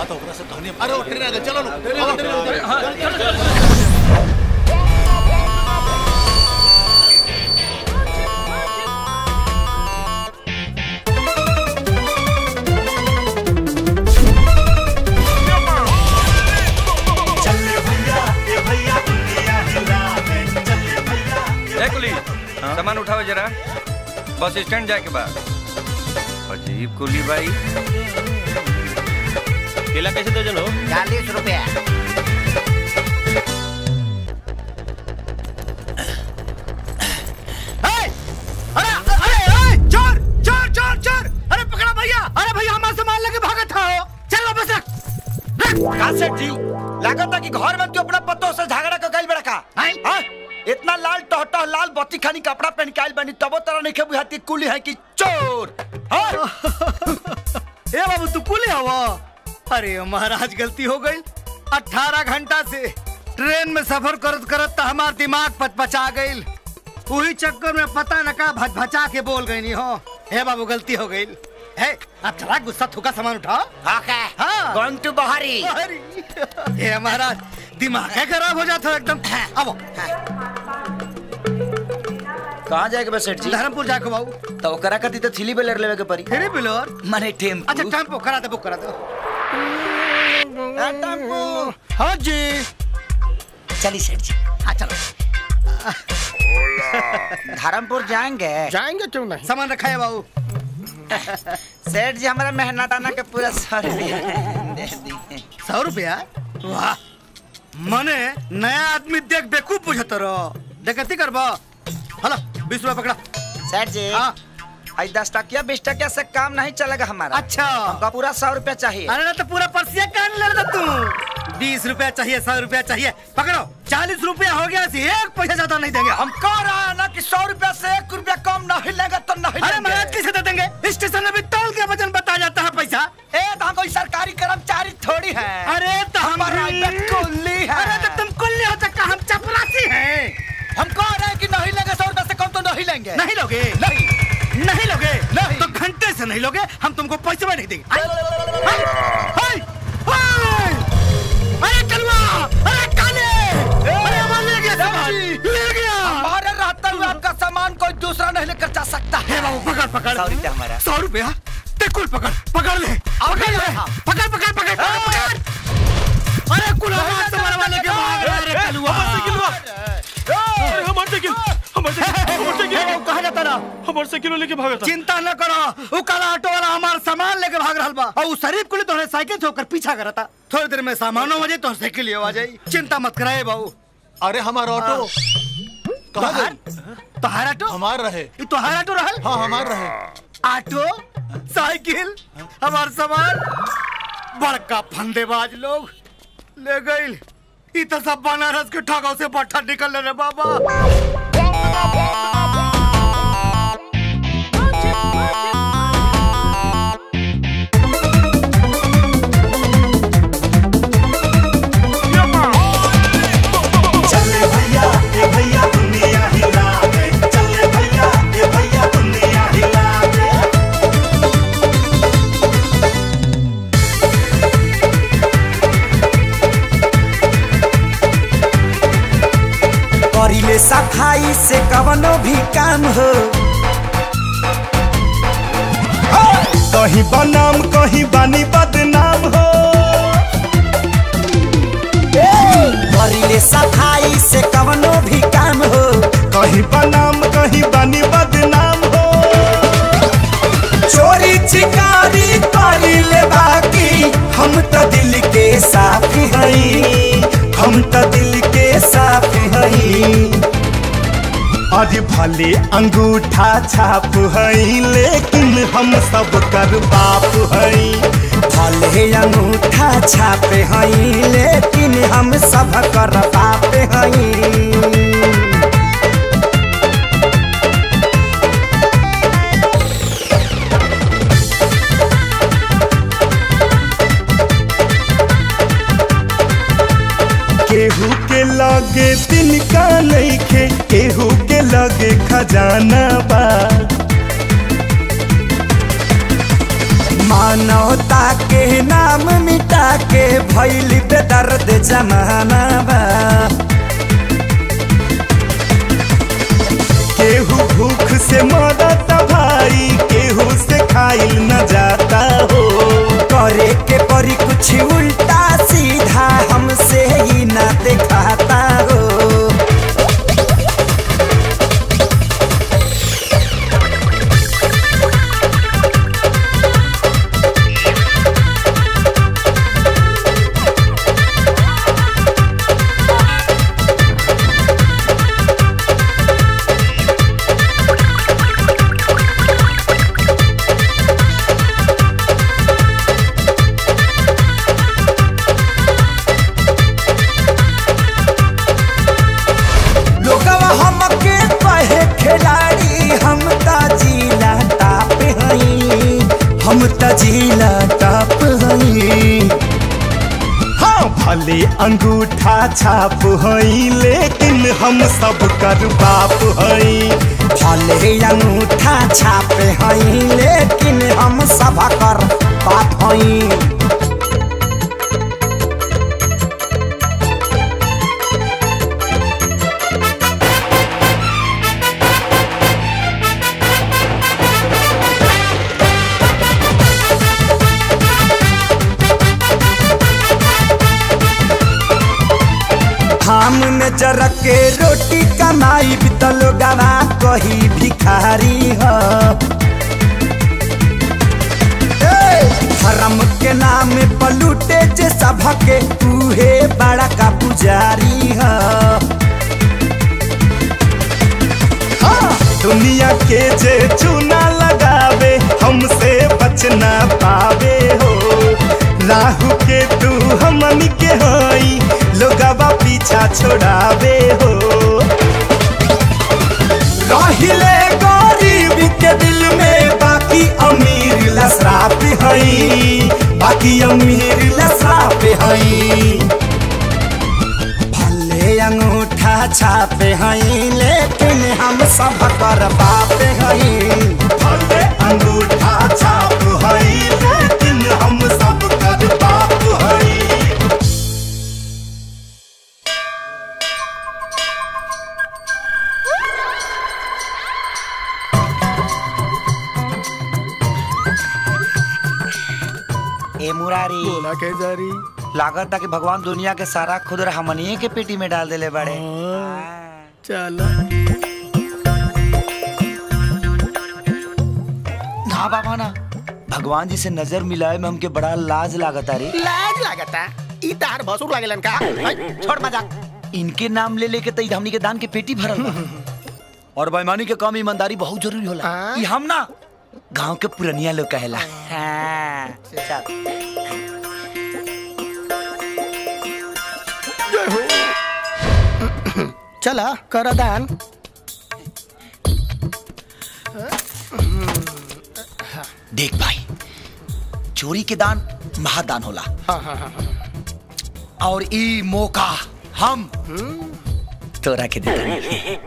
तो ओकरा से कहनी अरे वो ट्रेन आ गई चलो लो ट्रेन आ गई, ट्रेन आ गई। हाँ, चलो, चलो, चलो। ए कुली सामान उठाओ जरा बस स्टैंड जाके बाद अजीब कुली भाई केला कैसे दर्जन हो चालीस रुपया अरे अरे अरे चोर चोर चोर चोर अरे पकड़ा भैया अरे भैया हमारा सामान लेके भागा था हो चल वापस रख कासेट जी लागत है कि घर में तू अपना पतों से झगड़ा कर गइल बड़ा का हाँ? इतना लाल टहटह लाल बत्ती खानी कपड़ा पहन के आइल बनी तबो तरह नहीं बुझाती कुली है कि चोर हाँ? ए बाबू तू कुले हवा अरे महाराज गलती हो गई अठारह घंटा से ट्रेन में सफर करत करत तो हमार दिमाग पचपचा गई वही चक्कर में पता न का भचभचा के बोल गई हो हे बाबू गलती हो गई है अब चला गुस्सा थूका सामान उठाओ ओके हाँ गोइंग टू बहारी अरे ये महाराज दिमाग है खराब हो जाता है एकदम अब कहाँ जाएगा बस सेठ जी धर्मपुर जाके बाबू तो ओकरा कती तो थीली बेलर लेवे के परी फिर बिलोर माने टेम्पू अच्छा टेम्पो करा दे बुक करा दो हाँ, टेम्पू हाँ जी चलिए सेठ जी हाँ चलो धर्मपुर जाएंगे जाएंगे क्यों नहीं सामान रखा है बाबू सेठ जी हमारा मेहनत आना के पूरा सौ रुपया दे दिए सौ रुपया वाह मने नया आदमी देख बेकूफ बुझत रहो देखती करबो हलो बीस रुपया पकड़ा सेठ जी हाँ आज दस टकिया बीस टकिया से काम नहीं चलेगा हमारा अच्छा हमका पूरा सौ रुपया चाहिए अरे ना तो पूरा पर्सिया कान ले रहा तू बीस रुपया चाहिए सौ रुपया चाहिए पकड़ो चालीस रुपया हो गया सी एक पैसा ज्यादा नहीं देंगे हम कह रहा है ना कि सौ रुपया से एक रुपया कम नहीं लेगा तो नहीं अरे लेंगे। महाराज कैसे दे देंगे स्टेशन में भी तौल के वजन बता जाता है पैसा ए तो हम कोई सरकारी कर्मचारी थोड़ी है अरे तो हम प्राइवेट कुल्ली है अरे तो तुम कुल्ली हो सकता हम चपरासी हैं हम कह रहे हैं कि नहीं लेंगे सौ रुपया से कम तो नहीं लेंगे नहीं लोगे नहीं नहीं लोगे नहीं। तो घंटे से नहीं लोगे हम तुमको पैसे भी नहीं देंगे आई, आई, आई, आई, अरे कलवा अरे काले अरे हमारे ले गया सामान ले गया हमारे रहते हुए आपका सामान कोई दूसरा नहीं लेकर जा सकता हे है बाबू पकड़ पकड़ सौ रुपया हमारा सौ रुपया ते कुल पकड़ पकड़ ले पकड़ ले पकड़ पकड़ पकड़ पकड़ पकड़ अरे कुल आवाज से मरवा लेके भाग रहा है रे कलवा हमारे साइकिल हमारे साइकिल हमारे साइकिल कहा जाता ना हमारे साइकिल लेके भागा था चिंता न करो वो काला ऑटो वाला हमारा सामान लेके भाग रहा बा और उस शरीफ को तो साइकिल से होकर पीछा करा था थोड़ी देर में सामानों आ जाए तो साइकिल आ जाए चिंता मत कराए बाबू अरे हमारा ऑटो कहाँ तोहार गई तोहार ऑटो हमार रहे ये तोहार ऑटो रहल हाँ हमार रहे ऑटो साइकिल हमार सामान बड़का फंदेबाज लोग ले गई ई तो सब बनारस के ठगाव से पट्टा निकल रे बाबा चले भैया ए भैया दुनिया हिला दे चले भैया ए भैया दुनिया हिला दे करिले सफाई से कवनो भी काम हो कहीं बनाम कहीं बानी बदनाम हो करिले सफाई से कवनो भी काम हो कहीं बनाम कहीं बानी बदनाम हो चोरी चिकारी करिले बाकी हम तो दिल के साफ हई हम तो दिल के साफ हई अरे भले अंगूठा छाप हई लेकिन हम सब कर बाप हई भले अंगूठा छापे हई लेकिन हम सब कर बाप हई केहू के लगे तिनका नइखे केहू के लगे खजाना बा मानवता के नाम मिट लूटा के भैल बेदर्द जमाना बा केहू भूख से मरत भाई केहू से खाइल न जाता हो करे के परी कुछ उल्टा सीधा हमसे ही ना दिखाता हो लोगवा हमके कहे खिलाड़ी हम त जिला टाप हई हम त जिला टाप हई हाँ भले अंगूठा छाप हई लेकिन हम सब कर बाप हई भले अंगूठा छापे हई लेकिन हम सब कर बाप हई हम में जरक के रोटी कमाई बितल गवा कही भिखारी ह ए, धर्म के नाम पलूटे जे सबके उहे बड़ा का पुजारी ह हाँ, दुनिया के जे चूना लगावे हमसे बच ना पावे हो राहु के तू हमन के हई लोगवा पीछा छोड़ावे हो रहिले गरीब के दिल में बाकी अमीर लसराप हई बाकी अमीर लसराप हई भले अंगूठा छापे हई लेकिन हम सब कर बाप हई भले अंगूठा छाप हई लेकिन हम सब कर बाप हई ए मुरारी बोला के जारी लागत था कि भगवान दुनिया के सारा खुदर हमनिए के पेटी में डाल देले बड़े चल ना बाबा ना भगवान जी से नजर मिलाए में हमके बड़ा लाज लागत रे लाज लागता ई तार भसुर लागेलन का हई, छोड़ मजाक इनके नाम ले लेके तई हमनी के दान के पेटी भरल बा और बेईमानी के काम ईमानदारी बहुत जरूरी होला हाँ। ई हम ना गांव के पुरनिया लोग कहेला हाँ, चल चला कर दान देख भाई चोरी के दान महादान होला हाँ हाँ हाँ और ई मौका हम तोरा के देता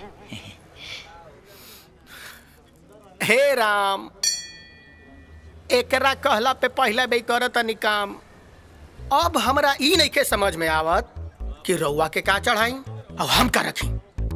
हे राम एकरा कहला पे पहला बे करत तनी काम अब हमरा ई नहीं के समझ में आवत कि रउआ के का चढ़ाई और हम का रखी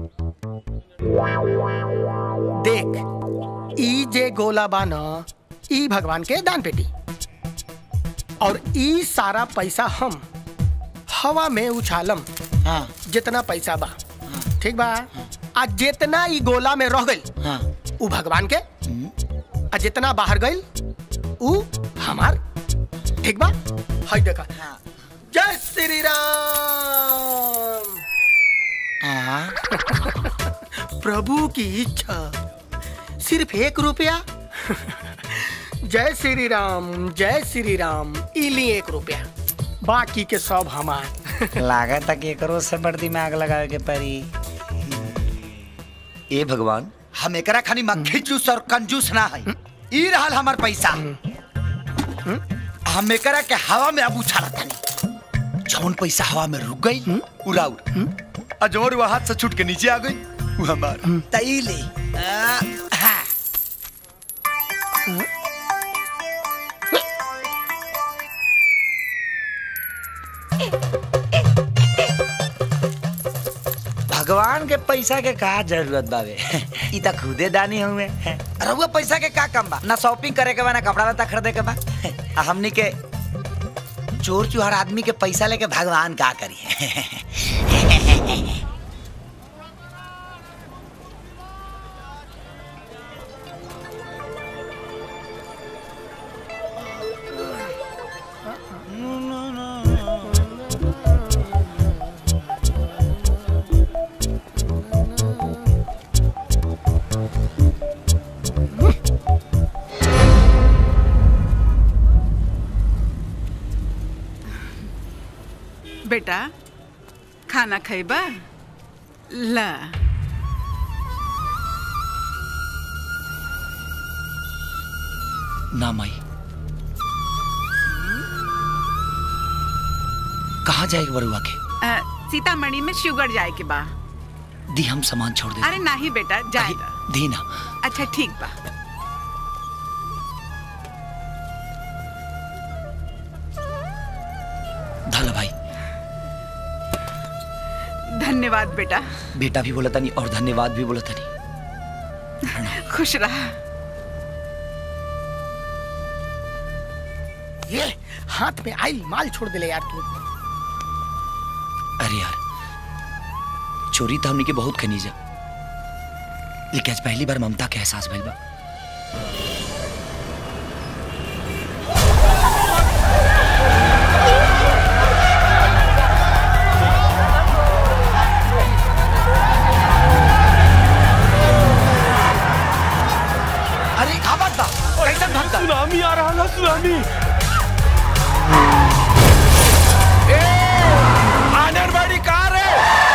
देख ई जे गोला बा न ई भगवान के दान पेटी और ई सारा पैसा हम हवा में उछालम हाँ जितना पैसा बा ठीक बा आ जितना ई गोला में रह गइल हाँ उ भगवान के आ जितना बाहर गइल उ हमार ठीक बा हई देखा जय श्री राम हाँ प्रभु की इच्छा सिर्फ एक रुपया जय श्री राम जय श्री राम इली एक रुपया बाकी के सब हमार लागत था कि एकरो से बड़ दिमाग लगावे के पड़ी ए भगवान हम एकरा खानी मक्खी जूस और कंजूस ना है ई रहल हमर पैसा हम एकरा के हवा में अब उछालत तानी जौन पैसा हवा में रुक गई उड़ाउर आ जौन वो हाथ से छूट के नीचे आ गई वो हमार तई ले आ, हाँ। भगवान के पैसा के का जरूरत बावे ई त खुदे दानी हुए रहुआ पैसा के का कम बा ना शॉपिंग करे के बा ना कपड़ा लत्ता खरीदे के बा आ हमनी के चोर चुहार आदमी के पैसा लेके भगवान का करी बेटा खाना खैबा ला ना माई कहाँ जाएगा बरुआ के अ, सीतामढ़ी में शुगर जाए के बा दी हम सामान छोड़ दे अरे नहीं बेटा जाएगा दी ना अच्छा ठीक बा धाला भाई धन्यवाद बेटा बेटा भी बोला था नहीं और धन्यवाद भी बोला था नहीं खुश रहा ये हाथ में आई माल छोड़ दिले यार तू अरे यार चोरी तो हमने के बहुत खनीजा लेकिन आज पहली बार ममता के एहसास भइल बा अरे का बात बा कैसन भक्त सुनामी आ रहा है सुनामी आंगनबाड़ी कार है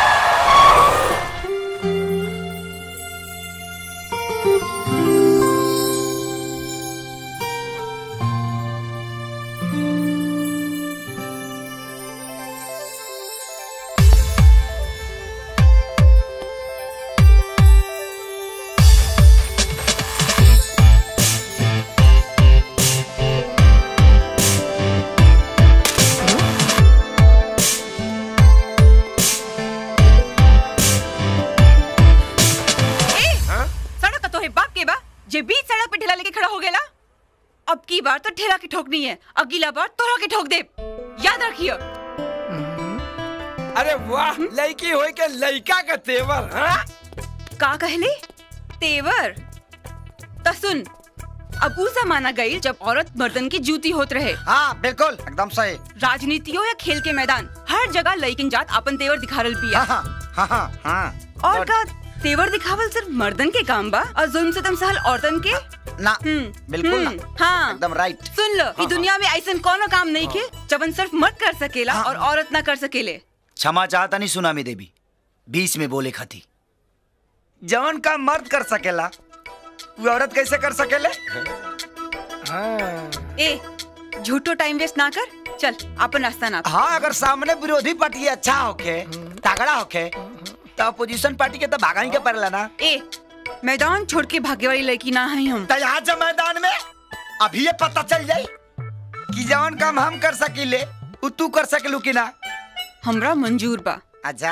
ए सड़क का तो है बाप के बा जे बीच सड़क पे ठेला लेके खड़ा हो गेला अब की बार तो ठेला की ठोकनी है अगला बार तोरा के ठोक दे याद रखियो अरे वाह लड़की होई के लड़का का तेवर हाँ? का कहले तेवर त सुन अब ऊ जमाना गई जब औरत मर्दन की जूती होत रहे हाँ बिल्कुल एकदम सही राजनीतियों या खेल के मैदान हर जगह लइकिन जात अपन तेवर दिखारल पिया हाँ हाँ हाँ हाँ और का तेवर दिखावल सिर्फ मर्दन के काम बा और जुल्म से तम सहल औरतन के ना हम्म, बिल्कुल ना हम्म, हाँ एकदम राइट सुन लो ई दुनिया में ऐसा कोनो काम नहीं के जबन सिर्फ मर्द कर सकेला हाँ। और औरत ना कर सकेले क्षमा चाहता नहीं सुनामी देवी बीच में बोले खाती जवन का मर्द कर सकेला वो औरत कैसे कर सकेले ए झूठो टाइम वेस्ट ना कर चल अपन रास्ता ना हाँ अगर सामने विरोधी पार्टी अच्छा होके तगड़ा होके तो अपोजिशन पार्टी के तो भागा ही के पड़ेला ना ए मैदान छोड़ के भागे वाली लड़की ना है हम तो यहाँ जब मैदान में अभी ये पता चल जाई कि जवन काम हम कर सकीले वो तू कर सकलू कि ना हमरा मंजूर बा अच्छा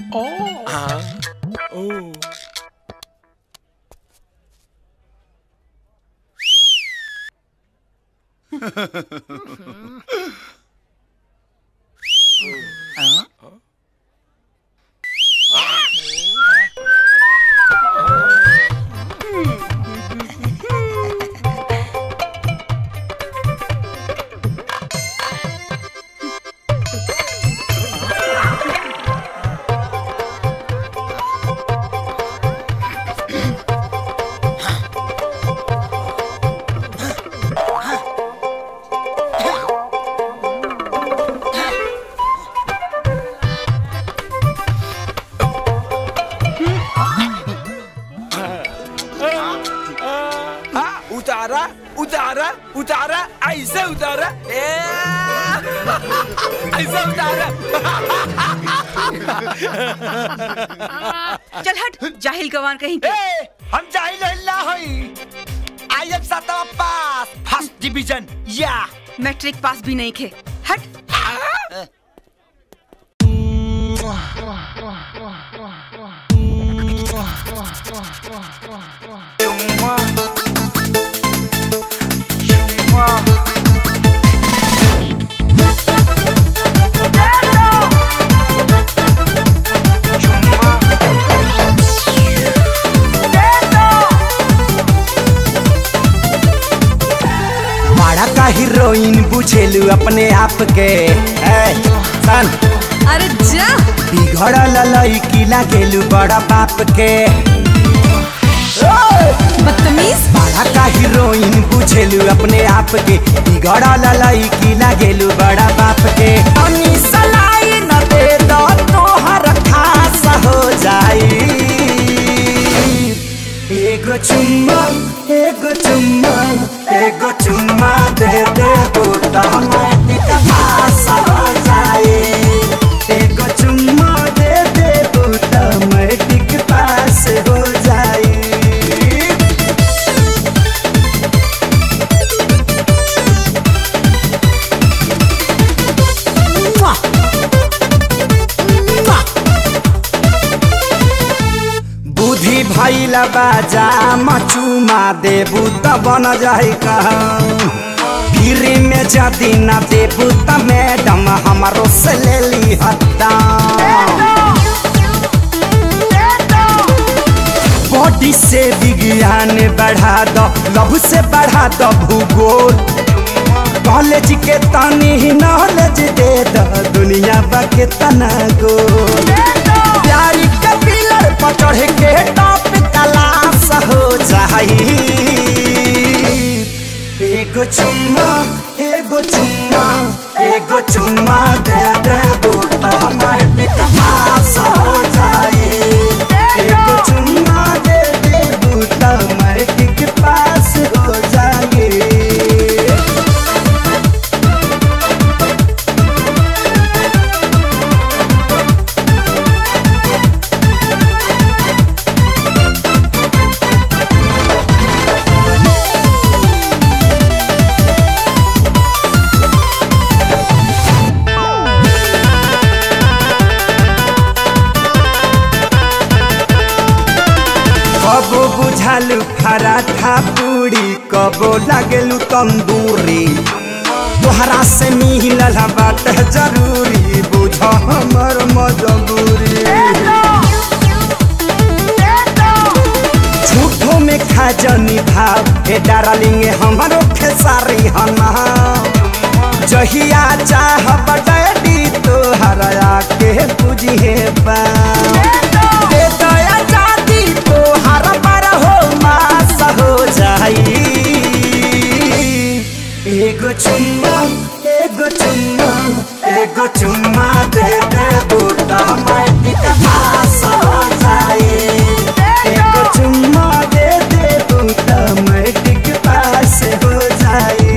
हाँ, उतारा उतारा उतारा ऐसे उतारा ए, ऐसे उतारा चल हट जाहिल गवान कहीं के ए, हम जाहिल हल्ला हई आई एम सातवा पास फर्स्ट डिवीजन या मैट्रिक पास भी नहीं खे हट बड़ा का हीरोइन बुझेलू अपने आप के ए, सन अरे जा बिगड़ल लड़की लागेलू बड़ा बाप के बदतमीज बड़ा का हीरोइन बुझेलू अपने आप के बिगड़ल लड़की लागेलू बड़ा बाप के तनी सलाई न दे दो तोहर खास हो जाई एगो चुम्मा एगो चुम्मा एगो चुम्मा दे दे बूटा मैटिक पास हो जाए एगो चुम्मा दे दे बूटा मैटिक पास हो जाए बुद्धि भैला बाजा मचुमा देबू त बन जाई कहाँ फिरी में जदी न देबू त मैडम हमारो से ले ली हत्ता बॉडी से विज्ञान बढ़ा दो लव से बढ़ा दो भूगोल कॉलेज के तनी नॉलेज दे दो दुनिया बा के तना गोल प्यारी के पिलर पर चढ़ के टॉप क्लास हो जाई एगो चुम्मा एगो चुम्मा एगो चुम्मा दे दे बूटा हमारे पास हो जाई एगो चुम्मा दे दे बूटा हमारे पास हो जाई कबो बुझालू पराठा पूरी कबो लागेलू तंदूरी तोहरा से मिलल बात जरूरी बुझ हमर मजबूरी झूठो में खा जनी भाव हे डार्लिंग हमारो खेसारी हना जहिया चाह डैडी तोहरा के बुझे पा दे दया जाती तोहर पर हो मास हो जाई एगो चुम्मा एगो चुम्मा एगो चुम्मा दे दे बूटा मैटिक पास हो जाई एगो चुम्मा दे दे बूटा मैटिक पास हो जाई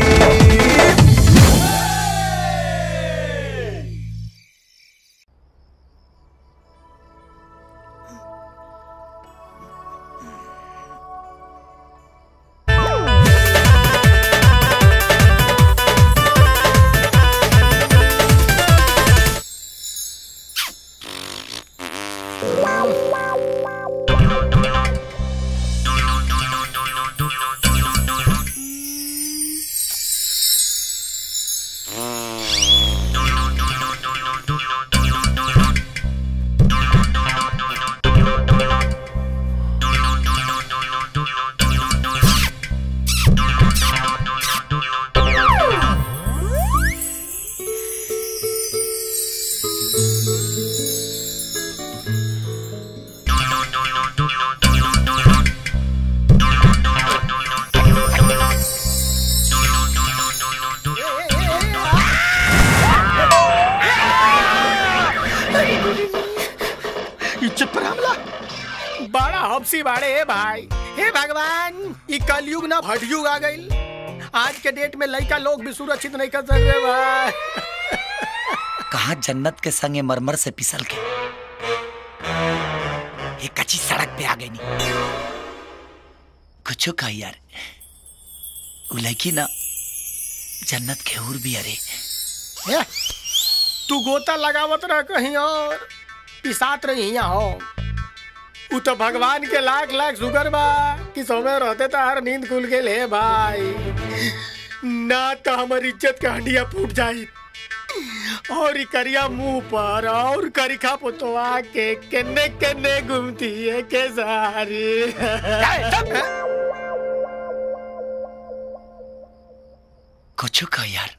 इज्जत पर हमला बड़ा हफसी बाड़े हे भाई हे भगवान ई कलयुग ना भटयुग आ गइल आज के डेट में लड़का लोग भी सुरक्षित नहीं कर सक रहे भाई कहा जन्नत के संगे मरमर से पिसल के एक कच्ची सड़क पे आ गई नी कुछ कहा यार उ लड़की ना जन्नत के हूर भी अरे हे, तू गोता लगावत रह कहीं और पिसात रही यहाँ हो उ तो भगवान के लाख लाख शुक्र बा कि समय रहते तो हर नींद खुल के ले भाई ना तो हमार इज्जत का हंडिया फूट जाई और ई करिया मुंह पर और करिखा पुतवा के केने केने घूमती है के सारी कुछ का यार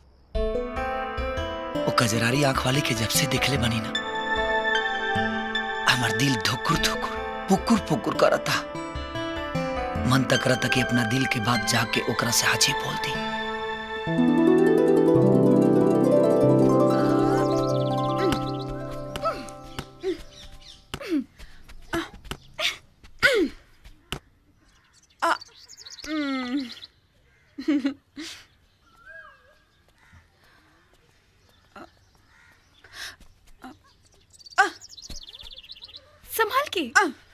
वो कजरारी आंख वाले के जब से देखले बनी ना हमार दिल धुकुर धुकुर पुकुर पुकुर करता मन तक करता कि अपना दिल के बात जाके ओकरा से हाजी बोल दी संभाल के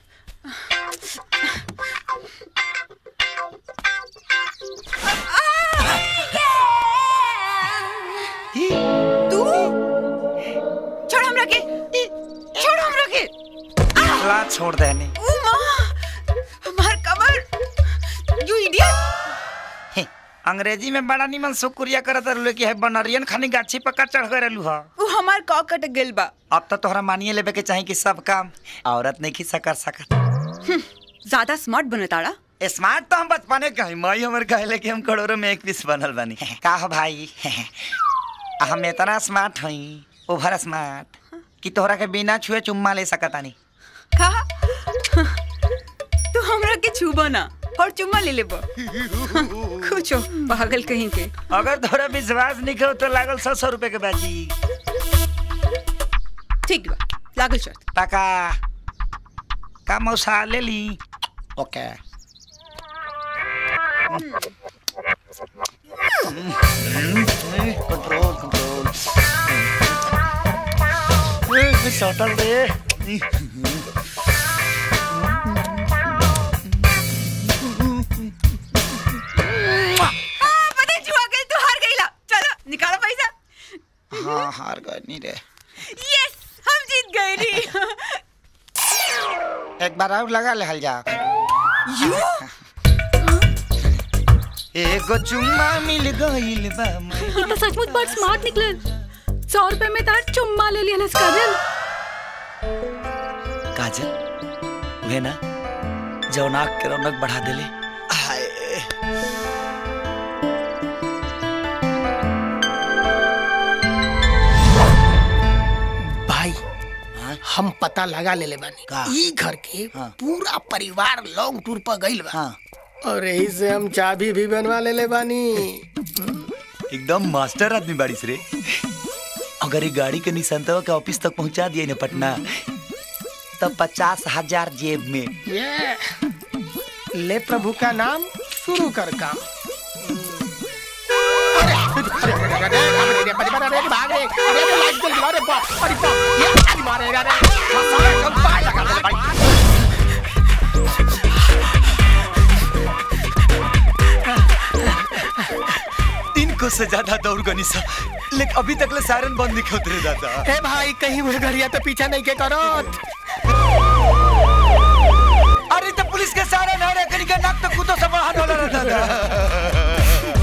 तू छोड़ हमरा के छोड़ हमरा के ला छोड़ देने ओ माँ हमार कमर यू इडियट अंग्रेजी में बड़ा निमन शुक्रिया करत रहलू कि है बनरियन खानी गाछी पक्का चढ़ गए रहलू हा वो हमार कॉ कट गेल बा अब तो तोहरा मानिए लेबे के चाही कि सब काम औरत नहीं खिस्सा कर सकत ज्यादा स्मार्ट बनताड़ा स्मार्ट तो हम बचपने के हई माई हमर कहले कि हम करोड़ों में एक पीस बनल बनी का हो भाई हम इतना स्मार्ट हई ओवर स्मार्ट कि तोहरा के बिना छुए चुम्मा ले सकतानी कहा तू हमरा के छूबो ना और चुम्मा ले लेबो कुछो पागल कहीं के अगर तोहरा विश्वास नहीं हो तो लागल सौ सौ रुपए के बाजी ठीक बा लागल शर्त पका का मौसा ले ली ओके कंट्रोल कंट्रोल सटल दे हाँ, पता है जुआ गई तू हार गईला चलो निकालो पैसा हाँ हार गए नहीं रे यस हम जीत गए नी एक बार और लगा ले हल जा एगो चुम्मा मिल गइल बा मैं ये तो सचमुच बड़ स्मार्ट निकलल सौ रुपए में तार चुम्मा ले लिया काजल काजल वे ना जौन आँख के रौनक बढ़ा देले हाय भाई हम पता लगा ले ले बानी का? ई घर के हाँ। पूरा परिवार लॉन्ग टूर पर गइल बा हाँ और यही से हम चाबी भी बनवा ले ले बानी एकदम मास्टर आदमी बारिश रे अगर ये गाड़ी के निसंतवा के ऑफिस तक पहुंचा दिए ना पटना तब पचास हजार जेब में ये ले प्रभु का नाम शुरू कर काम अरे, अरे, अरे, अरे, अरे, अरे, अरे, अरे, अरे, भाग रे, अरे, अरे, लाइट जल गया, अरे बाप, अरे बाप, ये आज मारेगा रे, साला कम पाए लगा दे भाई। इनको से ज्यादा दौड़ गनी सा लेकिन अभी तक ले सायरन बंद नहीं होते रे दादा ए भाई कहीं मुझे घड़िया तो पीछा नहीं के करो अरे तो पुलिस के सायरन है रे कनी के नाक तो कुतो से बाहर होला रे दादा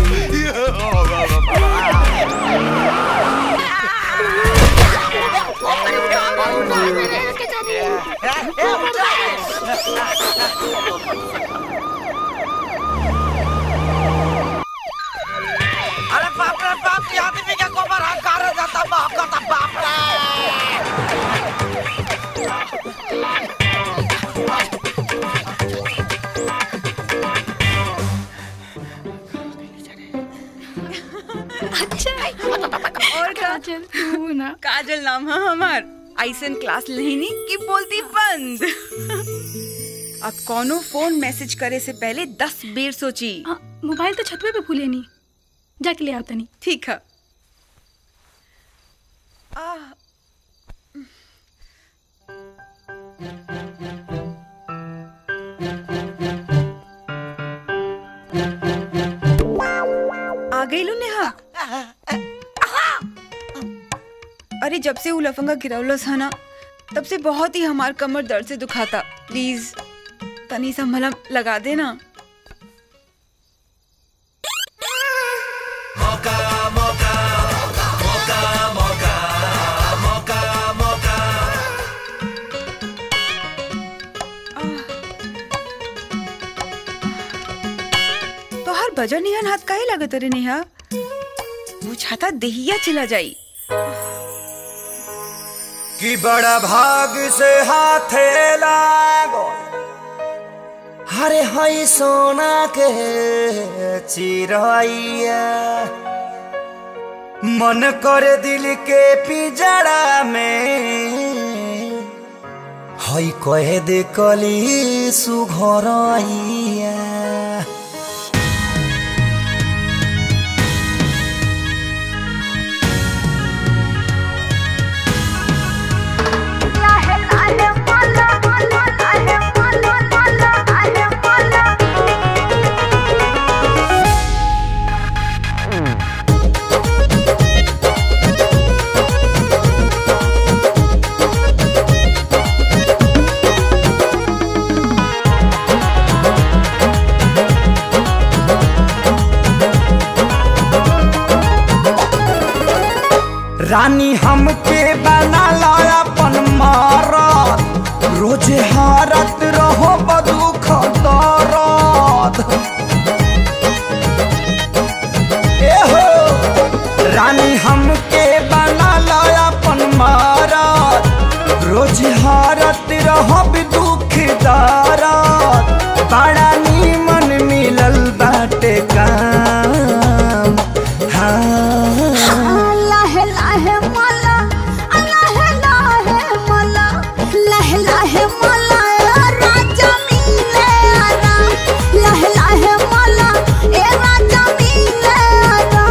अरे बाप रे बाप ये आदमी का गोबर हकार जाता बाप का बाप रे और का काजल तू ना काजल नाम है हमार ऐसन क्लास लेनी की बोलती बंद अब कोनो फोन मैसेज करे से पहले दस बेर सोची हाँ, मोबाइल तो छतवे पे भूले नहीं जाके ले आता नहीं ठीक है आ, आ गई लो नेहा अरे जब से उ लफंगा गिरौलस है ना तब से बहुत ही हमार कमर दर्द से दुखाता प्लीज तनी सा मलहम लगा देना तो हर बजर निहन हाथ काहे लगत रे नेहा वो छाता देहिया चला जाई कि बड़ा भाग से हाथे लागो हरे हई सोना के चिरैया मन करे दिल के पिजड़ा में हई कहे दे कली सुघरैया रानी हमके बना ला अपन मारत रोज हारत रहो बदुख दरद ए हो रानी हमके बना ला अपन मारत रोज हारत रहो दुख दरद बड़ा नीमन मिलल बाटे काम हाँ लाहे लाहे मला लाहे लाहे मला लाहे लाहे मला राजा मिले आरा लाहे लाहे मला ए राजा मिले आरा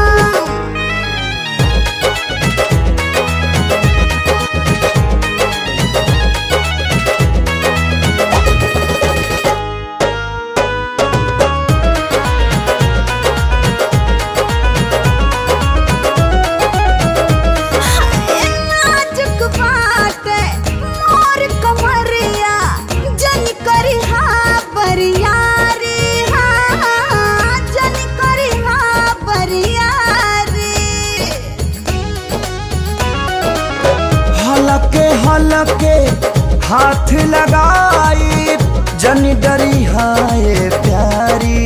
नाजुक बाटे मोर कमरिया जन करी हा बरियारी हा जन करी हा बरियारी हलके हलके हाथ लगाई जनी डरी हाय प्यारी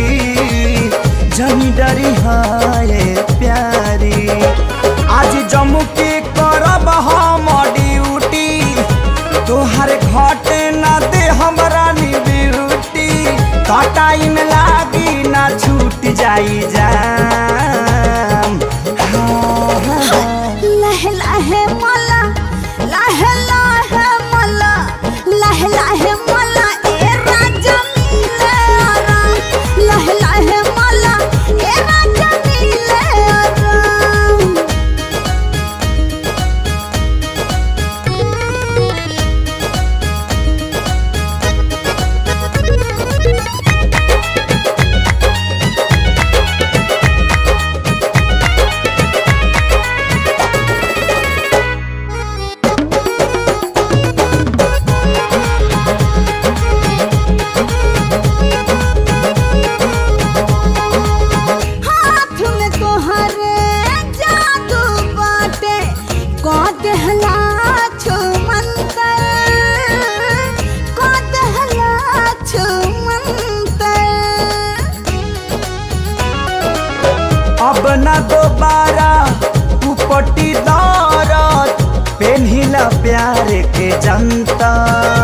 जनी डरी हाय प्यारी आज जम्मू के करब हम ड्यूटी तोहर घटे ना दे हमरा नी ब्यूटी टाइम लागी ना छूट जाई जाम हाँ, हाँ, हाँ। लहे लहे मला लहे लहे मला लहे लहे मला ए राजा मिले आरा लहे लहे मला ए राजा मिले आरा हाथ में तोहरे जादू बाटे को देहला छो मंतर को देहला छो मंतर अब न दोबारा उपटी दौरत पेन्हिला प्यार के जनता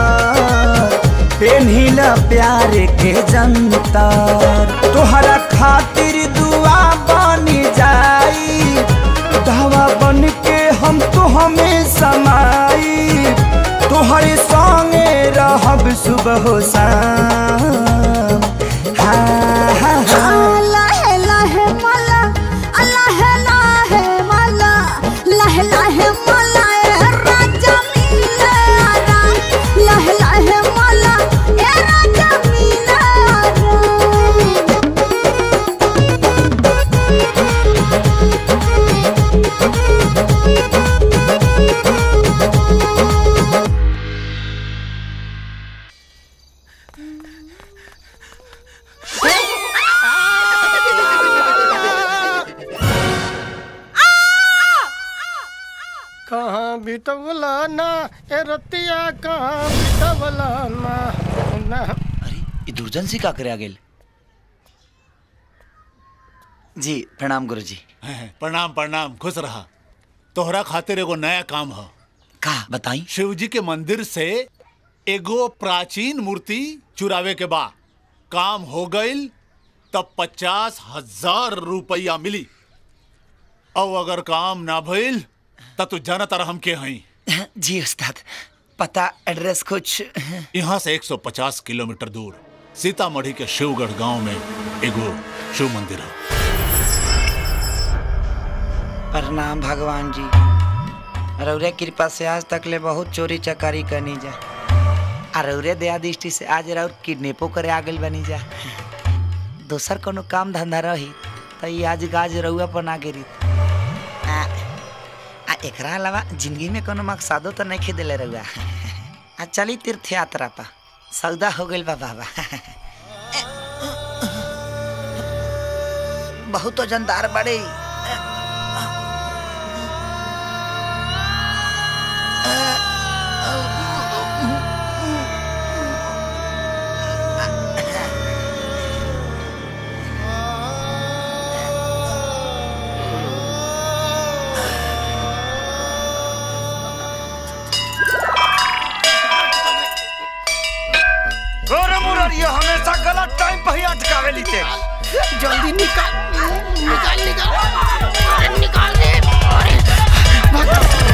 पेन्हिला प्यार के जनता तोहरा खातिर दुआ बनी जाई दवा बन के हम तो हमें समाई तोहरे संगे रहब सुबह हो शाम हाँ हाँ हाँ लहे लहे मला लहे लहे मला लहे लहे मला ए राजा मिले आरा लहे लहे मला ए राजा मिले आरा हाँ बितवला ना ए रतिया कहाँ बितवला ना ना ये दुर्जन सी का करे आ गेल जी प्रणाम गुरु जी प्रणाम प्रणाम खुश रहा तोहरा खातिर एगो नया काम ह का बताई शिव जी के मंदिर से एगो प्राचीन मूर्ति चुरावे के बा काम हो गईल तब पचास हजार रुपया मिली और अगर काम ना भइल तब तू जाना तारा हम के हई जी उस्ताद पता एड्रेस कुछ यहाँ से 150 किलोमीटर दूर सीतामढ़ी के शिवगढ़ गांव में एगो शिव मंदिर है प्रणाम भगवान जी रौरे कृपा से आज तक ले बहुत चोरी चकारी करनी जा आ रौरे दया दृष्टि से आज रौर किडनेपो करे आ गइल बनी जा दोसर कोनो काम धंधा रही तो ये आज गाज रउआ पर ना गिरी आ, आ एकरा अलावा जिंदगी में कोनो मकसदो तो नहीं खेदेले रउआ आ चली तीर्थ यात्रा पा सौदा हो गइल बा बाबा बहुत वजनदार बड़े अरे मुरारिया हमेशा गलत टाइम पे ही अटकावे लीते जल्दी निकाल निकाल निकाल अरे निकाल दे अरे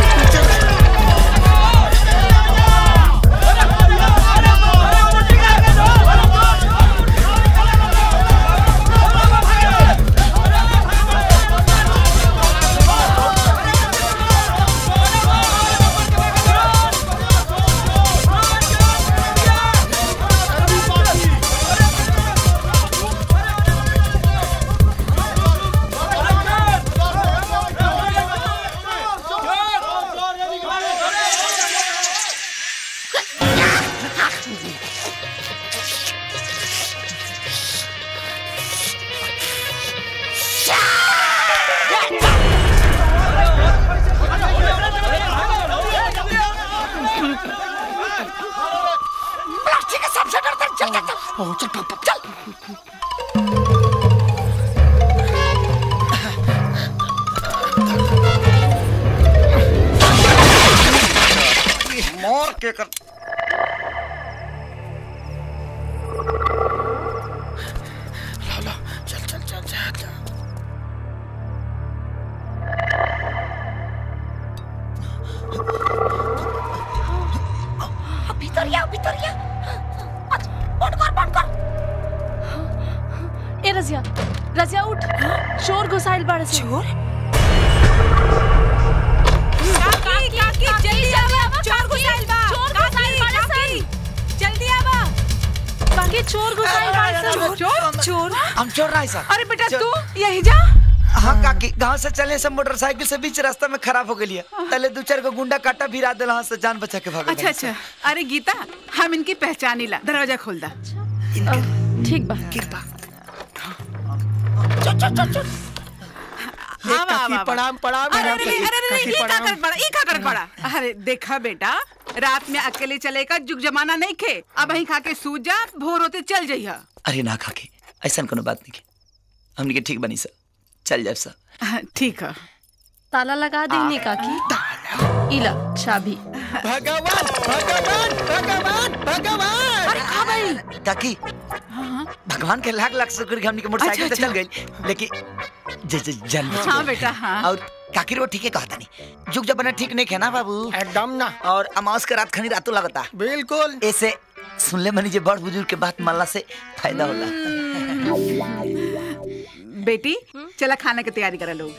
प्लास्टिक का सबसे डरता चल चल चल चल चल मोर के कर चल चल चल चल भीतर या भीतर या बंद कर बंद कर ए रजिया रजिया उठ चोर घुसाइल बाड़े से चोर काकी काकी जल्दी आवा चोर घुसाइल बा चोर काकी घुसाइल बाड़े काकी जल्दी आवा बाकी चोर घुसाइल बाड़े से चोर चोर हम चोर रहा सर अरे बेटा तू यही जा हाँ काकी गांव से चले सब मोटरसाइकिल से बीच रास्ता में खराब हो गई तले दो चार को गुंडा काटा भिरा दिल हाँ से जान बचा के भाग अच्छा अच्छा अरे गीता हम इनकी पहचानी ला दरवाजा खोल दा ठीक बा कृपा चल चल चल चल आवा, आवा, आवा। प्रणाम प्रणाम अरे अरे काकी, अरे अरे काकी, ये का प्रणाम। कर पड़ा ये का कर पड़ा अरे देखा बेटा रात में अकेले चले का जुग जमाना नहीं खे अब वहीं खा के सो जा भोर होते चल जइहा अरे ना खाके ऐसा कोनो बात नहीं के हमने के ठीक बनी सर चल जाए सर ठीक है ताला लगा देंगे काकी इला चाबी भगवान भगवान भगवान भगवान अरे खा भाई काकी भगवान के लाख लाख शुक्र कि हमने के मोटरसाइकिल अच्छा, से चल गई लेकिन जे जे जान बच हाँ गई। बेटा हाँ और काकी रो ठीक है कहता नहीं जुग जब बना ठीक नहीं है ना बाबू एकदम ना और अमावस के रात खनी रातों लगता बिल्कुल ऐसे सुन ले मनी जे बड़ बुजुर्ग के बात मानला से फायदा होला बेटी चला खाना की तैयारी करा लोग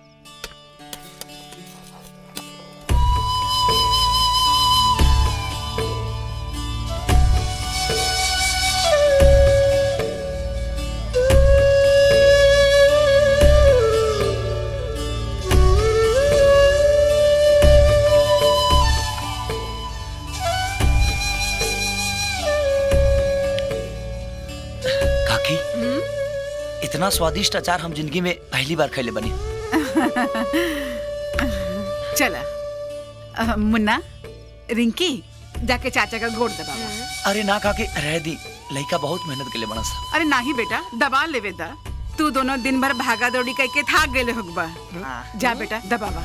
काकी इतना स्वादिष्ट अचार हम जिंदगी में पहली बार खैले बनी चला अ, मुन्ना रिंकी जाके चाचा का गोड़ दबा अरे ना काकी रह दी लड़का बहुत मेहनत के लिए बना सा अरे नाही बेटा दबा लेवे दा तू दोनों दिन भर भागा दौड़ी करके थाक गेले होगबा जा बेटा दबावा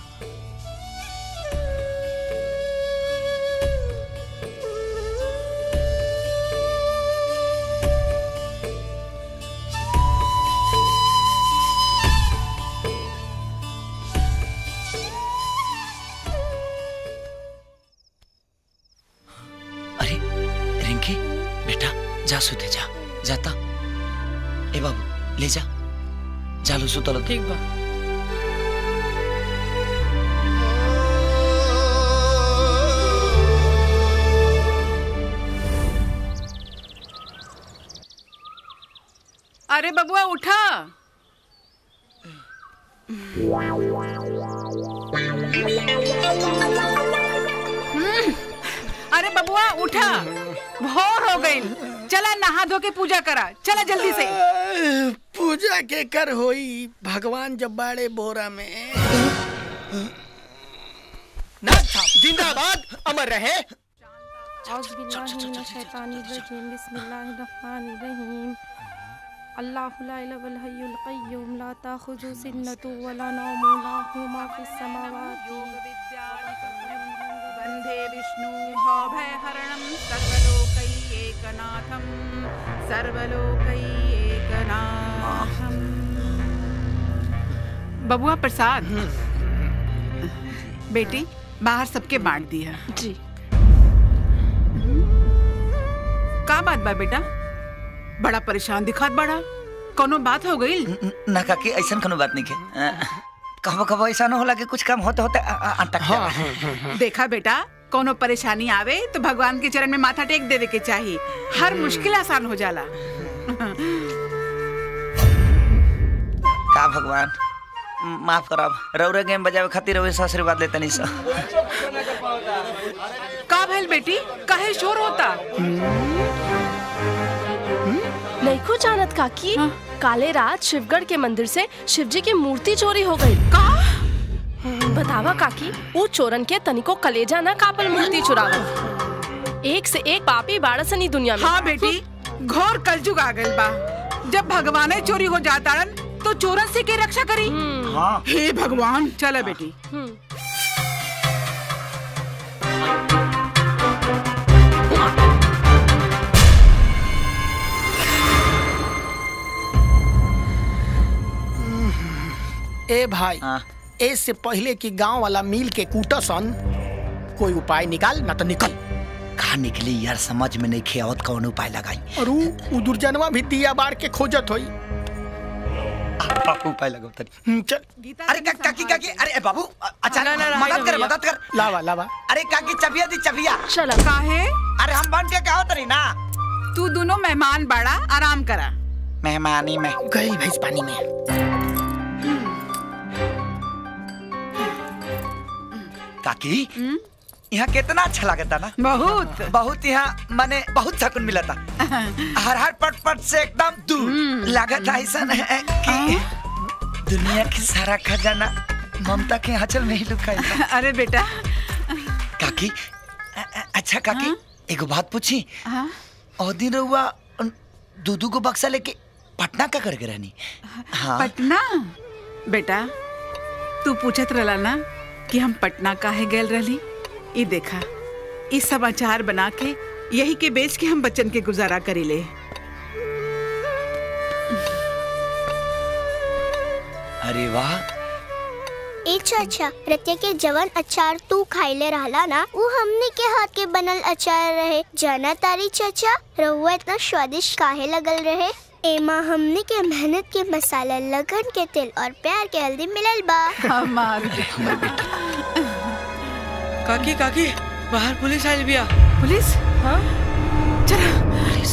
अरे रिंकी बेटा जा सुते जा जाता ए बाबू ले जा जालो सुतलो ठीक बा अरे बबुआ उठा हम्म, अरे बबुआ उठा भोर हो गई चला नहा धो के पूजा करा चला जल्दी से पूजा के कर होई भगवान जब बाड़े बोरा में नाथ साहब, जिंदाबाद अमर रहे बिस्मिल्लाहिर्रहमानिर्रहीम अल्लाहु ला इलाहा इल्ला हय्युल क़य्यूम ला ताखुज़ु सिन्नतु व ला नौमु लहु मा फिस समावाति वन्दे विष्णु भयहरणं सर्वलोकैकनाथं सर्वलोकैकनाथं बबुआ प्रसाद बेटी बाहर सबके बांट दिया जी का बात बा बेटा बड़ा परेशान दिखात बड़ा कोनो बात हो गई ना काकी ऐसा कोनो बात नहीं के कहो कहो ऐसा न होला कि कुछ काम होते होते अ- अ- अटक जाए देखा बेटा कोनो परेशानी आवे तो भगवान के चरण में माथा टेक देवे के चाहिए हर मुश्किल आसान हो जाला का भगवान म- माफ करब रौरे गेम बजावे खातिर रउए से आशीर्वाद लेते नहीं सा का भइल बेटी काहे शोर होता नहीं जानत काकी काले रात शिवगढ़ के मंदिर से शिवजी की मूर्ति चोरी हो गई का बतावा काकी वो चोरन के तनिको कलेजा ना कापल मूर्ति चुरावल एक से एक पापी बाड़सनी दुनिया में हाँ बेटी घोर कलजुग आ गइल बा जब भगवान चोरी हो जाता तो चोरन से के रक्षा करी हाँ हे भगवान चला बेटी ए भाई हाँ। ए से पहले कि गांव वाला मिल के कूटसन कोई उपाय निकाल ना तो निकल कहा निकली यार समझ में नहीं खेवत कौन उपाय लगाई और उ उ दुर्जनवा भी दिया बार के खोजत होई उपाय लगाओ तनी हम्म, चल अरे का, काकी काकी अरे ए, बाबू अ- अच्छा ना, ना, ना, मदद कर भैया। मदद कर लावा लावा अरे काकी चबिया दी चबिया चला काहे अरे हम बन के कहो तरी ना तू दोनों मेहमान बाड़ा आराम करा मेहमानी में गई भैंस पानी में काकी यहाँ कितना अच्छा लगता ना बहुत बहुत यहाँ माने बहुत सकून मिला था हर हर पट पट से एकदम दूर लागत ऐसा है कि दुनिया की सारा खजाना ममता के आंचल में ही लुका है अरे बेटा काकी अ- अ- अच्छा काकी एगो बात पूछी हाँ? और दिन रहुआ दूधू को बक्सा लेके पटना का करके रहनी हाँ पटना बेटा तू पूछत रहला ना कि हम पटना काहे गेल रहली ई देखा ई समाचार बना के यही के बेच के हम बच्चन के गुजारा करीले अरे वाह ए चाचा रतिया के जवन अचार तू खाइले रहला ना वो हमने के हाथ के बनल अचार रहे जाना तारी चाचा रहुआ इतना स्वादिष्ट काहे लगल रहे एमा हमने के मेहनत के मसाला लगन के तेल और प्यार के हल्दी मिलल बा हमार काकी काकी बाहर पुलिस आइल बिया पुलिस हाँ चला पुलिस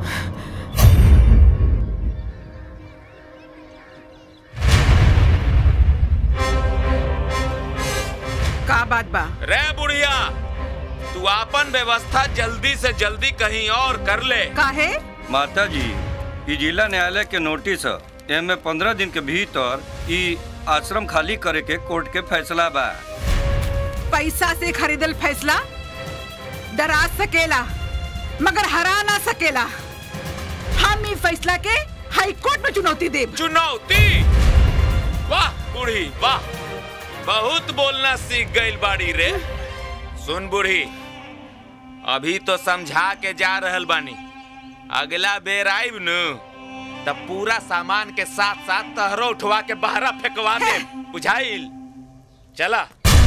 का बात बा रे बुढ़िया तू आपन व्यवस्था जल्दी से जल्दी कहीं और कर ले काहे माता जी ई जिला न्यायालय के नोटिस ह एमे पंद्रह दिन के भीतर ई आश्रम खाली करे के कोर्ट के फैसला बा पैसा से खरीदल फैसला डरा सकेला मगर हरा ना सकेला हम ई फैसला के हाई कोर्ट में चुनौती देब चुनौती वाह बूढ़ी वाह बहुत बोलना सीख गई बाड़ी रे सुन बूढ़ी अभी तो समझा के जा रहल बानी अगला बेर आइब न तब पूरा सामान के साथ साथ तहरो उठवा के बहरा फेंकवा दे बुझाइल चला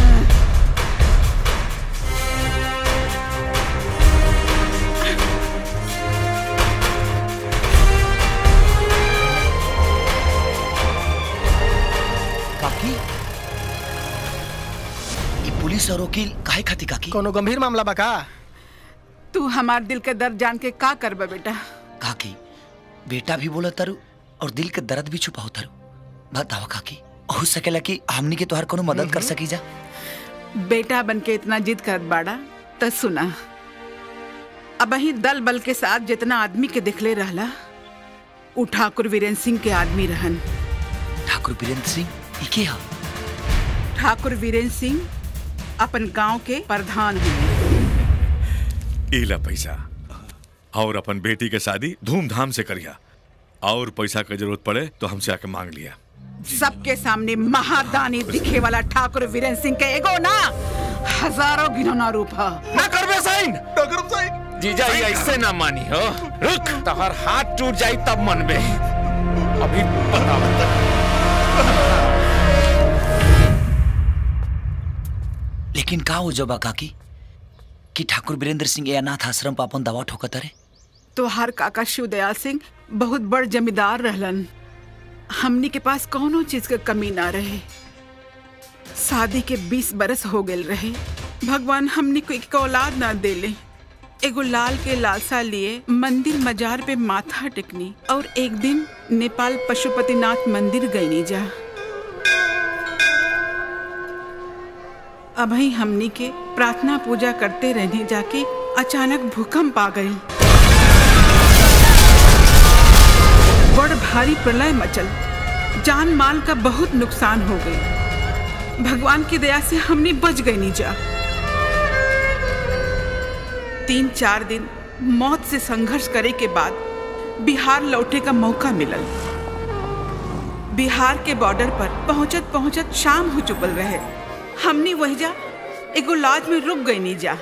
काकी ये पुलिस और वकील काहे खाती काकी कोनो गंभीर मामला बा का तू हमार दिल के दर्द जान के का करबा बेटा काकी बेटा भी बोला तारू और दिल के दर्द भी छुपाओ तारू बताओ काकी हो सकेला कि हमनी के तोहर कोनो मदद कर सकी जा बेटा बन के इतना जिद करत बाड़ा त सुना अब ही दल बल के साथ जितना आदमी के दिखले रहला उ ठाकुर वीरेंद्र सिंह के आदमी रहन ठाकुर वीरेंद्र सिंह ई के हा ठाकुर वीरेंद्र सिंह अपन गांव के प्रधान हुए इला पैसा और अपन बेटी के शादी धूमधाम से करिया और पैसा की जरूरत पड़े तो हमसे आके मांग लिया सबके सामने महादानी दिखे वाला ठाकुर वीरेंद्र सिंह के एगो ना हजारों गिनौना रूप है ना करबे साइन ना करब साइन जीजा ये ऐसे ना मानी हो रुक तोहर हाथ टूट जाई तब मनबे अभी बताओ लेकिन का हो जबा काकी कि ठाकुर वीरेंद्र सिंह ये अनाथ आश्रम पर अपन दवा ठोकत रे तो हर काका शिवदयाल सिंह बहुत बड़ जमींदार रहलन हमनी के पास कौनो चीज के कमी ना रहे शादी के बीस बरस हो गए रहे भगवान हमनी को एक औलाद ना देले एगो लाल के लालसा लिए मंदिर मजार पे माथा टेकनी और एक दिन नेपाल पशुपतिनाथ मंदिर गईनी जा अभी हमनी के प्रार्थना पूजा करते रहने जाके अचानक भूकंप आ गई बड़ भारी प्रलय मचल जान माल का बहुत नुकसान हो गई भगवान की दया से हमने बच गई नीजा तीन चार दिन मौत से संघर्ष करे के बाद बिहार लौटे का मौका मिलल बिहार के बॉर्डर पर पहुंचत पहुंचत शाम हो चुकल रहे हमने वही जा एगो लॉज में रुक गई नीजा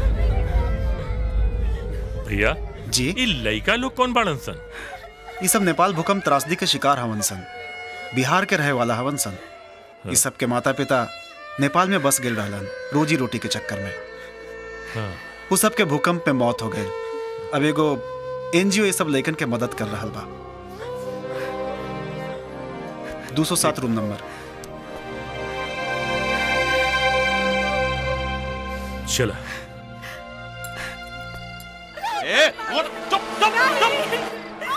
भैया जी ये लड़का लोग कौन बाड़न सन ये सब नेपाल भूकंप त्रासदी के शिकार हवन सन बिहार के रहे वाला हवन सन ये सब के माता पिता नेपाल में बस गेल रहलन रोजी रोटी के चक्कर में हाँ। वो सब के भूकंप में मौत हो गई अब एगो एनजीओ ये सब लइकन के मदद कर रहा बा 207 रूम नंबर चला ए, और चुप चुप चुप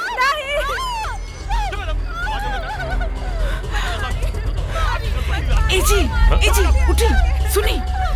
ए जी ए जी उठी सुनी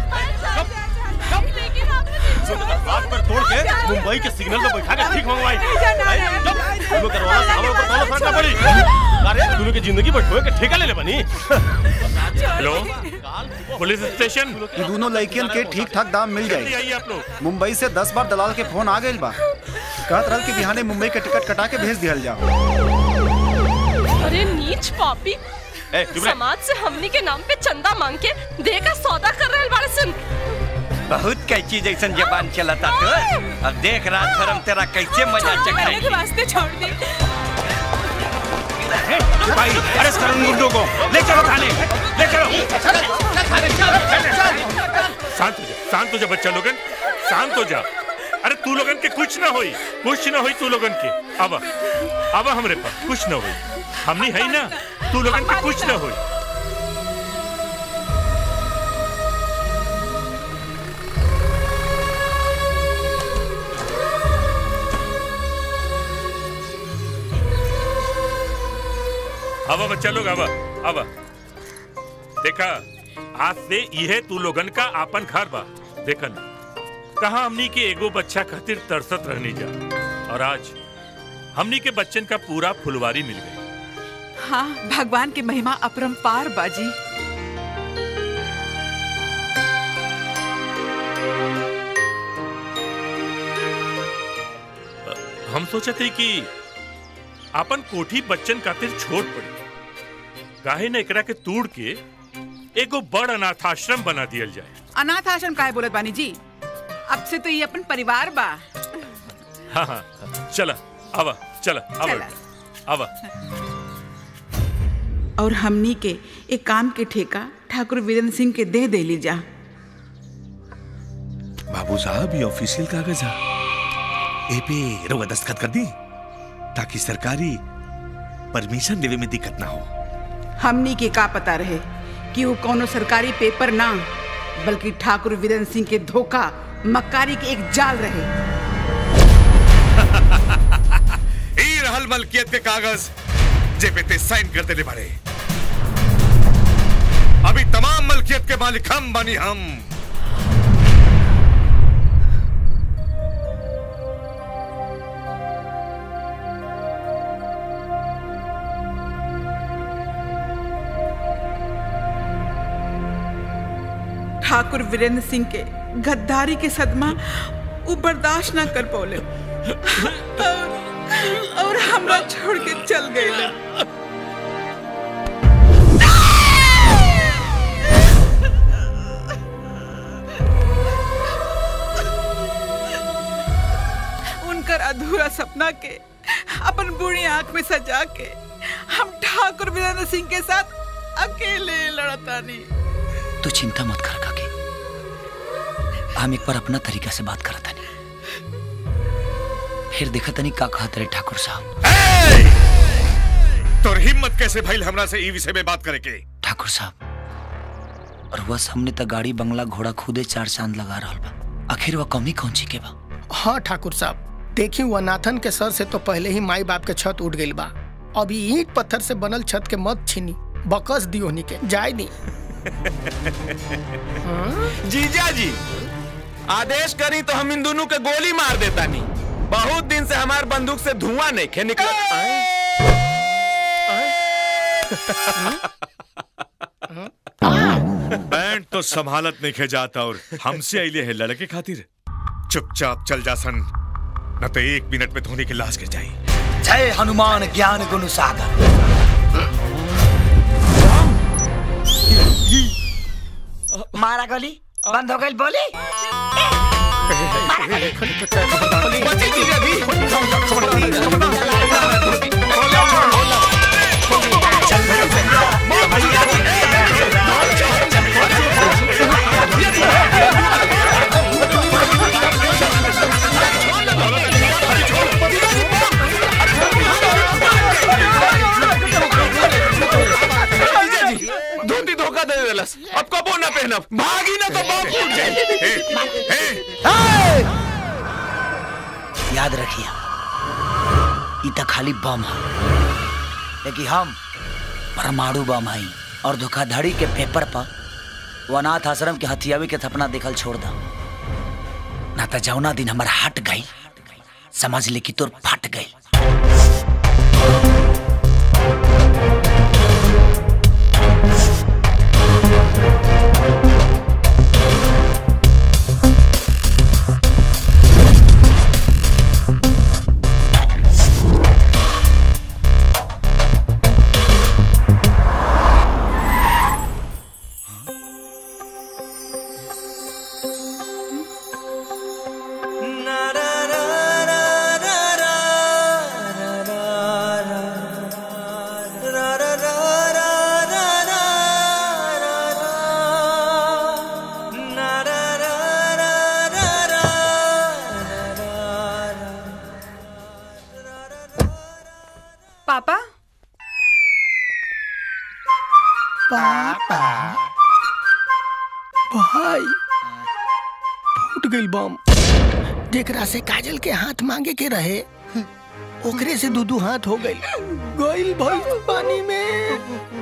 हाथ पर तोड़ के मुंबई के सिग्नल पे बैठा के ठीक मंगवाई तुम्हें करवाना था हमारे ऊपर ताला फाड़ना पड़ी अरे तुम्हें की जिंदगी पर ठोए के ठेका ले ले बनी हेलो पुलिस स्टेशन ये दोनों लड़कियन के ठीक ठाक दाम मिल जल्दी जाए आइए आप लोग मुंबई से दस बार दलाल के फोन आ गए बा कहत रहल कि बिहाने मुंबई के टिकट कटा के भेज दिहल जाओ अरे नीच पापी समाज से हमनी के नाम पे चंदा मांग के दे का सौदा कर रहे बाड़े सन बहुत कैची जैसन जबान चलता तो अब देख रात भर हम तेरा कैसे मजा मेरे चख के वास्ते छोड़ दी भाई अरेस्ट करो उन गुंडों को ले चलो थाने ले चलो शांत हो जा शांत हो जा बच्चा लोगन शांत हो जा अरे तू लोगन के कुछ ना होई कुछ ना होई तू लोगन के अब अब हमरे पास कुछ ना होई हमनी है ना तू लोगन के कुछ ना होई अब बच्चा लोग अब अब देखा आज से यह तू लोगन का आपन घर बा देखन कहा हमनी के एगो बच्चा खातिर तरसत रहनी जा और आज हमनी के बच्चन का पूरा फुलवारी मिल गई हाँ भगवान की महिमा अपरंपार बाजी हम सोचते कि अपन कोठी बच्चन खातिर छोड़ पड़ी काहे न एकरा के तोड़ के एगो बड़ अनाथाश्रम बना दियल जाए अनाथ आश्रम काहे बोलत बानी जी अब से तो ये अपन परिवार बा हाँ हाँ चला आवा चला आवा चला। बेटा, आवा और हमनी के एक काम के ठेका ठाकुर वीरेंद्र सिंह के दे दे ली जा बाबू साहब ये ऑफिशियल कागज है ए पे रउआ दस्तखत कर दी ताकि सरकारी परमिशन देवे में दिक्कत ना हो हमनी के का पता रहे कि वो कोनो सरकारी पेपर ना बल्कि ठाकुर वीरेंद्र सिंह के धोखा मक्कारी के एक जाल रहे ई रहल मलकियत के कागज जे पे ते साइन कर देले बारे अभी तमाम मलकियत के मालिक हम बनी हम ठाकुर वीरेंद्र सिंह के गद्दारी के सदमा वो बर्दाश्त ना कर पौले और, और हमरा छोड़ के चल गए उनकर अधूरा सपना के अपन बूढ़ी आंख में सजा के हम ठाकुर वीरेंद्र सिंह के साथ अकेले लड़तानी तू चिंता मत कर काकी हम एक बार अपना तरीका से बात करत तनी फिर देखा तनी का कहत रहे ठाकुर साहब तोर हिम्मत कैसे भइल हमरा से ई विषय में बात करे के ठाकुर साहब और वह सामने तक गाड़ी बंगला घोड़ा खुदे चार चांद लगा रहा बा आखिर वह कमी कौन ची के बा हाँ ठाकुर साहब देखी वो नाथन के सर से तो पहले ही माई बाप के छत उठ गई बा अभी ईंट पत्थर से बनल छत के मत छीनी बकस दियो हनी के जाय दी जीजा जी आदेश करी तो हम इन दोनों के गोली मार देता नहीं बहुत दिन से हमार बंदूक से धुआं नहीं खे निकल बैंड तो संभालत नहीं खे जाता और हमसे अइले है लड़के खातिर चुपचाप चल जा सन न तो एक मिनट में धोनी की लाश गिर जाई जय हनुमान ज्ञान गुण सागर मारा गोली बंद हो गई बोली जीजा जी धोती धोखा दे देलस अब कबो ना पहनब भागी ना तो बाप फूट जाए याद रखिए ई तो खाली बम है लेकिन हम परमाणु बम हई और धोखाधड़ी के पेपर पर वो अनाथ आश्रम के हथियावी के थपना देखल छोड़ दा ना तो जौना दिन हमार हट गई समझ ले कि तोर फट गई पापा पापा भाई फूट गई बम जेकरा से काजल के हाथ मांगे के रहे ओकरे से दू दू हाथ हो गई गइल भाई पानी में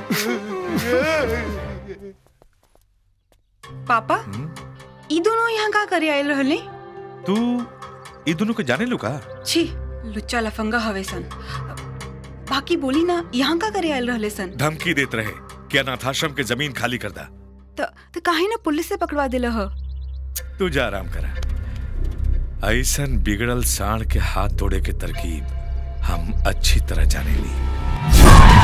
पापा ई दोनों यहाँ का करे आयल रहले तू ई दोनों को जाने लू का छी लुच्चा लफंगा हवे सन बाकी बोली ना यहाँ का करे आयल रहले सन धमकी देत रहे कि अनाथाश्रम के जमीन खाली कर दा त त काहे ना पुलिस से पकड़वा देला ह तू जा आराम करा ऐसन बिगड़ल साण के हाथ तोड़े के तरकीब हम अच्छी तरह जाने ली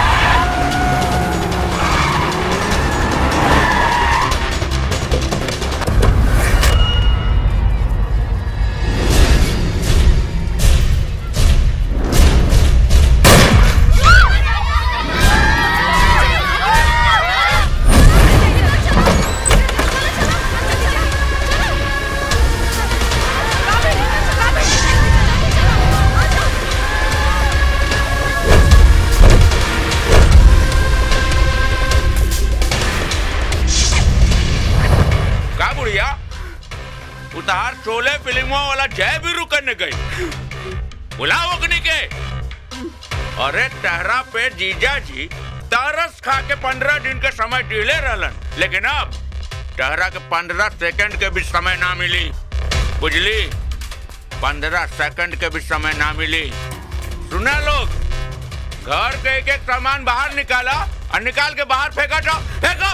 का बुढ़िया उतार शोले फिल्मों वाला जय भी रुकने गई बुलाओ अग्नि के अरे टहरा पे जीजा जी तरस खा के पंद्रह दिन के समय डीले रहलन लेकिन अब टहरा के पंद्रह सेकंड के भी समय ना मिली बुझली पंद्रह सेकंड के भी समय ना मिली सुना लोग घर के एक एक सामान बाहर निकाला और निकाल के बाहर फेंका जाओ फेंको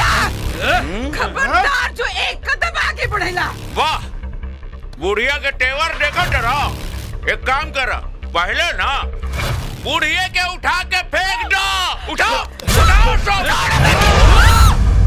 खबरदार जो एक कदम आगे बढ़ेला वाह बुढ़िया के तेवर देखो जरा एक काम कर पहले ना बुढ़िया के उठा के फेंक दो उठाओ उठाओ सब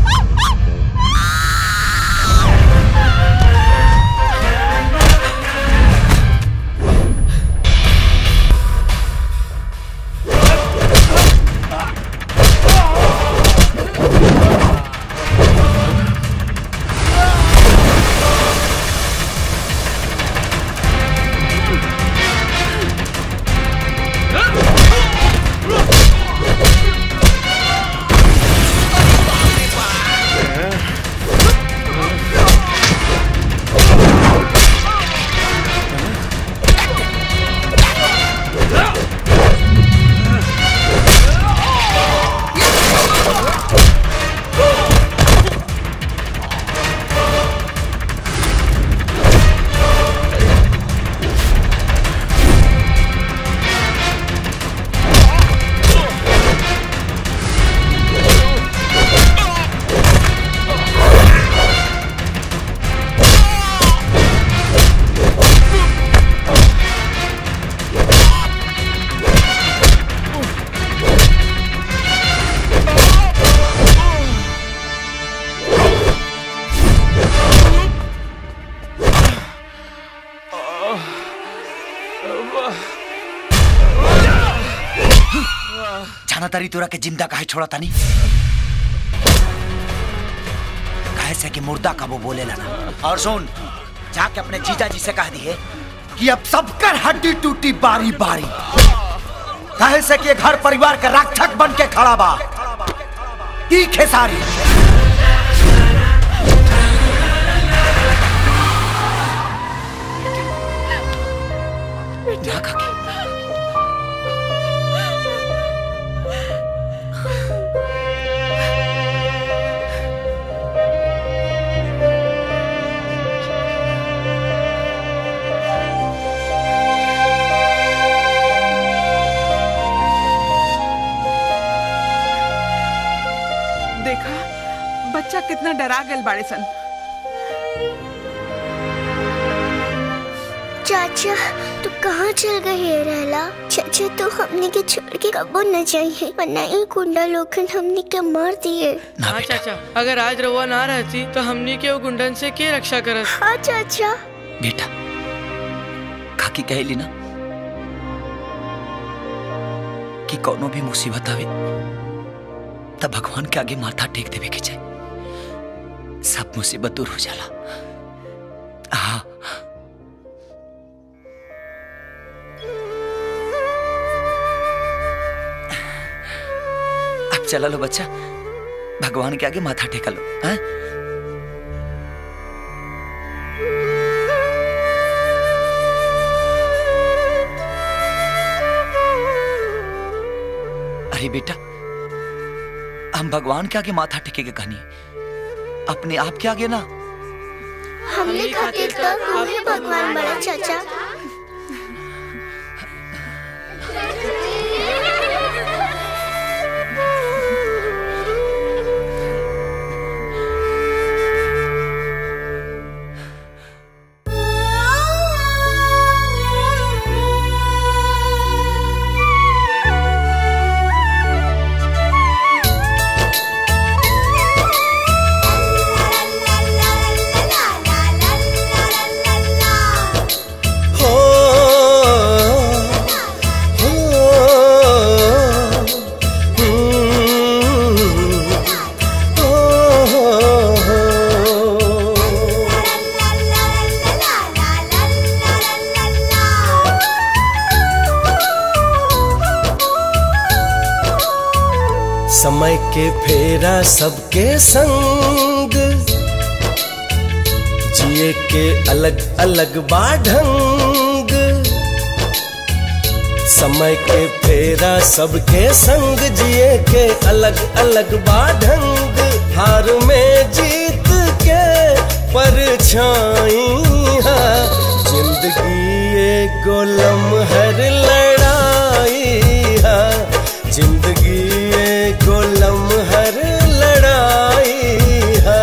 जाना तारी तोरा के जिंदा काहे छोड़ा तानी काहे से कि मुर्दा का वो बोले ना और सुन जाके अपने जीजा जी से कह दिए कि अब सबकर हड्डी टूटी बारी बारी काहे से कि घर परिवार का रक्षक बन के खड़ा बा ई खेसारी ना काकी देखा बच्चा कितना डरा गल बाड़े सन चाचा तू कहाँ चल गए है रहला चाचा तो हमने के छोड़ के कबो न जाइए वरना ये गुंडा लोग हमने के मार दिए हाँ चाचा अगर आज रउआ ना रहती तो हमनी के वो गुंडन से के रक्षा करत हाँ चाचा बेटा काकी कहली ना कि कोनो भी मुसीबत आवे तब भगवान के आगे माथा टेक देवे के चाहे सब मुसीबत दूर हो जाला हाँ अब चला लो बच्चा भगवान के आगे माथा टेका लो हाँ? अरे बेटा हम भगवान के आगे माथा टेके के कहनी अपने आप के आगे ना हमने खातिर तो तू ही भगवान बड़ा चाचा समय के फेरा सबके संग जिए के अलग अलग बाढंग समय के फेरा सबके संग जिए के अलग अलग बाढंग हार में जीत के परछाई है जिंदगी एगो लम्हर लड़ाई है जिंदगी एगो लम्हर लड़ाई है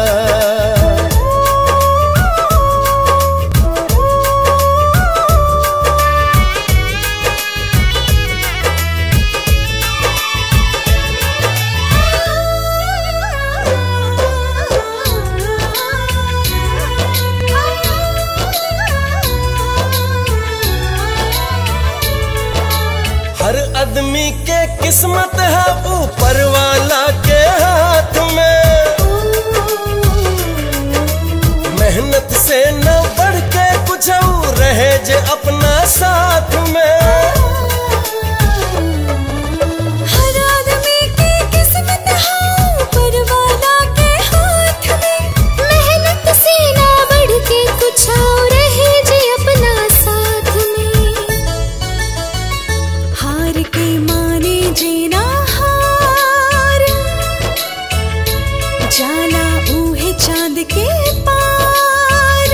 हर आदमी के किस्मत है ऊपर वाला के हाथ में मेहनत से न बढ़ के कुछ और रहे जे अपना साथ में हर आदमी की किस्मत है ऊपर वाला के हाथ में मेहनत से ना बढ़ के कुछ और रहे जी अपना साथ में हार के माने जीना हार जाला ऊहे चांद के पार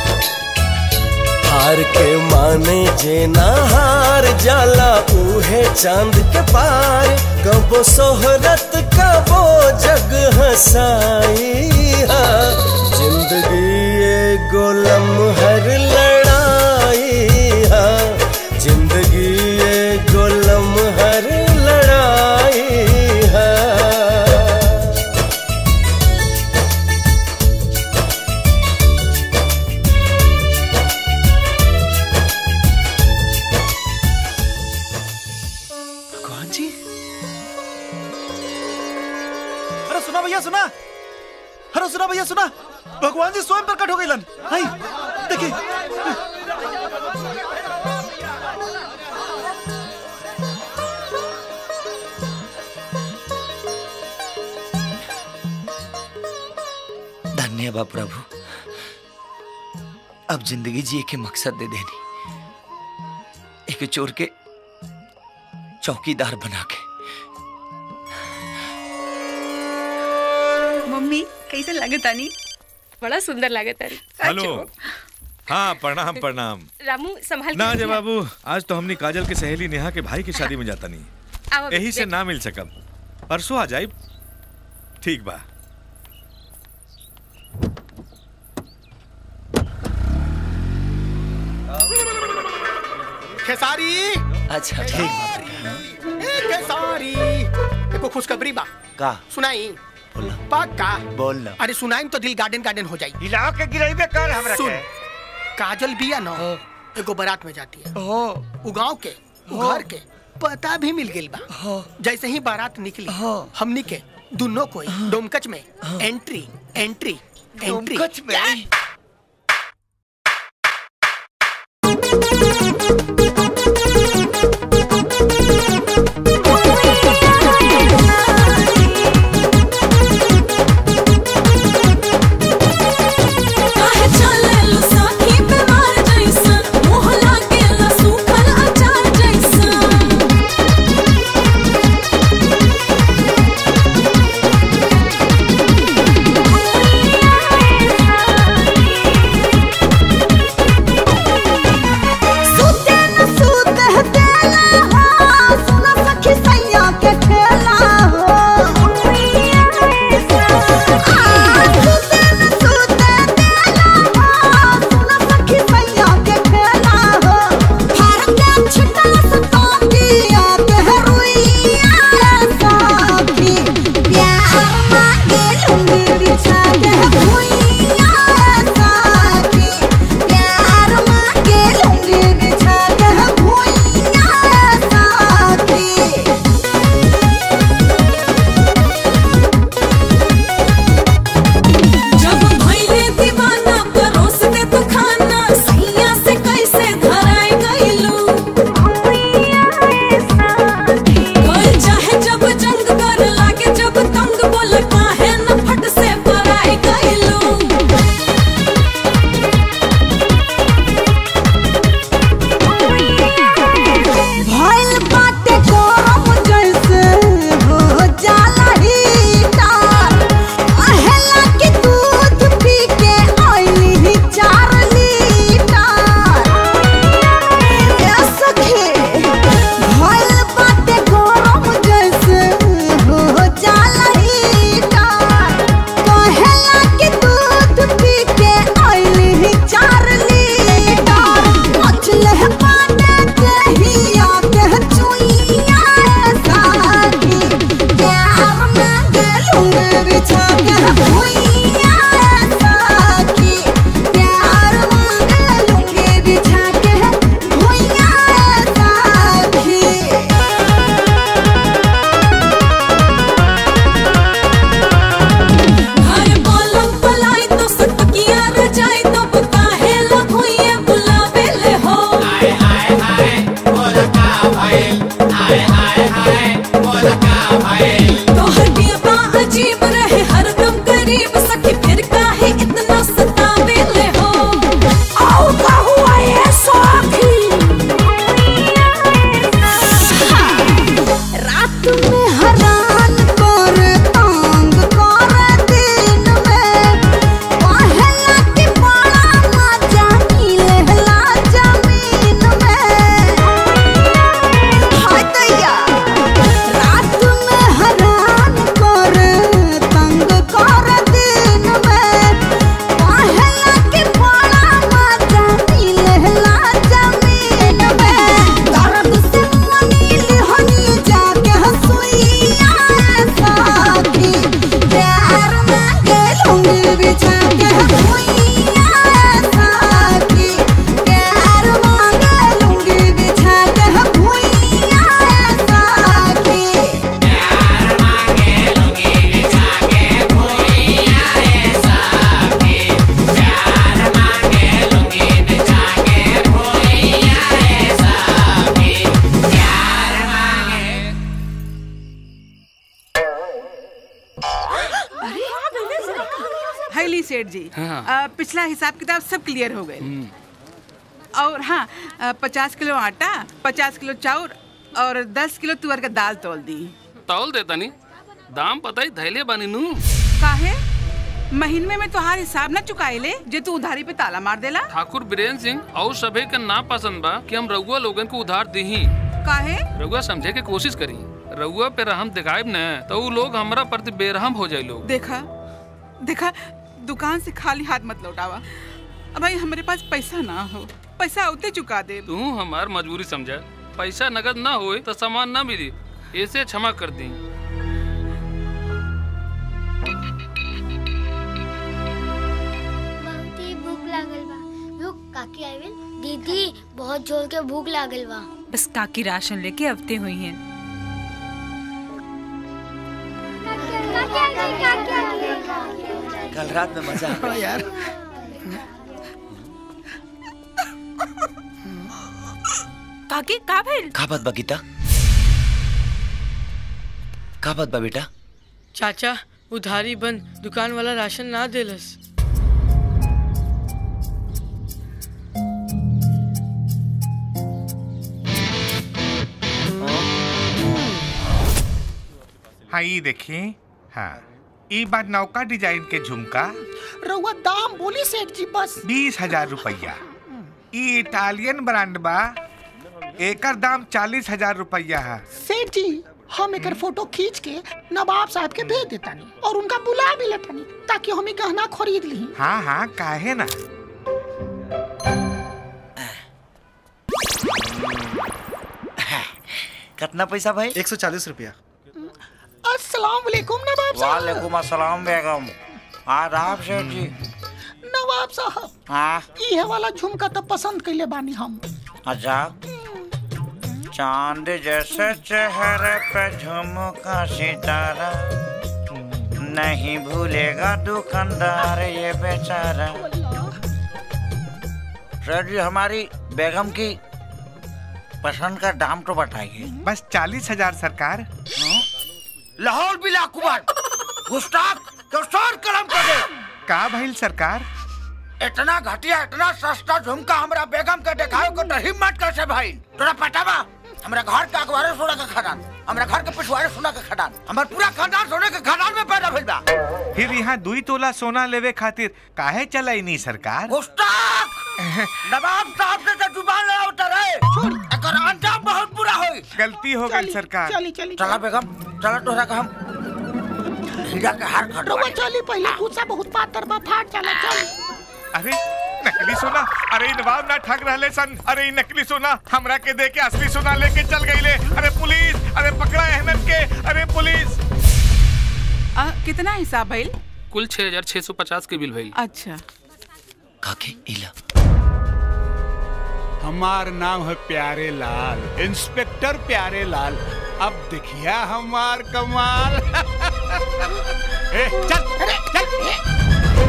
हार के माने जे ना हार जाला उहे चांद के पार कबो सोहरत कबो जग हसाई है जिंदगी एगो लम्हर लड़ाई है जिंदगी एगो लम्हर लड़ाई है भगवान जी अरे सुना भैया सुना अरे सुना भैया सुना भगवान जी स्वयं प्रकट हो गए लन हाय देखिए धन्य बा प्रभु अब जिंदगी जिए के मकसद दे देनी एक चोर के चौकीदार बना के मम्मी कैसे लगे तानी बड़ा सुंदर लगे तारी हेलो हाँ प्रणाम प्रणाम रामू संभाल के ना अजय रखिया। बाबू आज तो हमने काजल के सहेली नेहा के भाई की शादी में जाता नहीं आओ अभी, यही से देख। ना मिल सकब परसों आ जाए ठीक बा खेसारी अच्छा ठीक बा ए खेसारी देखो खुशखबरी बा का सुनाई पक्का बोल ना अरे सुनाई तो दिल गार्डन गार्डन हो जाई हिला के गिराइबे कर हमरा सुन के काजल बिया ना एगो बारात में जाती है उ गांव के उ घर के पता भी मिल गइल बा जैसे ही बारात निकली हमनी के दोनों कोई डोमकच में एंट्री एंट्री एंट्री डोमकच में? काहे चलेलु साथी बीमार जैसन मोह लागेला सूखल अचार जैसन सुते न तोहर नियता अजीब रहे हरदम करीब सखी फिर काहे इतना सतावे ले हो आओ का हुआ ये सखी रात में हरान कर तंग कर दिन में पहला के बड़ा मजा मिलेला जमीन में हाय दैया रात में हरान कर तंग कर दिन में पहला के बड़ा मजा मिलेला जमीन में दर्द से मनील हनी जाके हंसुइया साथी प्यार मांगे लूंगी बिछा के हंसुइया साथी प्यार मांगे लूंगी बिछा के हंसुइया साथी हैली सेठ जी हाँ। अ, पिछला हिसाब किताब सब क्लियर हो गए और हाँ पचास किलो आटा पचास किलो चाउर और दस किलो तुअर का दाल तोल दी तौल देता नी दाम पता ही धैले बानी नू काहे महीने में तोहार हिसाब न चुकाए ले जे तू उधारी पे ताला मार देला ठाकुर बीरेन सिंह और सभे के ना पसंद बा कि हम रउआ लोगन को उधार दीही काहे रउआ समझे के कोशिश करी रउआ पे रहम दिखाएब न तो उ लोग हमरा प्रति बेरहम हो जाए लोग देखा देखा दुकान से खाली हाथ मत लौटावा अब भाई हमारे पास पैसा ना हो पैसा उते चुका दे तू हमार मजबूरी समझा पैसा नगद ना होए तो सामान ना मिली ऐसे क्षमा कर दी बहुत ही भूख लागल बा रुक काकी आइल दीदी बहुत जोर के भूख लागल बा बस काकी राशन लेके अवते हुई हैं कल रात में मजा हाँ यार काकी का भइल का बात बा गीता का बात बा बेटा चाचा उधारी बंद दुकान वाला राशन ना देलस हाँ ये देखिए हाँ ई बार नौका डिजाइन के झुमका रउआ दाम बोली सेठ जी बस बीस हजार रुपया ई इटालियन ब्रांड बा एकर दाम चालीस हजार रुपया है सेठ जी हम एकर फोटो खींच के नवाब साहब के भेज देतानी और उनका बुला भी लेतानी ताकि हम ई गहना खरीद ली हाँ हाँ काहे ना कितना पैसा भाई एक सौ चालीस रुपया अस्सलाम वालेकुम नवाब साहब वालेकुम अस्सलाम बेगम आदाब सेठ जी नवाब साहब हाँ ये वाला झुमका तो पसंद कैले बानी हम अच्छा चांद जैसे चेहरे पे झुमका सितारा नहीं भूलेगा दुकानदार ये बेचारा सर जी हमारी बेगम की पसंद का दाम तो बताइए बस चालीस हजार सरकार लाहौर बिला कुमार गुस्ताख तो सर कलम कर दे का भइल सरकार इतना घटिया इतना सस्ता झुमका हमरा बेगम के देखाओ को तो हिम्मत कैसे भाई तोरा पता बा हमरा घर के अखबारे सोना के खदान हमरा घर के पिछवाड़े सोना के खदान हमर पूरा खानदान सोने के खदान में पैदा भइल बा फिर यहाँ दुई तोला सोना लेवे खातिर काहे चलाई नहीं सरकार गुस्ताख नवाब साहब से तो जुबान लड़ा उतर है एकर अंजाम बहुत बुरा होई गलती हो गई सरकार चली चली चला बेगम चला तोरा का हम हीरा के हार खटवा रउआ चली पहले गुस्सा बहुत पातर बा फाट जाला चली अरे नकली सोना अरे इ नवाब ना ठग रहले सन अरे इ नकली सोना हमरा के दे के असली सोना लेके चल गईले अरे पुलिस अरे पकड़ा अहमद के अरे पुलिस आ, कितना हिसाब भइल कुल छह हजार छह सौ पचास के बिल भइल अच्छा काके इला हमार नाम है प्यारे लाल इंस्पेक्टर प्यारे लाल अब देखिया हमार कमाल ए, चल चल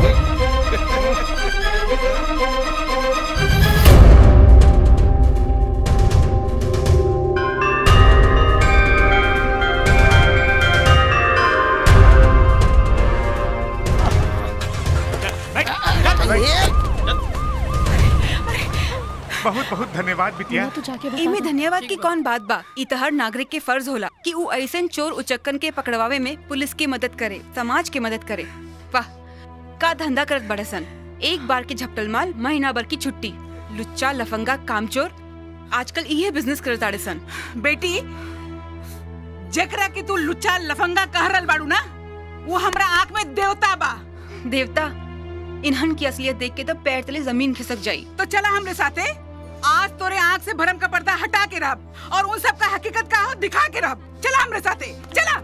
धन्यवाद बिटिया इमे धन्यवाद की कौन बात बा ई त हर नागरिक के फर्ज होला कि ऊ ऐसन चोर उचक्कन के पकड़वावे में पुलिस की मदद करे समाज के मदद करे वाह का धंधा करत बड़े सन एक बार के झपटल माल महीना भर की छुट्टी लुच्चा लफंगा कामचोर आजकल इहे बिजनेस करत आड़े सन बेटी जकरा के तू लुच्चा लफंगा कह रहल बाड़ू ना वो हमरा आंख में देवता बा देवता इन्हन की असलियत देख के तो पैर तले जमीन खिसक जाई तो चला हमरे साथे आज तोरे आंख से भरम का पर्दा हटा के रब और उन सब का हकीकत का हो दिखा के रब चला हमरे साथे चला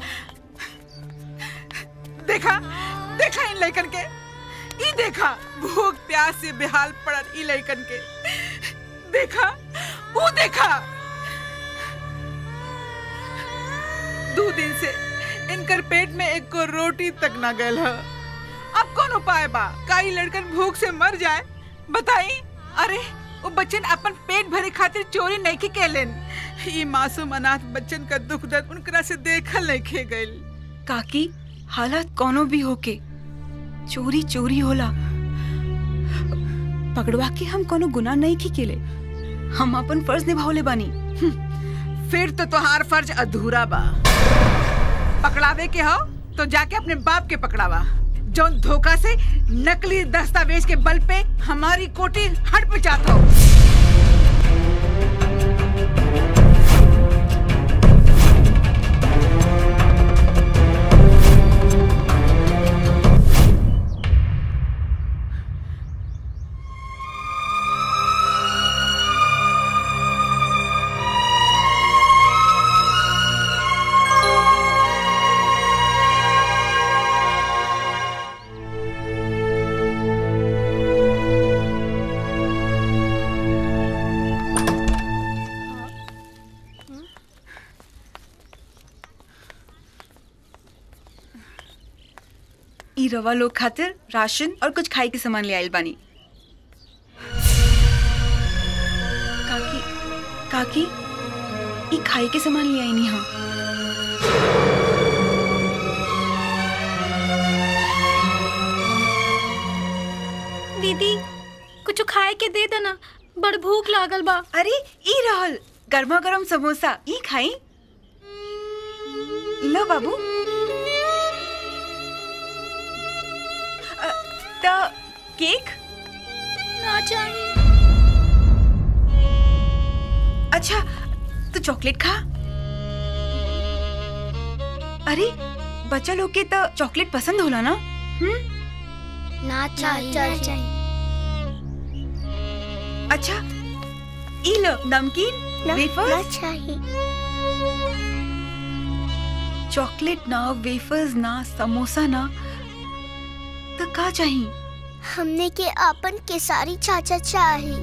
देखा देखा इन लइकन के ई देखा भूख प्यास से बेहाल पड़ल ई लइकन के देखा वो देखा दो दिन से इनकर पेट में एक को रोटी तक ना गल है अब कौन उपाय बा का ई लड़कन भूख से मर जाए बताई अरे वो बच्चन अपन पेट भरे खातिर चोरी नहीं के केलन ई मासूम अनाथ बच्चन का दुख दर्द उनकरा से देखल नहीं खे गइल काकी हालत कोनो भी होके चोरी चोरी होला पकड़वा के हम कोनो गुनाह नहीं की केले हम अपन फर्ज निभावले बानी फिर तो तोहार फर्ज अधूरा बा पकड़ावे के हो तो जाके अपने बाप के पकड़ावा जौन धोखा से नकली दस्तावेज के बल पे हमारी कोटी हट पे जाता हो ई रवा लोग खातिर राशन और कुछ खाए के सामान ले आइल बानी काकी काकी ई खाए के सामान ले आई नी हाँ दीदी कुछ खाए के दे देना बड़ भूख लागल बा अरे ई रहल गर्मा गर्म समोसा ई खाई लो बाबू अ, त केक ना चाहिए अच्छा तो चॉकलेट खा अरे बच्चा लोग के तो चॉकलेट पसंद होला ना हम्म ना चाहिए अच्छा ई लो नमकीन वेफर्स ना चाहिए चॉकलेट ना वेफर्स ना समोसा ना तो का चाहिए हमने के अपन केसारी चाचा चाही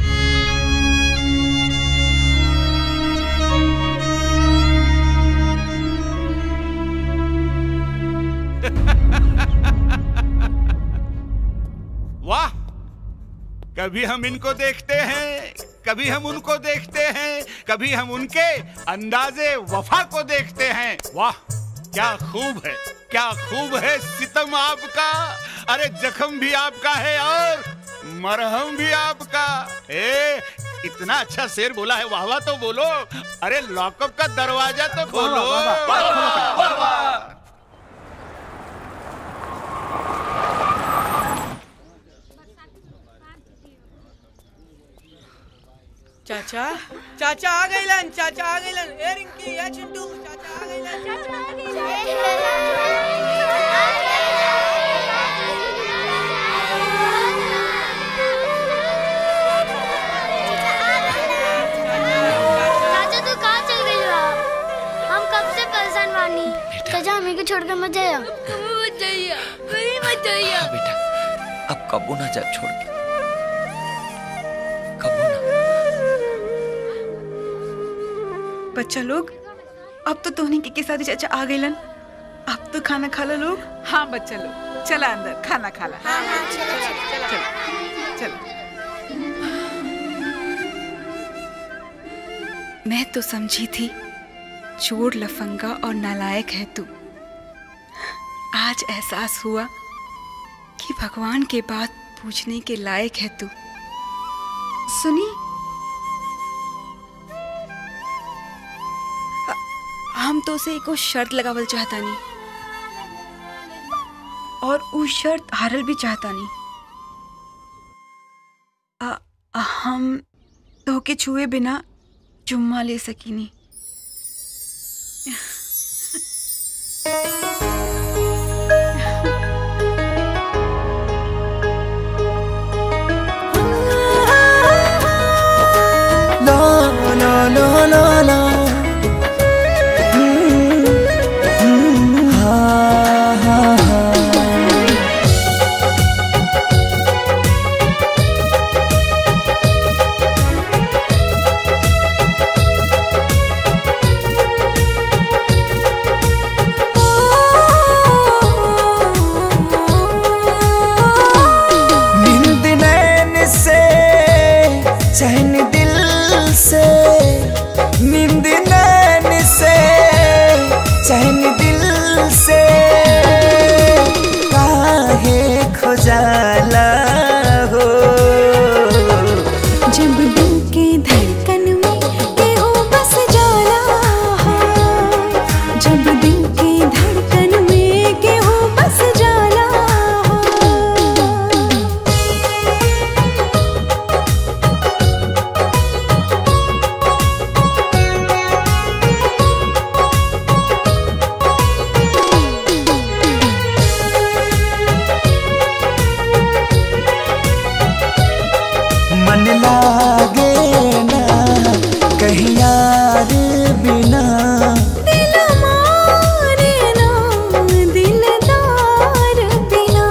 वाह कभी हम इनको देखते हैं कभी हम उनको देखते हैं कभी हम उनके अंदाजे वफा को देखते हैं वाह क्या खूब है क्या खूब है सितम आपका अरे जख्म भी आपका है और मरहम भी आपका ए इतना अच्छा शेर बोला है वाह वाह तो बोलो अरे लॉकअप का दरवाजा तो खोलो वाह, वाह, वाह, वाह, वाह, वाह। चाचा चाचा आ गइलन चाचा आ गइलन ए रिंकी या चिंटू चाचा आ गइलन चाचा आ चाचा तू कहाँ चल गई बा? हम कब से परेशान बानी चाचा हमें को छोड़ कर मत जाइए मत जाइए कहीं मत जाइए बेटा अब कबो ना जा छोड़ के बच्चा लोग अब तो तोहनी के, के साथ चाचा आ गइलन अब तो खाना खा लो लोग हाँ बच्चा लोग चला अंदर खाना खा ला चलो चलो मैं तो समझी थी चोर लफंगा और नालायक है तू आज एहसास हुआ कि भगवान के बात पूछने के लायक है तू सुनी हम तो उसे एको शर्त लगावल चाहता नहीं और उ शर्त हारल भी चाहता नहीं आ, आ, हम तो के छुए बिना चुम्मा ले सकीनी La la la la la. Mm, mm, ha, ha, ha. नींद नैन से चैन दिल से नींद नैन से चैन दिल से काहे खुजाला हो जब दिल के धड़कन में केहू बस जाला हो जब दिल के धड़कन में केहू बस जाला हो मन लागे ना कहीं यार बिना दिल मारे ना दिलदार बिना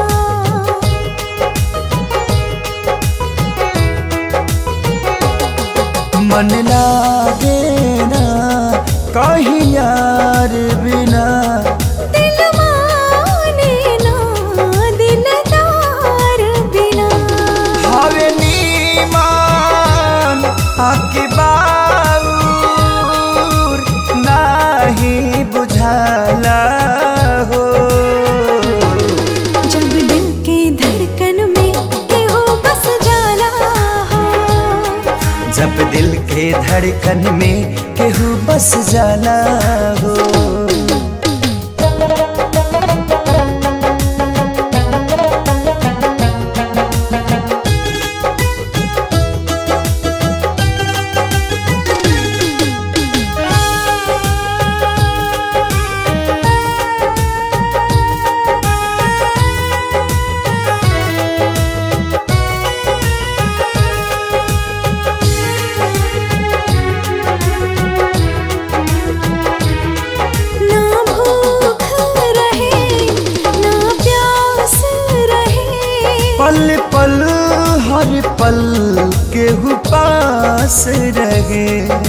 मन लागे ना कहीं यार बिना दिल माने ना दिलदार बिना हवे नीमान आके बाऊर नाही बुझाला हो जब दिल के धड़कन में केहू बस जाला हो जब दिल के धड़कन में केहू बस जाला हो ना भूख रहे ना प्यास रहे पल पल हर पल केहू पास रहे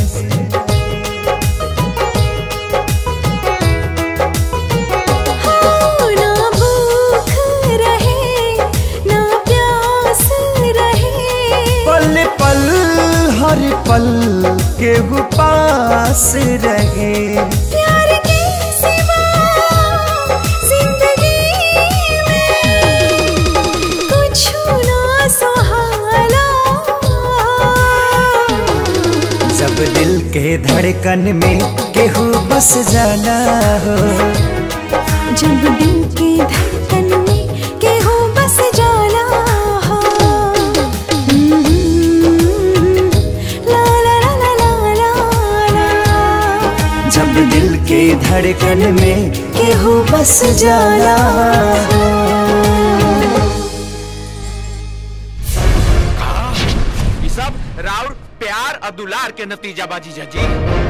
हो ना भूख रहे ना प्यास रहे पल पल हर पल केहू पास रहे प्यार के सिवा जिंदगी में कुछ ना सुहाला जब दिल के धड़कन में केहू बस जाना हो जब दिल के धड़कन में केहू बस जाला हो ला ला ला ला ला ला ला जब दिल के धड़कन में केहू बस जाला हो ये सब राउर प्यार और दुलार के नतीजा बाजी जी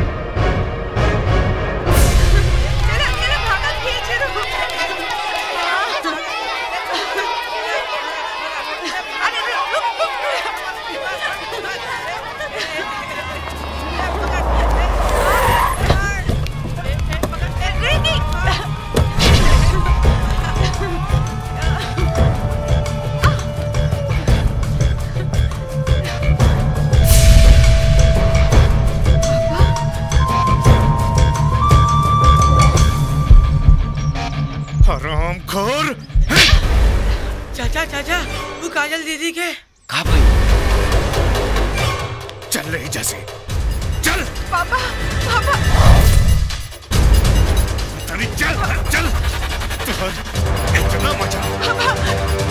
हराम खोर चाचा चाचा वो काजल दीदी के चल रही जैसे पापा पापा तनी चल चल तुहर इतना मजा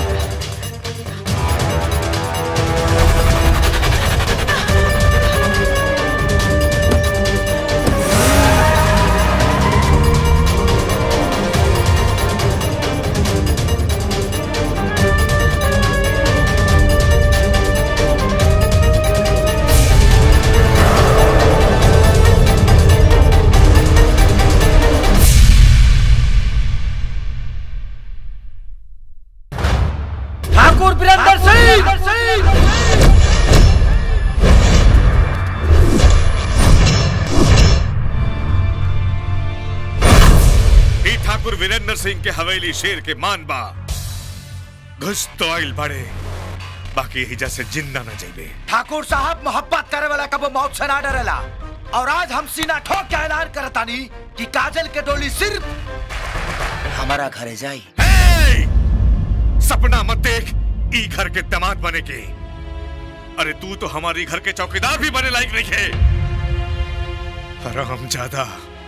ठाकुर वीरेंद्र सिंह ई ठाकुर वीरेंद्र सिंह के हवेली शेर के मान बा घुस तो आइल बड़े बाकी हिजा से जिंदा न जाइबे ठाकुर साहब मोहब्बत करे वाला कबो मौत से ना डरेला और आज हम सीना ठोक के ऐलान करतानी कि काजल के डोली सिर्फ हमारा घरे जाई सपना मत देख ई घर के दामाद बने के अरे तू तो हमारी घर के चौकीदार भी बने लायक नहीं है हराम ज्यादा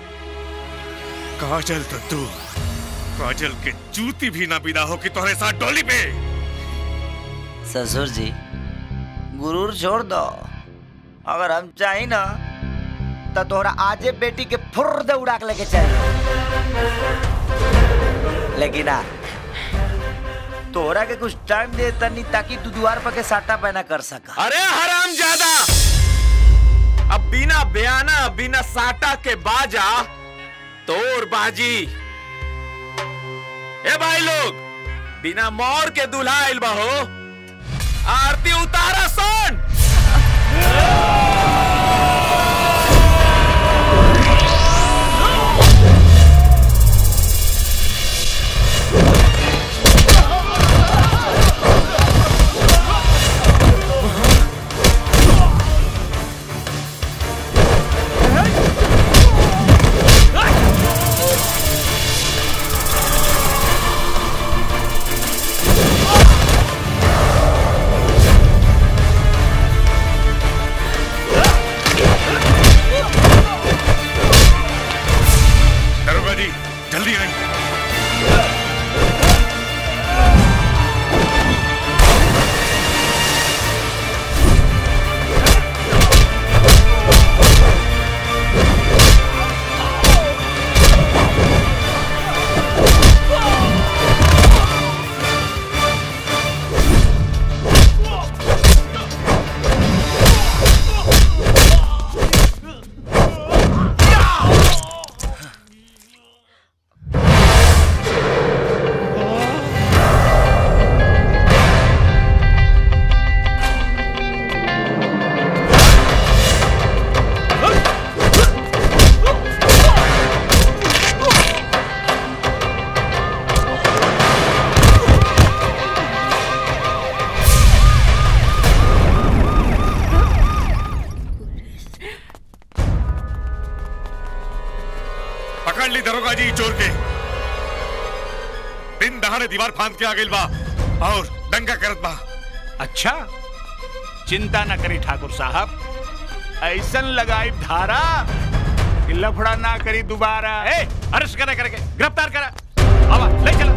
काजल तो तू काजल के जूती भी ना बिदा हो कि तुम्हारे साथ डोली पे ससुर जी गुरूर छोड़ दो अगर हम चाही ना तो तोहरा आजे बेटी के फुर दे उड़ा के लेके चल लेकिन आ तोहरा के कुछ टाइम दे तनी ताकि तू द्वार पर के साटा पहना कर सका अरे हराम ज्यादा अब बिना बयाना बिना साटा के बाजा तोर बाजी ए भाई लोग बिना मोर के दुल्हा आइल बा हो आरती उतारा सन दरोगा जी जल्दी आए पकड़ ली दरोगा जी चोर के दिन दहाड़े दीवार फांद के आ गइल बा और दंगा करत बा अच्छा चिंता न करी ठाकुर साहब ऐसन लगाई धारा कि लफड़ा ना करी दोबारा ए अरेस्ट करे करके गिरफ्तार करा आवा ले चला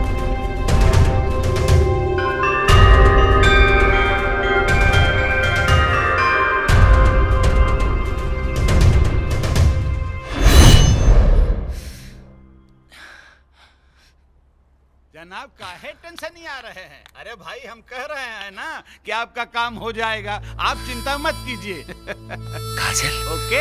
जनाब काहे टेंशन नहीं आ रहे हैं अरे भाई हम कह रहे हैं ना कि आपका काम हो जाएगा आप चिंता मत कीजिए काजल ओके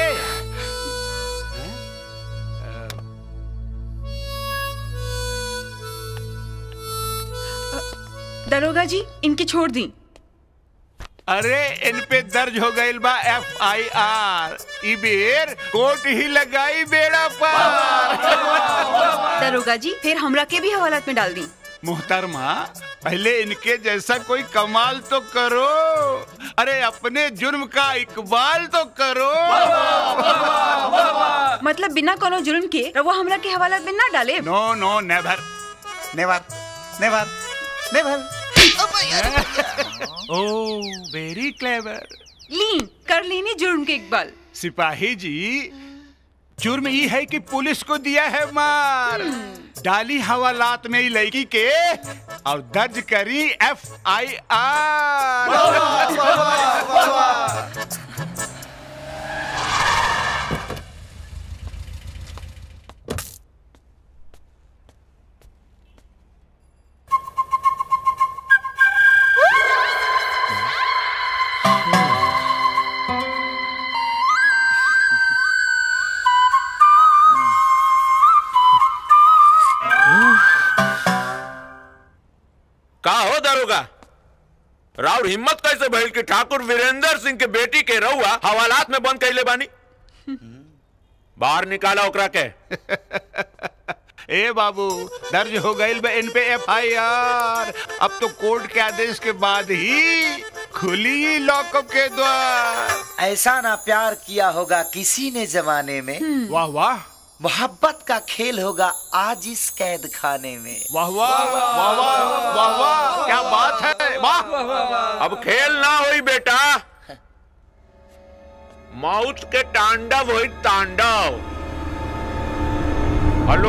दरोगा जी इनकी छोड़ दी अरे इन पे दर्ज हो गई बा एफ आई आर ई बेर कोर्ट ही लगाई बेड़ा पार दरोगा जी फिर हमरा के भी हवालात में डाल दी मुहतरमा पहले इनके जैसा कोई कमाल तो करो अरे अपने जुर्म का इकबाल तो करो मतलब बिना कोनो जुर्म के रवा हमरा के हवालात में ना डाले नो नो नेवर नेवर नेवर नेवर ओ वेरी क्लेवर ली कर लेनी जुर्म के इकबाल सिपाही जी जुर्म ये है कि पुलिस को दिया है मार डाली हवालात में ही लड़की के और दर्ज करी एफ आई आर का हो दारोगा राउर हिम्मत कैसे भइल कि ठाकुर वीरेंद्र सिंह के बेटी के रहुआ हवालात में बंद कैले बानी बाहर निकाला ओकरा के ए बाबू दर्ज हो गई बा इन पे एफ आई आर अब तो कोर्ट के आदेश के बाद ही खुली लॉकअप के द्वार ऐसा ना प्यार किया होगा किसी ने जमाने में वाह वाह मोहब्बत का खेल होगा आज इस कैद खाने में वाह वाह वाह वाह वाह वाह क्या बात है वाह अब खेल ना होई बेटा मौत के तांडव होई तांडव हेलो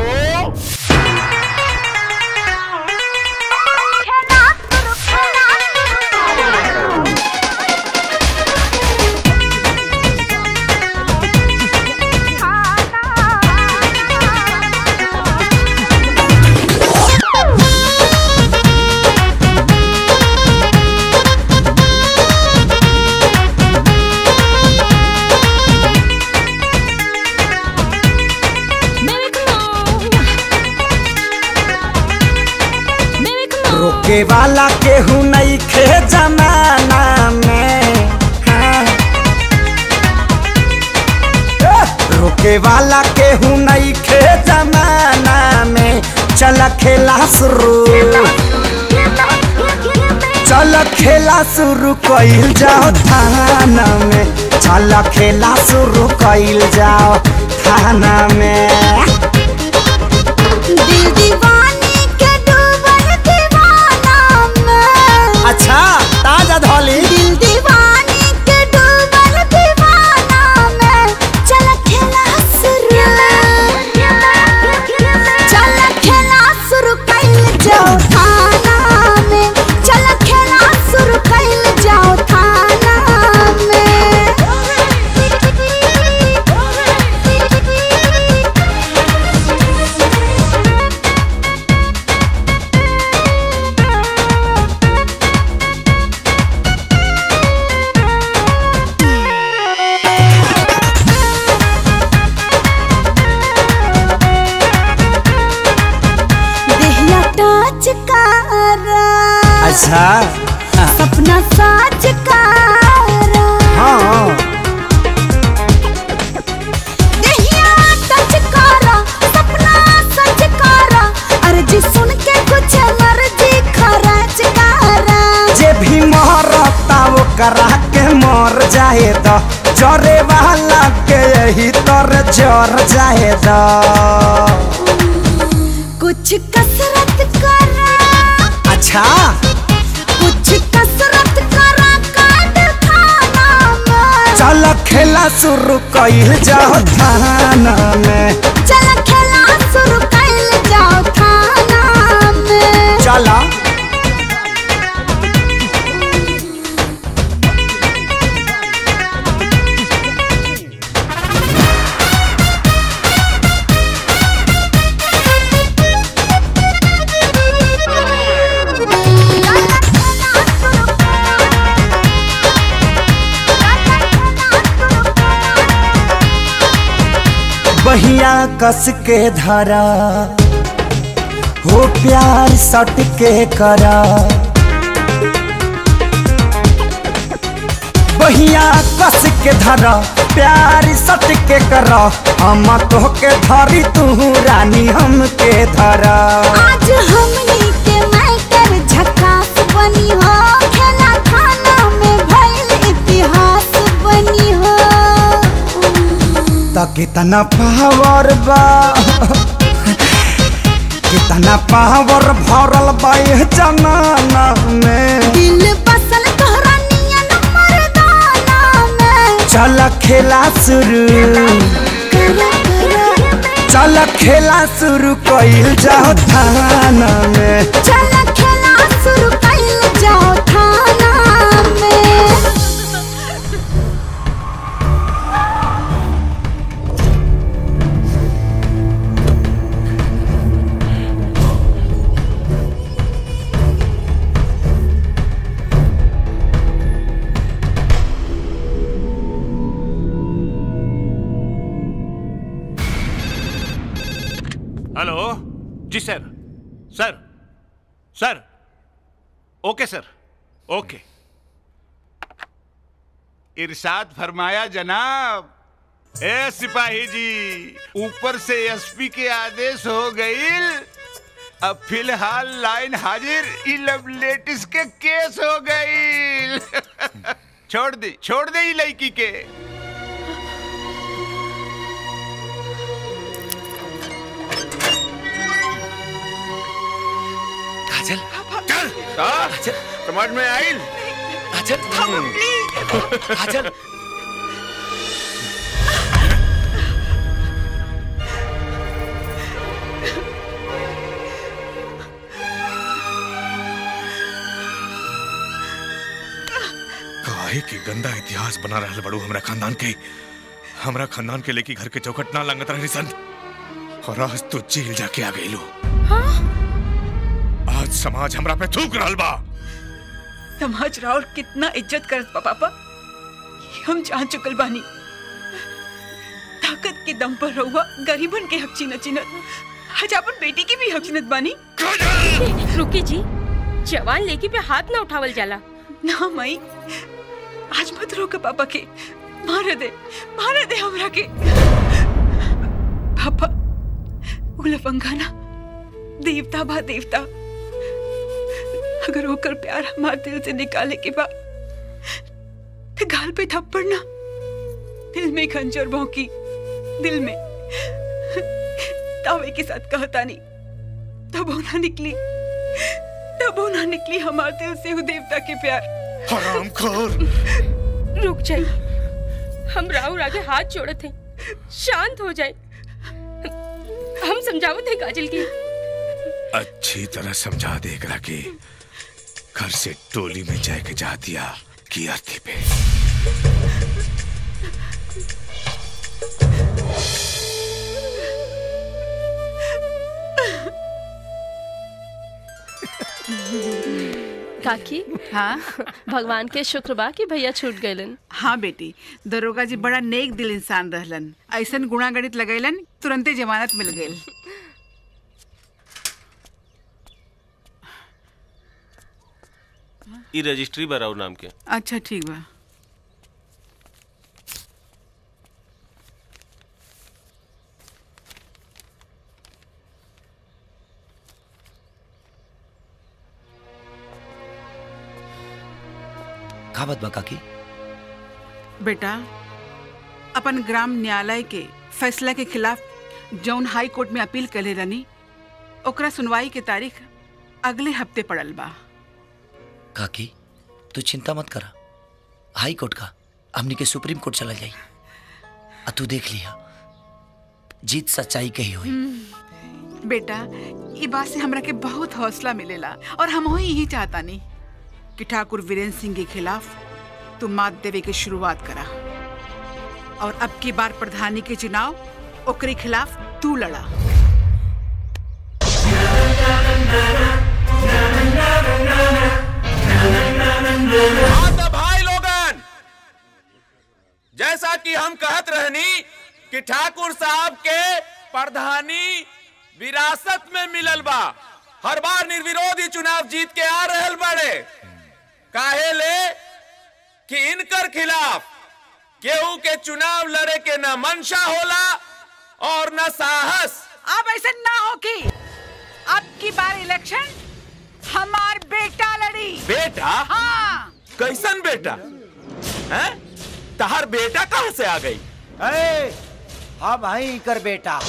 रोके वाला केहू नहीं खे जमाना में हाँ। ए, रोके वाला केहू नहीं खे जमाना में चल खेला शुरू चल खेला शुरू कइल जाओ थाना में चल खेला शुरू कइल जाओ थाना में दिल दीवानी के डूबल दीवाना में अच्छा ताजा धौली दिल दीवानी के डूबल दीवाना में चल खेला शुरू चल खेला शुरू कइल जाओ थाना में चल खेला शुरू कइल जाओ थाना में देहिया टच कारा अच्छा सपना साच कारा हाँ देहिया टच कारा सपना सच कारा अर्जी सुन के कुछ मर्जी खरच कारा जे भी मरता वो करा के मर जाए द जरे वाला के यही तर जर जाए द कुछ कसरत करा अच्छा कुछ कसरत करा काट खाना में चल खेला शुरू कइल जाओ थाना में चल खेला शुरू कइल जाओ थाना में चला बहिया कस के धरा हो प्यार सट के करा बहिया कस के धरा प्यार सट के करा हम तो के धरी तू रानी हम के धरा आज हमनी के मैटर झकास बनी हो खेला खाना में भइल इतिहास बनी हो त कितना पावर बा कितना पावर भरल बा ये जमाना में दिल बसल तोहरा नियन मर्दाना में चल खेला शुरू कर कर चल खेला शुरू कइल जाओ थाना में चल खेला शुरू कइल जाओ थाना में हेलो जी सर सर सर ओके सर ओके इरशाद फरमाया जनाब ए सिपाही जी ऊपर से एसपी के आदेश हो गई अब फिलहाल लाइन हाजिर ई लव लेटिस के केस हो गई छोड़ दे छोड़ दे ई लड़की के काजल चल चल समझ में आइल काजल काजल काहे के गंदा इतिहास बना रहल बड़ू हमरा खानदान के हमरा खानदान के लेके घर के चौखट ना लंगत रही सन और आज तो जेल जाके आ गई लो आज समाज हमरा पे थूक रहल बा समाज राउर कितना इज्जत करत बा पापा ये हम जान चुकल बानी ताकत के दम पर रहुआ गरीबन के हक छीनत छीनत आज अपन बेटी की भी हक छीनत बानी रुकी जी जवान लेकी पे हाथ ना उठावल जाला ना माई आज मत रोक पापा के मार दे मार दे हमरा के पापा उलफंगा ना देवता बा देवता अगर होकर प्यार हमारे दिल से निकाले के बाद तो गाल पे थप्पड़ ना दिल में खंजर भौंकी दिल में तावे के साथ कहता नहीं तब वो ना निकली तब वो ना निकली हमारे दिल से वो देवता के प्यार हरामखोर रुक जाइए हम राहुल आगे हाथ जोड़त हैं शांत हो जाए हम समझावत हैं काजल की अच्छी तरह समझा दे एकरा के घर से टोली में जाके जा दिया की अर्थी पे काकी हाँ भगवान के शुक्र बा कि भैया छूट गइलन हाँ बेटी दरोगा जी बड़ा नेक दिल इंसान रहलन ऐसन गुणा गणित लगैलन तुरंते जमानत मिल गई ई रजिस्ट्री बराउ नाम के अच्छा ठीक बा का बात बा काकी बेटा अपन ग्राम न्यायालय के फैसला के खिलाफ जौन हाई कोर्ट में अपील करे रनी ओकरा सुनवाई के तारीख अगले हफ्ते पड़ल बा काकी तू चिंता मत करा हाई कोर्ट का हमनी के सुप्रीम कोर्ट चला जाई आ तू देख लिया जीत सच्चाई के ही हुई हम्म, बेटा ये बात से हमरा के बहुत हौसला मिलेला और हम ही यही चाहता नहीं कि ठाकुर वीरेंद्र सिंह के खिलाफ तू मात देवे की शुरुआत करा और अब की बार प्रधानी के चुनाव ओकरे खिलाफ तू लड़ा हाँ तो भाई लोगन जैसा कि हम कहत रहनी कि ठाकुर साहब के प्रधानी विरासत में मिलल बा हर बार निर्विरोधी चुनाव जीत के आ रहल बड़े काहे ले कि इनकर खिलाफ केहू के चुनाव लड़े के न मंशा होला और न साहस अब ऐसे ना हो कि अब की बार इलेक्शन हमार बेटा लड़ी बेटा हाँ कैसन बेटा हैं तहार बेटा कहाँ से आ गई ए, हाँ भाई कर बेटा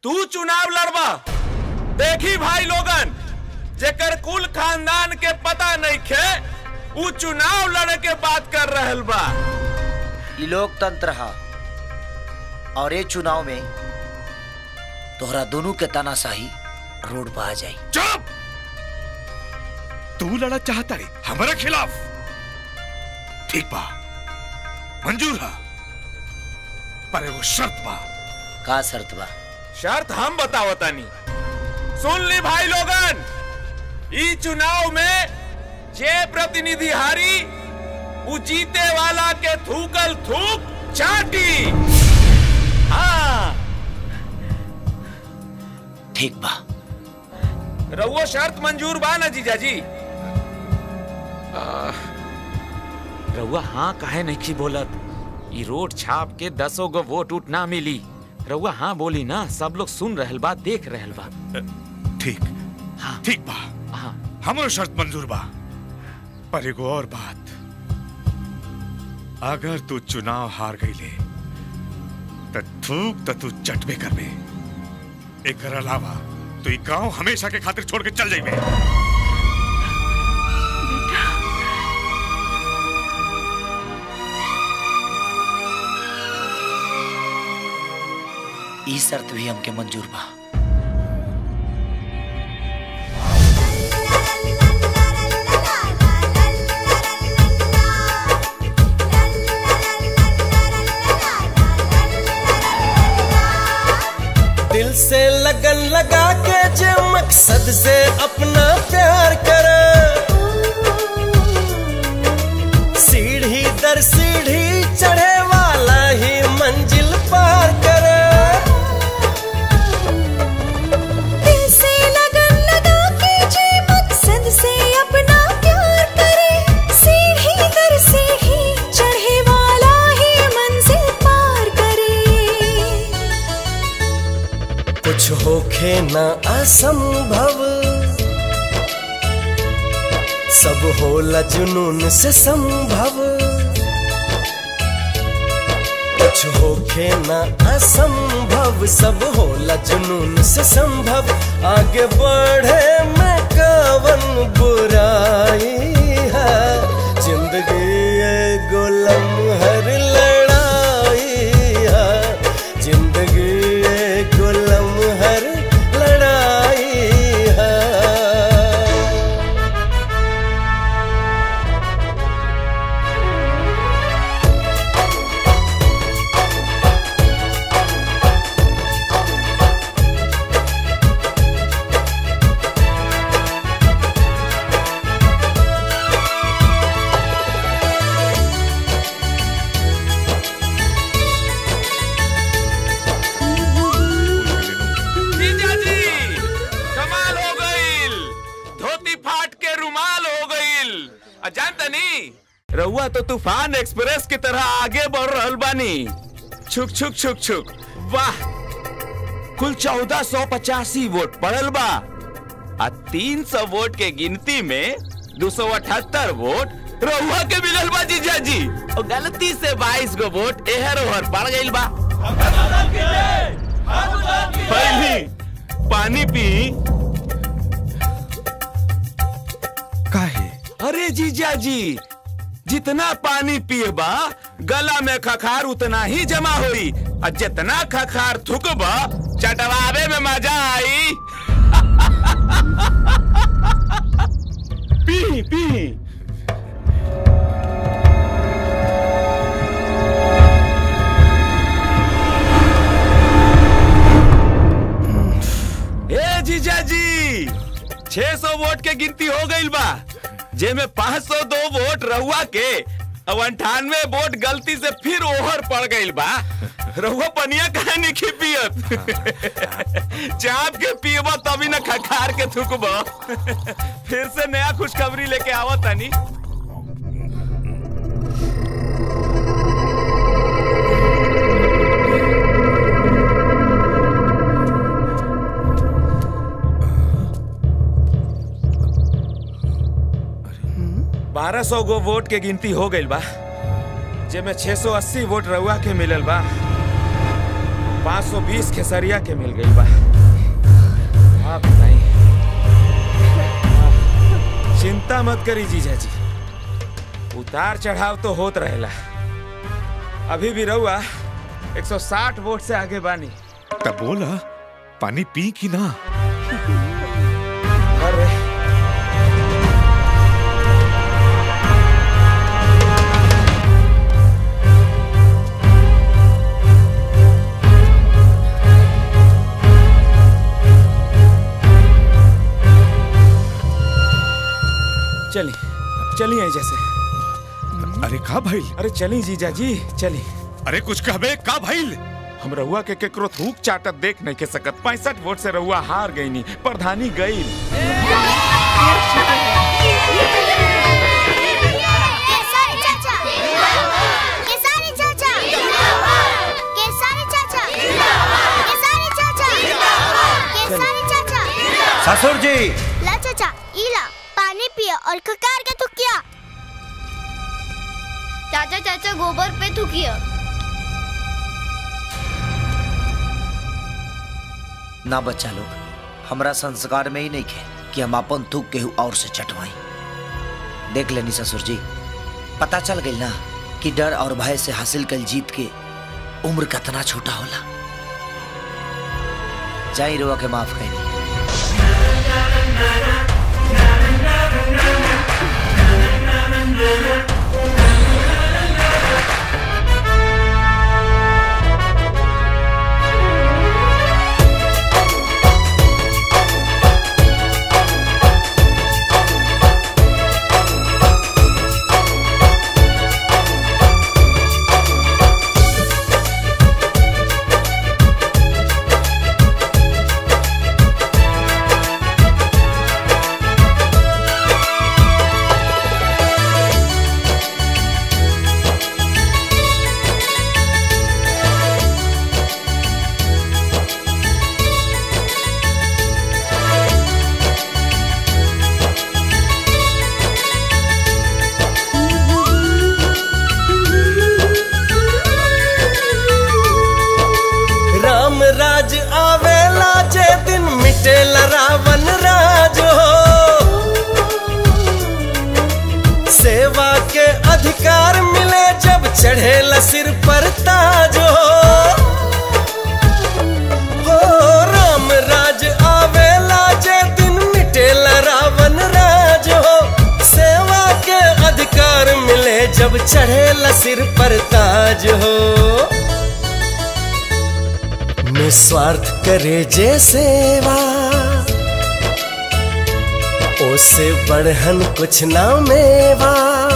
तू चुनाव लड़बा देखी भाई लोगन जेकर कुल खानदान के पता नहीं खे उ चुनाव लड़े के बात कर रहल बा ई लोकतंत्र हा और ये चुनाव में तोहरा दोनों के तानाशाही रोड पर आ जाई चुप तू लड़ा चाहता है हमारा खिलाफ ठीक बा मंजूर है पर एगो शर्त बा का शर्त बा शर्त हम बतावतानी सुन ली भाई लोगन ई चुनाव में जे प्रतिनिधि हारी उ जीते वाला के थूकल थूक चाटी हाँ ठीक बा रउओ शर्त मंजूर बा ना जीजाजी रउआ हाँ काहे नहीं की बोलत ई रोड छाप के दसों गो वोट उठ ना मिली रउआ हाँ बोली ना सब लोग सुन रहल बा देख रहल बा ठीक ठीक बा हमरो शर्त मंजूर बा पर एगो और बात अगर तू चुनाव हार गईले त थूक त तू चटबे करबे एकर अलावा तू ई गांव हमेशा के खातिर छोड़ के चल जाइबे ई शर्त भी हमके मंजूर बा दिल से लगन लगा के जो मकसद से अपना प्यार कर सीढ़ी दर सीढ़ी चढ़े वाला ही मंजिल पार कर दिल से लगन लगा के जे मकसद से अपना प्यार करे सीढ़ी दर सीढ़ी चढ़े वाला ही मंजिल पार करे कुछ होखे ना असंभव सब होला जुनून से संभव कुछ होखे ना असंभव सब होला जुनून से संभव आगे बढ़े में कवन बुराई है जिंदगी एगो लम्हर लड़ाई है जिंदगी एगो लम्हर लड़ाई है जीजाजी कमाल हो गईल धोती फाट के रुमाल हो गईल आ जानता नी रउआ तो तूफान एक्सप्रेस की तरह आगे बढ़ रहल बानी छुक छुक छुक छुक वाह कुल चौदह सौ पचासी वोट पड़ल बा आ तीन सौ वोट के गिनती में दो सौ अठहत्तर वोट रउआ के मिलल बा जीजाजी और गलती से बाईस गो वोट एहर ओहर पड़ गईल बा पहली पानी पी काहे अरे जीजा जी जितना पानी पिएबा गला में खखार उतना ही जमा होई और जितना खखार थुकबा चटवावे में मजा आई पी पी ए जीजा जी 600 वोट के गिनती हो गई बा जेमे 502 वोट रहुआ के अब अंठानवे वोट गलती से फिर ओहर पड़ गई बा रहुआ पनिया काहे नहीं पियत चाप के पियबा तभी न खखार के थुकबा फिर से नया खुशखबरी लेके आवत तानी बारह सौ गो वोट के गिनती हो गई बा जेमे 680 वोट रउआ के मिलल बा 520 खेसरिया के मिल गई बा आप नहीं चिंता मत करी जीजा जी उतार चढ़ाव तो होत रहेला अभी भी रहुआ 160 वोट से आगे बानी तब बोला पानी पी कि ना अरे चली चली आई जैसे अरे का भाई अरे चली जीजा जी चली अरे कुछ कहबे का भाई हम रहुआ के केकरो थूक चाटत देख नहीं के सकत पैंसठ वोट से रहुआ हार गई नी प्रधानी गई केसरी चाचा केसरी चाचा केसरी चाचा केसरी चाचा केसरी चाचा ससुर जी ला चाचा इला पानी पियो और ककार के थुकिया चाचा चाचा गोबर पे थुकिया ना बच्चा लोग हमरा संस्कार में ही नहीं खे कि हम अपन थूक केहू और से चटवाई देख लेनी ससुर जी पता चल गई ना कि डर और भय से हासिल कल जीत के उम्र कितना छोटा होला जाई रुआ के माफ कर राम राज आवेला जे दिन मिटेला रावण राज हो सेवा के अधिकार मिले जब चढ़ेला सिर पर ताज हो हो राम राज आवेला जे दिन मिटेला रावण राज हो सेवा के अधिकार मिले जब चढ़ेला सिर पर ताज हो निस्वार्थ करे जे सेवा ओसे बढ़हन कुछ ना मेवा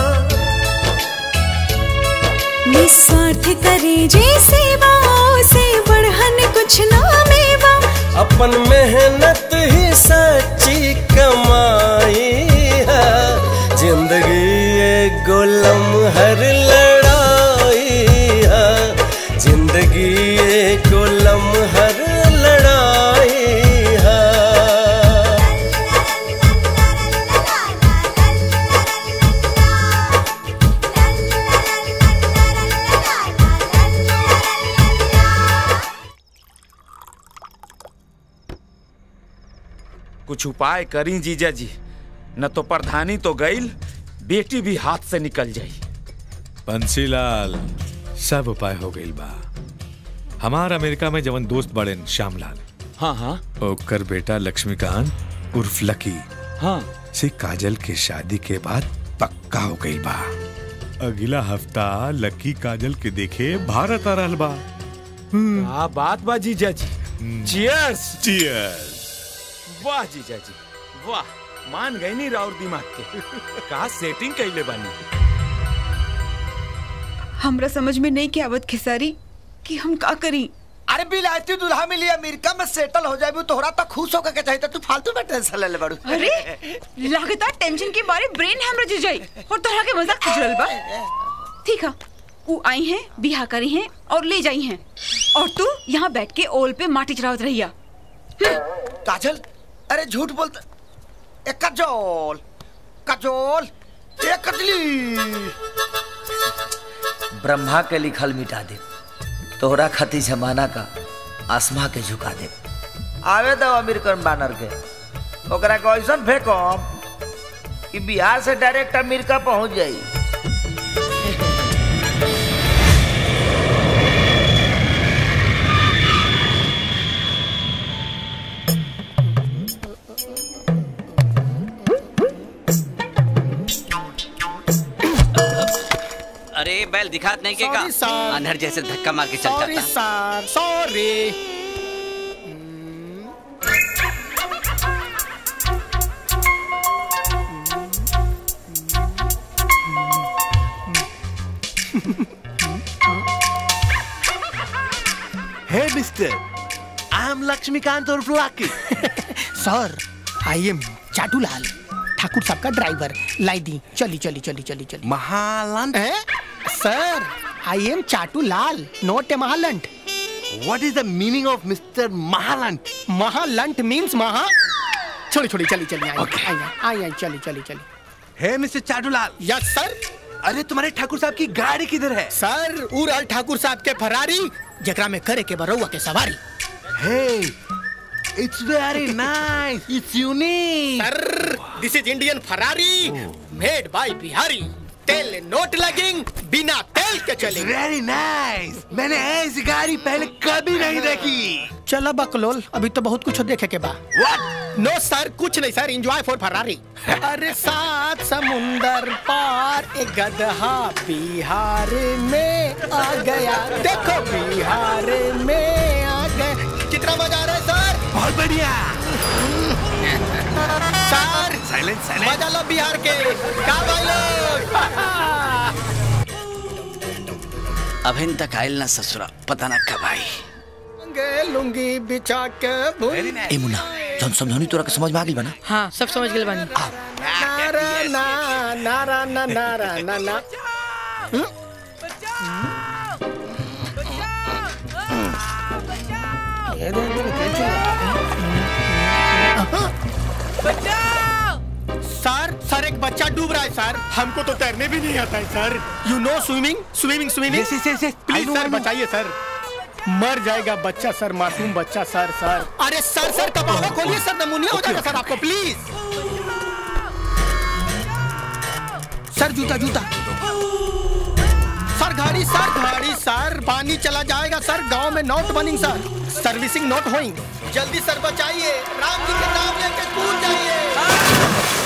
निस्वार्थ करे जे सेवा से बढ़हन कुछ ना मेवा अपन मेहनत ही सच्ची कमाई है जिंदगी एक गोलम हर लड़ाई है जिंदगी एक गोलम हर लड़ाई है कुछ उपाय करी जीजा जी न तो प्रधानी तो गईल बेटी भी हाथ से निकल जाई बंसीलाल सब उपाय हो गई बा हमार अमेरिका में जवन दोस्त बड़े श्यामलाल हाँ हाँ ओकर बेटा लक्ष्मीकांत उर्फ लकी हाँ से काजल के शादी के बाद पक्का हो गई बा अगला हफ्ता लकी काजल के देखे भारत आ रहल बा क्या बात बा जीजा जी चियर्स चियर्स वाह जीजा जी वाह मान गई नहीं राउर दिमाग के का सेटिंग कैले बानी हमरा समझ में नहीं के आवत खेसारी कि हम का करी अरे बिलायती दूल्हा मिली अमेरिका में सेटल हो जाए तोहरा तो खुश होकर के चाहिए तू फालतू में टेंशन ले ले बड़ू अरे लगातार टेंशन के मारे ब्रेन हमरा जुझ जाई और तोहरा के मजाक पूछ रहल बा ठीक है वो आई हैं बिहा करी हैं और ले जाई हैं और तू यहाँ बैठ के ओल पे माटी चढ़ावत रहिया काजल अरे झूठ बोलता ए कजोल कजोल ए कजली ब्रह्मा के लिखल मिटा दे तोहरा खाती जमाना का आसमा के झुका दे आवे दो अमेरिकन बानर के ओकरा के ऐसन फेंकम कि बिहार से डायरेक्ट अमेरिका पहुंच जाई अरे बैल दिखात नहीं के का Sorry, sir. अंधर जैसे धक्का मार के चल सॉरी जाता sir sorry Hey, mister. I'm Lakshmikant or Lucky. Sir I am Chatulal Thakur साहब का ड्राइवर लाई दी चली चली चली चली चली महालंट sir I am Chatulal not a महालंट What is the meaning of Mr. Mahalant? महालंट मींस महा छोड़ी छोड़ी चली चली आई आई आई आई चली चली चली Hey, Mr. Chatulal yes sir अरे तुम्हारे ठाकुर साहब की गाड़ी किधर है सर उड़ल ठाकुर साहब के फरारी जकरा में करे के बरौआ के सवारी Hey, it's very nice. It's unique. Sir this is Indian Ferrari made by Bihari तेल नोट लगेंग बिना तेल के चलेंगे वेरी नाइस मैंने ऐसी गाड़ी पहले कभी नहीं देखी चला बकलोल अभी तो बहुत कुछ देखे के बा What? नो सर कुछ नहीं सर एंजॉय फॉर फरारी अरे सात समुंदर पार एक गदहा बिहार में आ गया देखो बिहार में आ गया कितना मजा आ रहा है सर बहुत बढ़िया सर साइलेंट साइलेंट मजा लो बिहार के का भाई लोग अभिन तक आयल ना ससुरा पता ना कब आई लुंगे लुंगी बिछा के भूल ए मुन्ना जौन समझौनी तोरा के समझ में आ गइल बा ना हाँ सब समझ गए बानी नारा ना नारा ना नारा ना ना सर सर एक बच्चा डूब रहा है सर हमको तो तैरने भी नहीं आता है sir you know swimming swimming swimming Yes, yes, yes, yes. I please know, सर I know. बचाइए सर मर जाएगा बच्चा सर मासूम बच्चा सर सर अरे सर सर कपावा खोलिए सर नमूनिया हो जाएगा सर आपको प्लीज सर जूता जूता सर गाड़ी सर गाड़ी सर पानी चला जाएगा सर गांव में नोट बनिंग सर सर्विसिंग नोट होइंग जल्दी सर बचाइए राम जी के नाम लेके कूद जाइए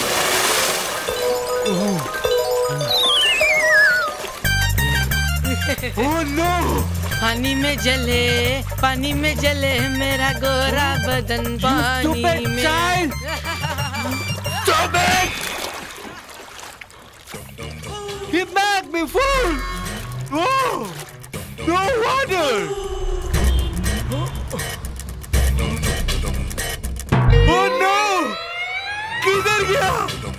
Oh no! पानी में जले पानी में जले मेरा गोरा बदन पानी stupid में child! Stop it! He made me fool! Oh! No water! Oh no! किधर गया?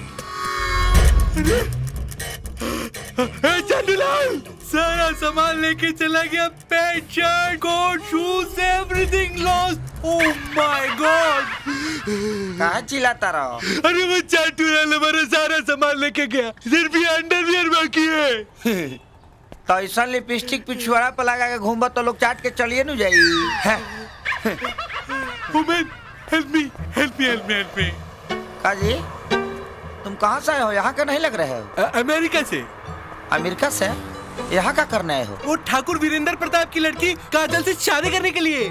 अरे चंदूलाल सारा सामान लेके चला गया pant shirt coat shoes everything lost oh my God कहाँ चिल्लाता रहो अरे वो चाटूलाल हमारा सारा सामान लेके गया सिर्फ ये अंडरवियर बाकी है तो ऐसा लिपस्टिक पिछुआड़ा पर लगा के घूमबा तो लोग चाट के चलिए नु जाई हैं? Women help me help me help me help me का जी तुम कहाँ से आए हो यहाँ का नहीं लग रहे हो अमेरिका से अमेरिका से यहाँ का करने आए हो वो ठाकुर वीरेंद्र प्रताप की लड़की काजल से शादी करने के लिए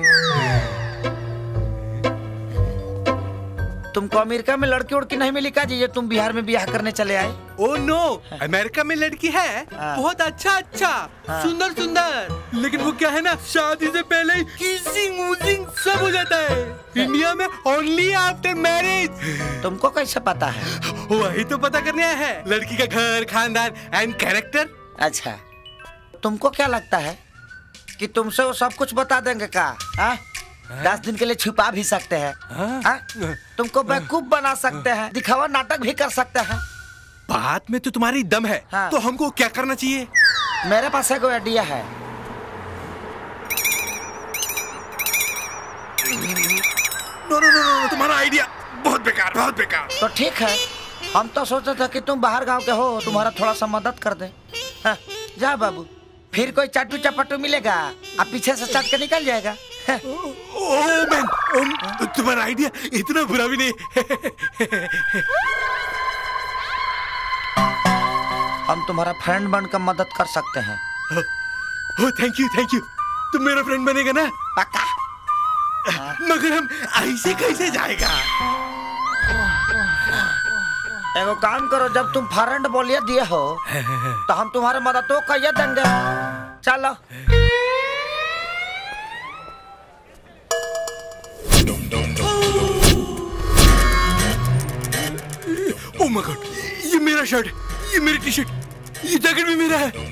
तुमको अमेरिका में लड़की उड़की नहीं मिली का जी ये तुम बिहार में ब्याह करने चले आए ओ नो अमेरिका में लड़की है बहुत अच्छा अच्छा सुंदर सुंदर लेकिन वो क्या है ना शादी से पहले ही किसिंग वूजिंग सब हो जाता है इंडिया में ओनली आफ्टर मैरिज तुमको कैसे पता है वही तो पता करने आया है लड़की का घर खानदान एंड कैरेक्टर अच्छा तुमको क्या लगता है कि तुमसे वो सब कुछ बता देंगे का हाँ? दस दिन के लिए छुपा भी सकते हैं हाँ? तुमको बेवकूफ बना सकते हैं दिखावा नाटक भी कर सकते हैं बात में तो तुम्हारी दम है हाँ। तो हमको क्या करना चाहिए मेरे पास एक आइडिया है नो नो नो नो तुम्हारा आइडिया बहुत बेकार बहुत बेकार तो ठीक है हम तो सोचते थे कि तुम बाहर गांव के हो तुम्हारा थोड़ा सा मदद कर दे हाँ, जा बाबू फिर कोई चाटू चपाटू मिलेगा अब पीछे से चट के निकल जाएगा ओ मैन ओ, तुम्हारा आइडिया इतना बुरा भी नहीं हम तुम्हारा फ्रेंड बनकर मदद कर सकते हैं oh thank you thank you तुम मेरा फ्रेंड बनेगा ना पक्का मगर हम ऐसे कैसे जाएगा एगो काम करो जब तुम फ्रेंड बोलिए दिए हो तो हम तुम्हारे मदद तो कहिए देंगे चलो ओ माय गॉड ये मेरा शर्ट ये मेरी टी शर्ट ये जैकेट भी मेरा है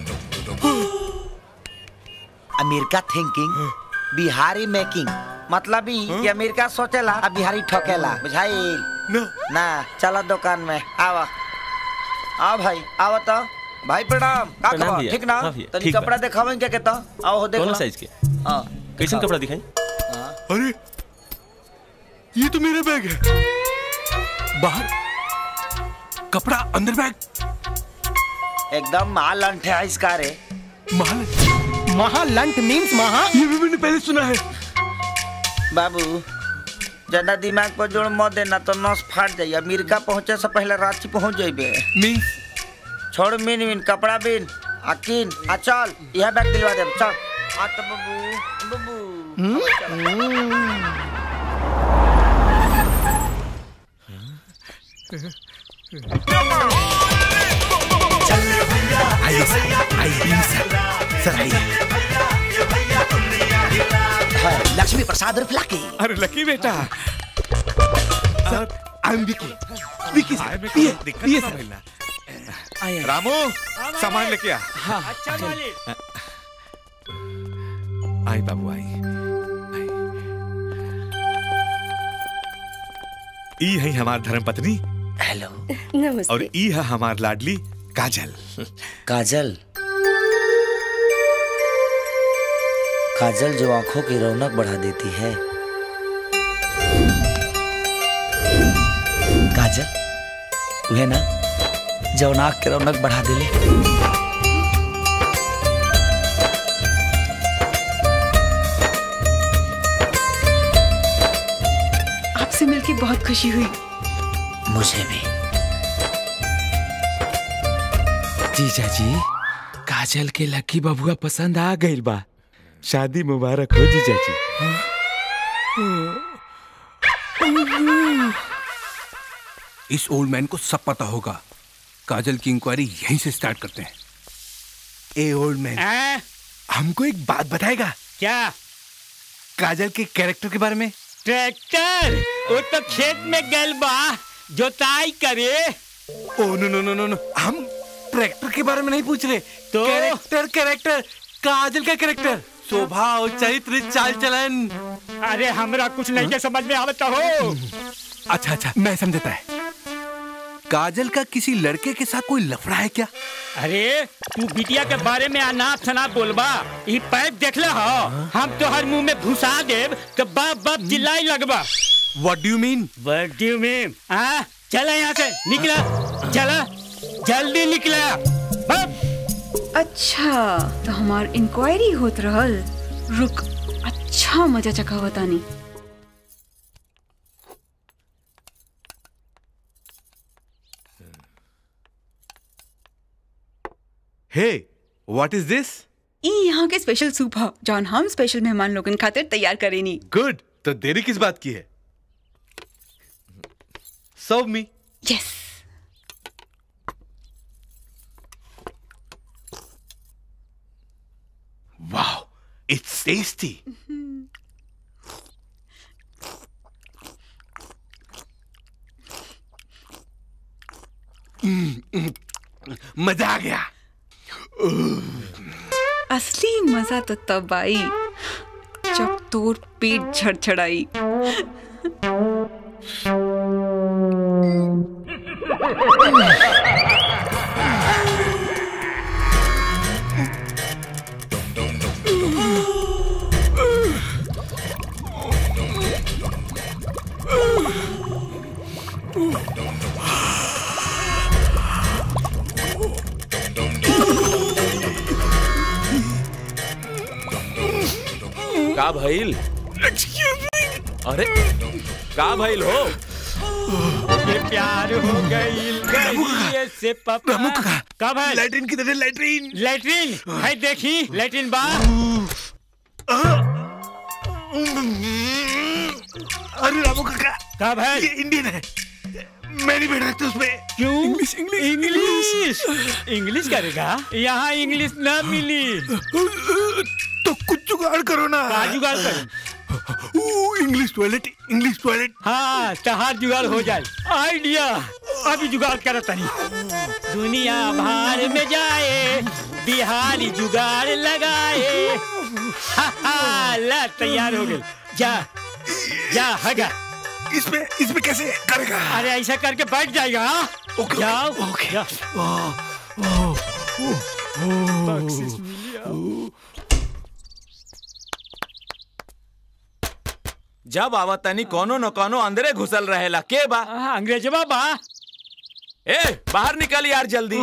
अमेरिका थिंकिंग बिहारी मेकिंग मतलब ही कि अमेरिका सोचेला आ बिहारी ठोकेला बुझाई ना चलो दुकान में आवा आओ भाई आओ तो भाई प्रणाम का प्रणाम खबर भैया। ठीक ना हाँ भैया, तनी ठीक बा। कपड़ा दिखावें क्या कहता आओ हो देख कौन लो साइज के हां कैसन कपड़ा दिखाई अरे ये तो मेरा बैग है बाहर कपड़ा अंदर बैग एकदम माल अंठे है इसका रे माल महालंट मीन्स महा ये भी मैंने पहले सुना है बाबू ज्यादा दिमाग पर जोड़ मत देना तो नस फाट जाइए अमेरिका पहुंचे से पहले रांची पहुंच जाइबे मीन्स छोड़ मीन मीन कपड़ा बीन अकीन आ चल यह बैग दिलवा दे चल आ तो बाबू बाबू आइए सर आइए सर सर आइए लक्ष्मी प्रसाद उर्फ लकी अरे लकी बेटा sir I am Vicky Vicky sir ये ये सर रामू सामान लेके आ अच्छा मालिक आई बाबू आई ई है हमार धर्म पत्नी हेलो नमस्ते और ई है हमार लाडली काजल काजल काजल जो आंखों की रौनक बढ़ा देती है काजल वह ना जो नाक की रौनक बढ़ा दिले आपसे मिलके बहुत खुशी हुई मुझे भी जीजा जी काजल के लकी बबुआ पसंद आ गइल बा शादी मुबारक हो जीजा जी इस ओल्ड मैन को सब पता होगा काजल की इंक्वायरी यहीं से स्टार्ट करते हैं ए ओल्ड मैन हमको एक बात बताएगा क्या काजल के कैरेक्टर के बारे में ट्रैक्टर वो तो खेत में गल बा जोताई करे ओ नो नो नो नो नो हम ट्रैक्टर के बारे में नहीं पूछ रहे तो कैरेक्टर कैरेक्टर काजल का कैरेक्टर स्वभाव चरित्र चाल चलन अरे हमरा कुछ नहीं के समझ में आवता हो अच्छा अच्छा मैं समझता है काजल का किसी लड़के के साथ कोई लफड़ा है क्या अरे तू बिटिया के बारे में अनाप शनाप बोलबा ई पैप देखले हो हम तो हर मुंह में घुसा देब तो बाप बाप चिल्लाई लगबा what do you mean what do you mean हां चला यहाँ से निकला चला जल्दी निकला अच्छा तो हमार इंक्वायरी होत रहल रुक अच्छा मजा चखा बतानी हे व्हाट इज दिस ई यहाँ के स्पेशल सूप ह जौन हम स्पेशल मेहमान लोगन खातिर तैयार करेनी गुड तो देरी किस बात की है serve me yes wow it's tasty मजा आ गया असली मजा तो तब आई जब तोर पेट झड़झड़ाई का भइल अरे का भइल हो ये प्यार हो गईल गईए से पापा का भाई लैट्रिन किधर है लैट्रिन लैट्रिन है देखी लैट्रिन बा अरे रामू काका का भाई ये इंडियन है मैं नहीं बैठ सकता उसमें क्यों इंग्लिश इंग्लिश इंग्लिश इंग्लिश करेगा यहाँ इंग्लिश ना मिली तो कुछ जुगाड़ करो ना का जुगाड़ करूं इंग्लिश टॉयलेट इंग्लिश टॉयलेट हाँ तहार जुगाड़ हो जाए आइडिया अभी जुगाड़ करत नहीं दुनिया भार में जाए बिहारी जुगाड़ लगाए हा, हा, ला तैयार हो गई जा जा हगा इसमें इसमें कैसे करेगा अरे ऐसा करके बैठ जाएगा हाँ? जाओ जा। बख्शिश मिली जब आवत तनी कोनो न कोनो अंदरे घुसल रहेला के बा अंग्रेजवा बा ए बाहर निकल यार जल्दी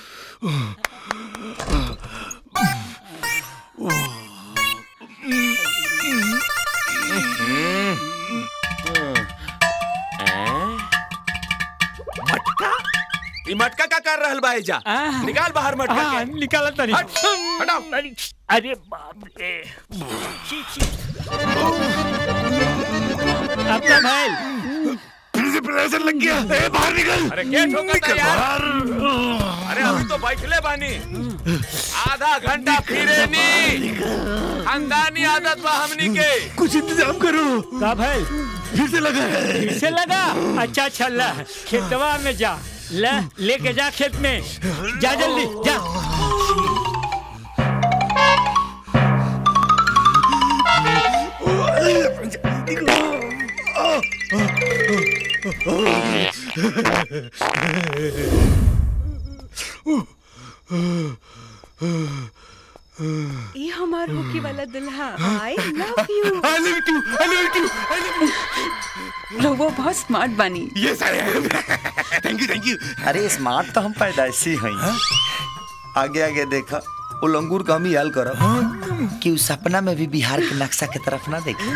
मटका ई मटका का कर रहल बा एजा निकाल बाहर मटका हाँ, के निकाल तनी हट, हटाओ अरे बाप रे छी, छी। अपना भाई फिर से प्रेशर लग गया ए बाहर निकल अरे क्या ठोका यार अरे अभी तो बैठले बानी आधा घंटा फिरे नी खानदानी आदत बा हमनी के कुछ इंतजाम करो का भाई फिर से लगा है फिर से लगा अच्छा अच्छा ला खेतवा में जा ले लेके जा खेत में जा जल्दी जा ये हमार होके वाला दुल्हा I love you I love you I love you I love you लोगो बहुत स्मार्ट बनी yes I am thank you thank you अरे स्मार्ट तो हम पैदाइशी हैं आगे आगे देखा वो लंगूर का हम ही हाल करब कि उस सपना में भी बिहार के नक्शा की तरफ ना देखे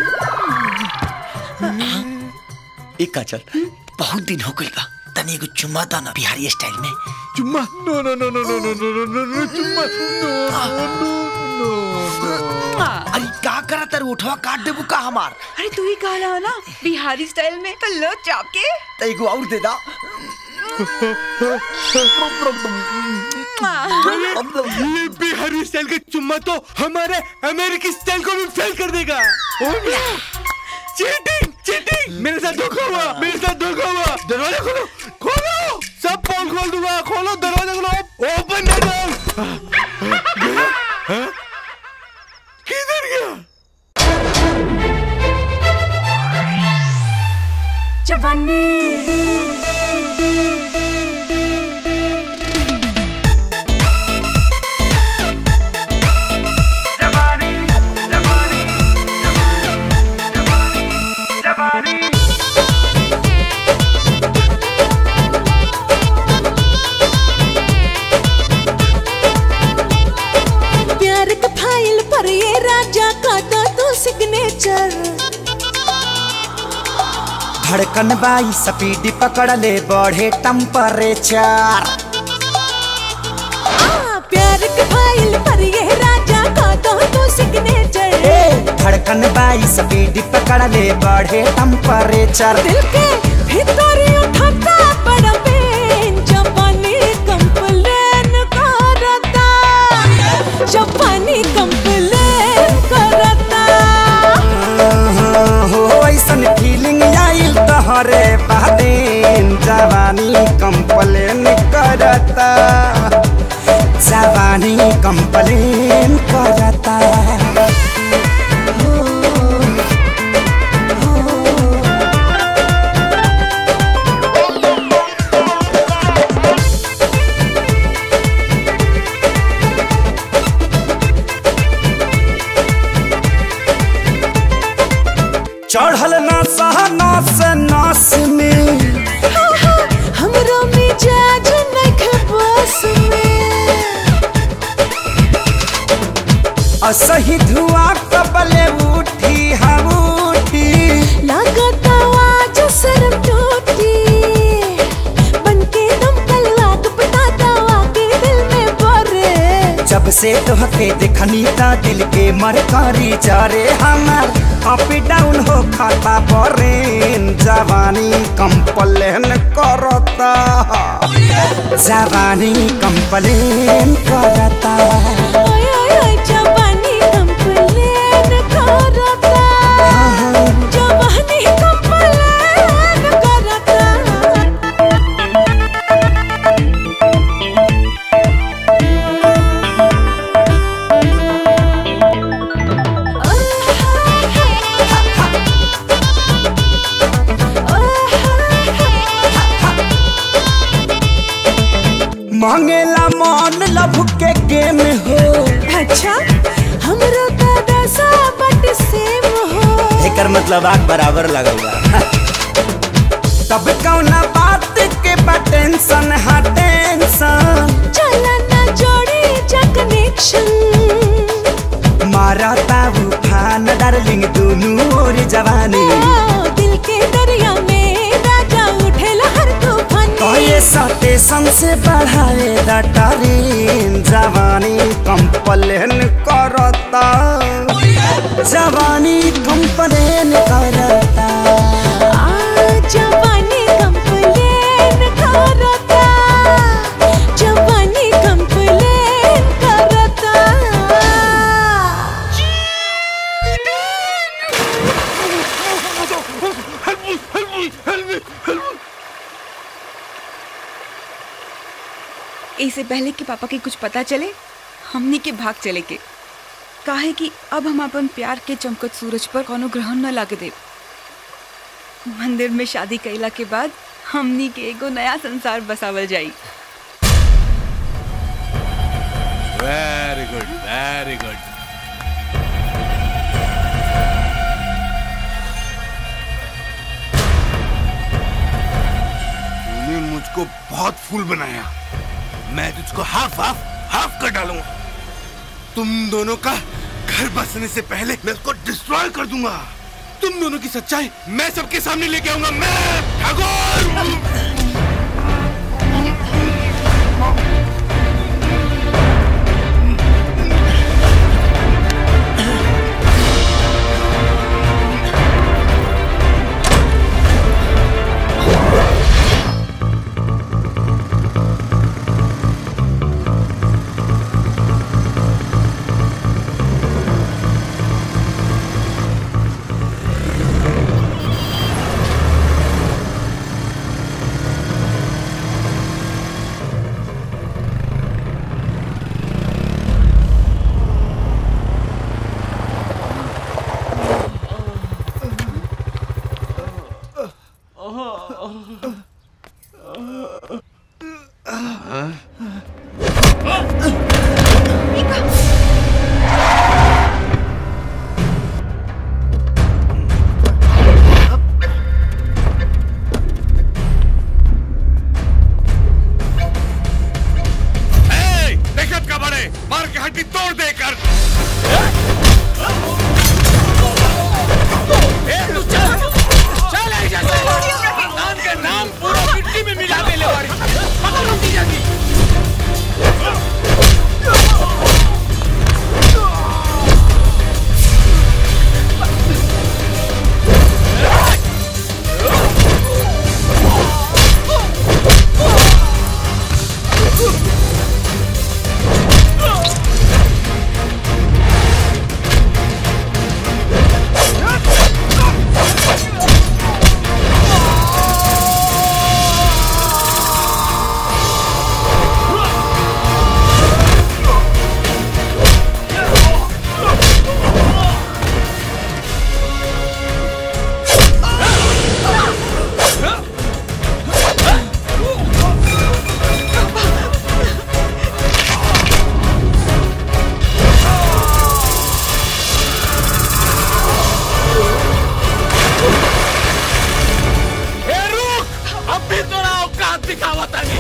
एक काचल बहुत दिन हो गई बा तनी एगो चुम्मा दा ना बिहारी स्टाइल में चुम्मा नो नो नो नो नो नो नो नो नो चुम्मा नो नो नो नो अरे का करा तर उठवा काट देबू का हमार अरे तू ही कहा रहा ना बिहारी स्टाइल में तो लो चाप के तो एगो और दे दा ये बिहारी स्टाइल का चुम्मा तो हमारे अमेरिकी स्टाइल को भी फेल कर देगा चीटिंग चीटिंग मेरे साथ धोखा हुआ मेरे साथ धोखा हुआ दरवाजा खोलो खोलो सब पोल खोल दूंगा खोलो दरवाजा खोलो ओपन द डोर किधर गया प्यार का फाइल पर ये राजा का दो तू सिग्नेचर धड़कन बाई स्पीड पकड़ ले बढ़े टेम्परेचर आ, प्यार का फाइल पर ये राजा का दो तू सिग्नेचर धड़कन बाई स्पीड पकड़ ले बढ़े टेम्परेचर दिल के भीतर उठाता बड़ा पेन जापानी कंप्लेन करता जापानी कंप्लेन करता हो ऐसन फीलिंग आइल तहरे बहदेन जवानी कंप्लेन करता जवानी कंप्लेन करता चढ़ल ना सहना से नास में हमरो मिजाज नख बस में असही धुआं कबले उठी हम से तोहके देखनी ता दिल के मरकारी चारे हमार अप डाउन हो खाता बरेन जवानी कंप्लेन करता जवानी कंप्लेन करता ओए ओए ओए जवानी कंप्लेन करता जवानी कंप्लेन करता मांगेला मन लभ के गेम हो अच्छा हमरो दादा सा बट सेम हो एकर मतलब आग बराबर लगल बा तब कौना बात के बा टेंशन हा टेंशन चला ना जोड़ी जा कनेक्शन मारता उफान डार्लिंग दुनू ओर जवानी दिल के दरिया में राजा उठेला हर तूफान कहे स्टेशन से बढ़ाए दटारीन जवानी कंप्लेन करता जवानी कंप्लेन करता जवानी कंप्लेन करता जवानी कंप्लेन करता इससे पहले कि पापा के कुछ पता चले हमनी के भाग चले के काहे कि अब हम अपन प्यार के चमकत सूरज पर कोनो ग्रहण न लागे दे मंदिर में शादी कैला के बाद हमनी के एगो नया संसार बसावल जाई वेरी गुड वेरी गुड तूने मुझको बहुत फूल बनाया मैं तुझको हाफ हाफ हाफ कर डालूंगा तुम दोनों का घर बसने से पहले मैं उसको डिस्ट्रॉय कर दूंगा तुम दोनों की सच्चाई मैं सबके सामने लेके आऊंगा मैं ठाकुर ए, देखत का बड़े मार के हड्डी तोड़ दे कर ए, तू चल चल आई जा नाम के नाम पूरा मिट्टी में मिला दे ले वारी पकड़ो दी जाती ए रुक अब भी तोरा औकात दिखावा तानी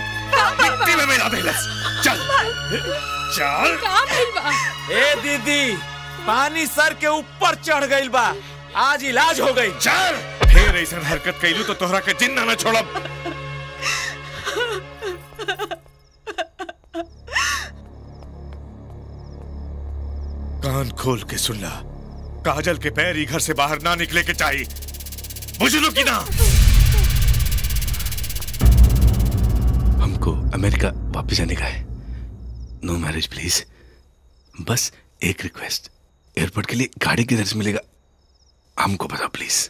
मिट्टी में मिला दे चल चल का भइल बा ए दीदी पानी सर के ऊपर चढ़ गइल बा आज इलाज हो गई चल फिर ऐसा हरकत कैलू तो तोहरा के जिंदा न छोड़ब कान खोल के सुन ला काजल के पैर ही घर से बाहर ना निकले के चाहिए बुझलू की ना हमको अमेरिका वापस जाने का है नो मैरिज प्लीज बस एक रिक्वेस्ट एयरपोर्ट के लिए गाड़ी किधर से मिलेगा हमको बताओ प्लीज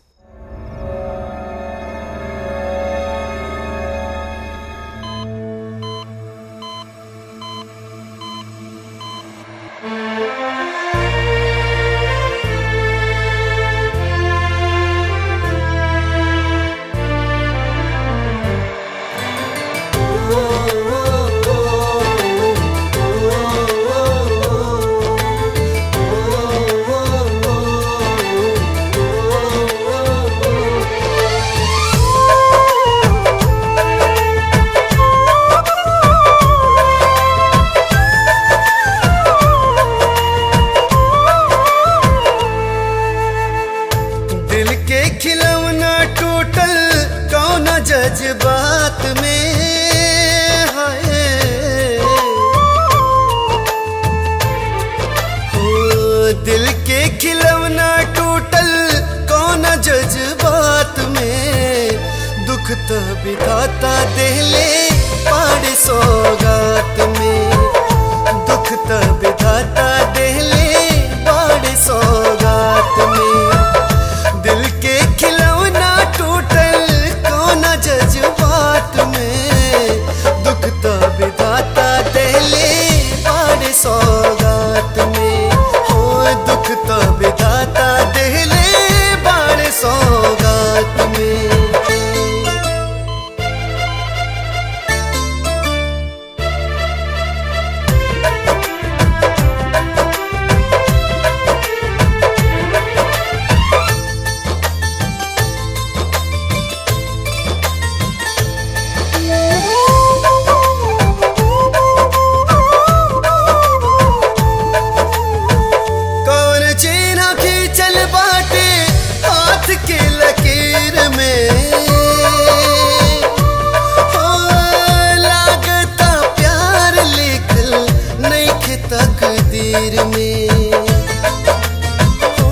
दिल के खिलौना टूटल कौन जज्बात में हाय हो दिल के खिलौना टूटल कौन जज्बात में दुख तो बिताता देले पाड़ सौगात में दुख तो बिताता देले पाड़ सौगात में दिल के खिलौना टूटल कौन जज्बात में दुख तो विधाता देले बारे सौगात में हो दुख तो विधाता देले बारे सौगात में कौन चीना खींचल बाटे हाथ के लकीर में हो लागता प्यार लिखल नहीं तकदीर में हो,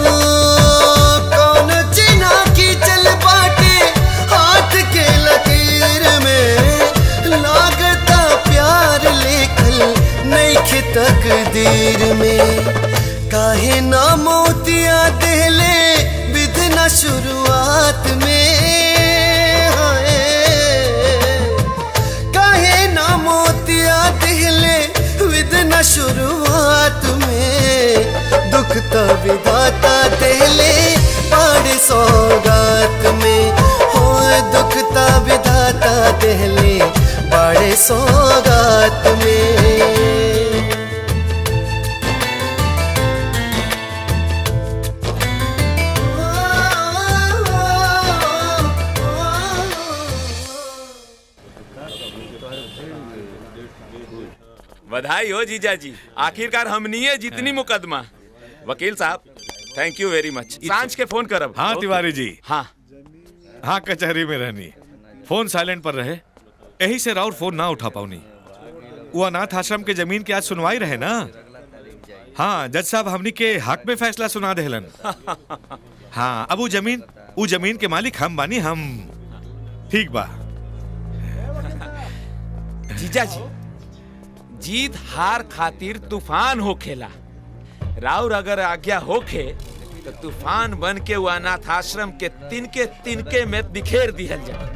कौन चीना खींचल बाटे हाथ के लकीर में लागता प्यार लिखल नहीं तकदीर में काहे ना मोतिया देले विधना शुरुआत में हाय काहे ना मोतिया देले विधना शुरुआत में दुख तो विधाता देले पाड़ सौगात में हो दुख तो विधाता देले बड़े सौगात में बधाई हो जीजा जी आखिरकार हमनी है जितनी मुकदमा वकील साहब थैंक यू वेरी मच सांझ के फोन करब हाँ तिवारी जी हाँ हाँ कचहरी में रहनी फोन साइलेंट पर रहे यही से राउर फोन ना उठा पाऊनी वो अनाथ आश्रम के जमीन की आज सुनवाई रहे ना हाँ जज साहब हमनी के हक में फैसला सुना देहलन हाँ अब वो जमीन वो जमीन के मालिक हम बानी हम ठीक बा जीजा जी जीत हार खातिर तूफान होखेला राउर अगर आज्ञा होखे तो तूफान बन के वो अनाथ आश्रम के तिनके तिनके में बिखेर दिहल जाए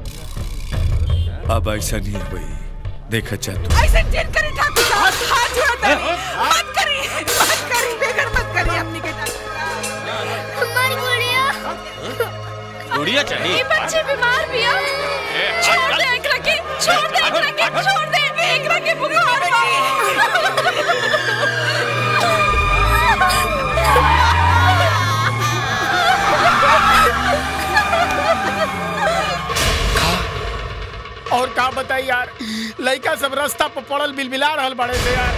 अब ऐसा नहीं है भाई देखा चाह तू ऐसे जिन करी ठाकुर साहब हाथ जोड़ते हैं। मत करी मत करी बेगर मत करी अपनी के हमारी गुड़िया गुड़िया ये बच्चे बीमार भी है छोड़ दे एकरा के छोड़ दे एकरा के छोड़ दे एकरा के बुखार और का बताई यार लड़का सब रास्ता पर पड़ल बिलबिला रहल बड़े से यार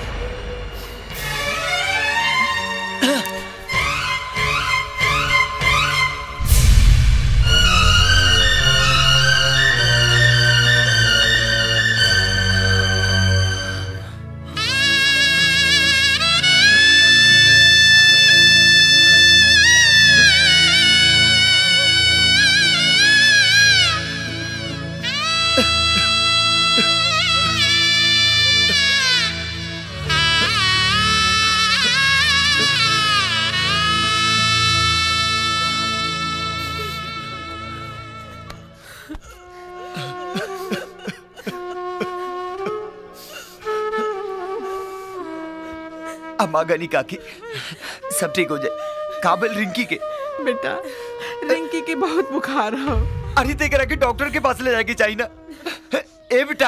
अम्मा गनी काकी सब ठीक हो जाए काबिल रिंकी के बेटा रिंकी के बहुत बुखार हो अरे ते करा के डॉक्टर के पास ले जाके चाहिए ना ए बेटा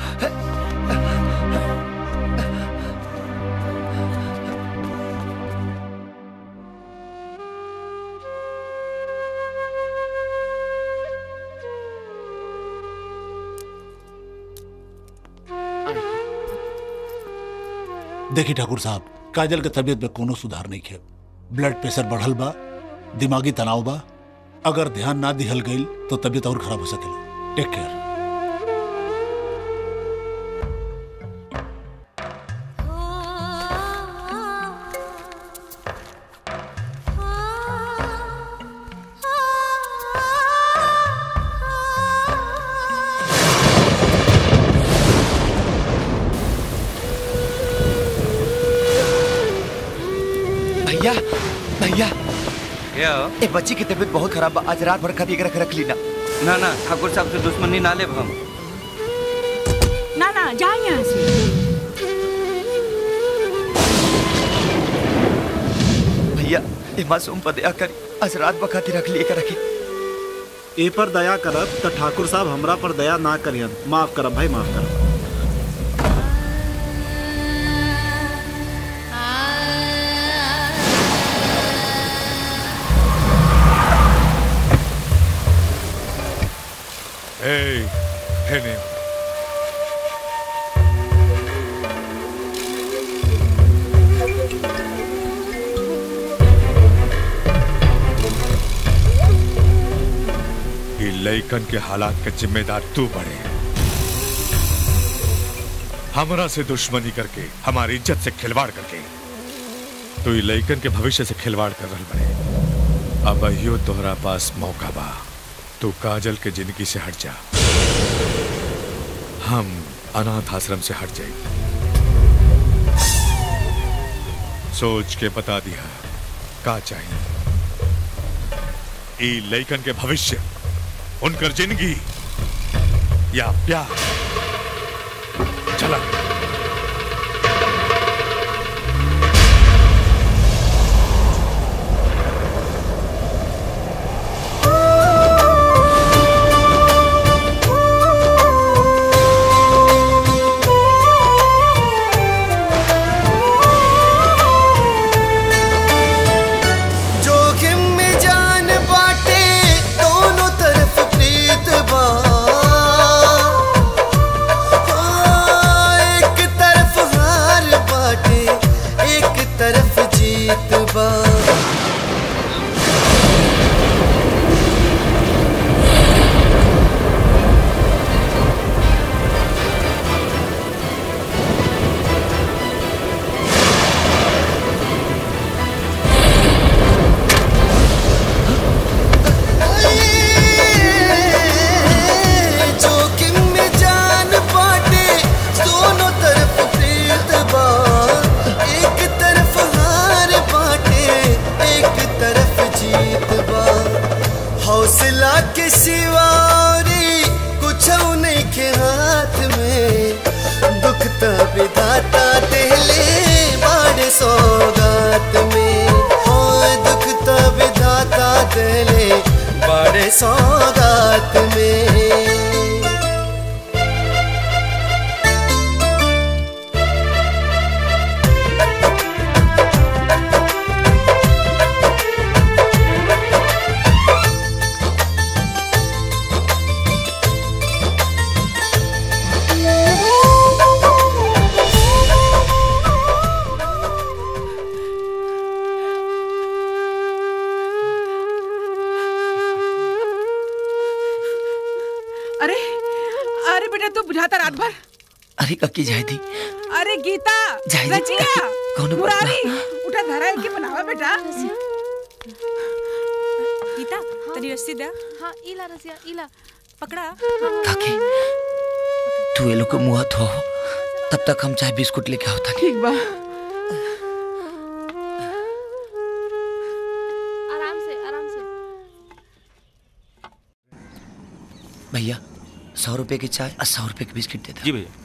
देखी ठाकुर साहब काजल के तबीयत में कोनो सुधार नहीं है ब्लड प्रेशर बढ़ल बा दिमागी तनाव बा अगर ध्यान ना दिहल गईल तो तबीयत और खराब हो सकेला टेक केयर भैया भैया क्या ए बच्ची की तबीयत बहुत खराब बा आज रात भर खाती रख रख ली ना ना ना ठाकुर साहब से दुश्मनी ना ले हम ना ना जा यहाँ से भैया ए मासूम पर दया करी आज रात भर खाती रख लिए रखी ए पर दया करब त ठाकुर साहब हमरा पर दया ना करियन माफ करब भाई माफ करब Hey, pin him. ये लइकन के हालात के जिम्मेदार तू बड़े हमरा से दुश्मनी करके हमारी इज्जत से खिलवाड़ करके तू ये लइकन के भविष्य से खिलवाड़ कर रहा बड़े अब अहियो तोहरा पास मौका बा तू काजल के जिंदगी से हट जा हम अनाथ आश्रम से हट जाए सोच के बता दिया का चाहिए ई लइकन के भविष्य उनकर जिंदगी या प्यार चला जोखिम में जान बाटे दोनों तरफ प्रीत बा हाँ, एक तरफ हार बाटे एक तरफ जीत बा जोखिम में जान बाटे दोनों तरफ प्रीत बा एक तरफ हार बाटे एक तरफ जीत बा हौसला के सिवारी कुछ नहीं के हाथ में दुख तो विधाता देले बाड़े सौगात में हाँ दुख तो विधाता देले बड़े सौगात में अरे बेटा तू बुझाता रात भर अरे कक्की जाए थी अरे गीता जाए दी, रजिया कौनो बात मुरारी उठा धरा है कि बनावा बेटा गीता तनी रस्सी दे हाँ इला रसिया इला पकड़ा काकी तू ये लोग के मुंह धो तब तक हम चाय बिस्कुट लेके आओ था ठीक बा आराम से आराम से भैया सौ रुपए की चाय और सौ रुपए की बिस्किट दे दे जी भैया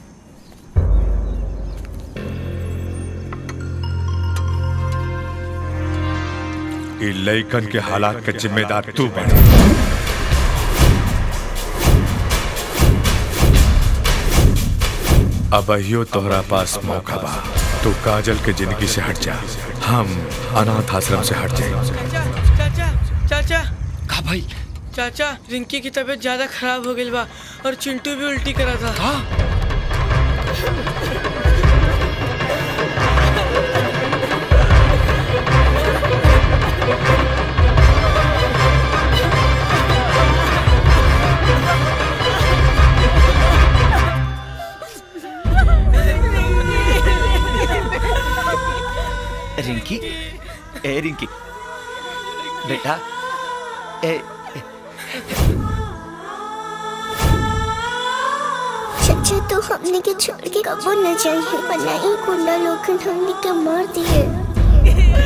ई लइकन के हालात के जिम्मेदार तू बन अब अहियो तोहरा पास मौका बा तू काजल के जिंदगी से हट जा हम अनाथ आश्रम से हट जाए चाचा चाचा का भाई चाचा रिंकी की तबीयत ज्यादा खराब हो गई बा और चिंटू भी उल्टी करा था रिंकी ए रिंकी बेटा ए चाचा तो हमने के छोड़ के कबो न जाइए वरना ये गुंडा लोग हमने के मार दिए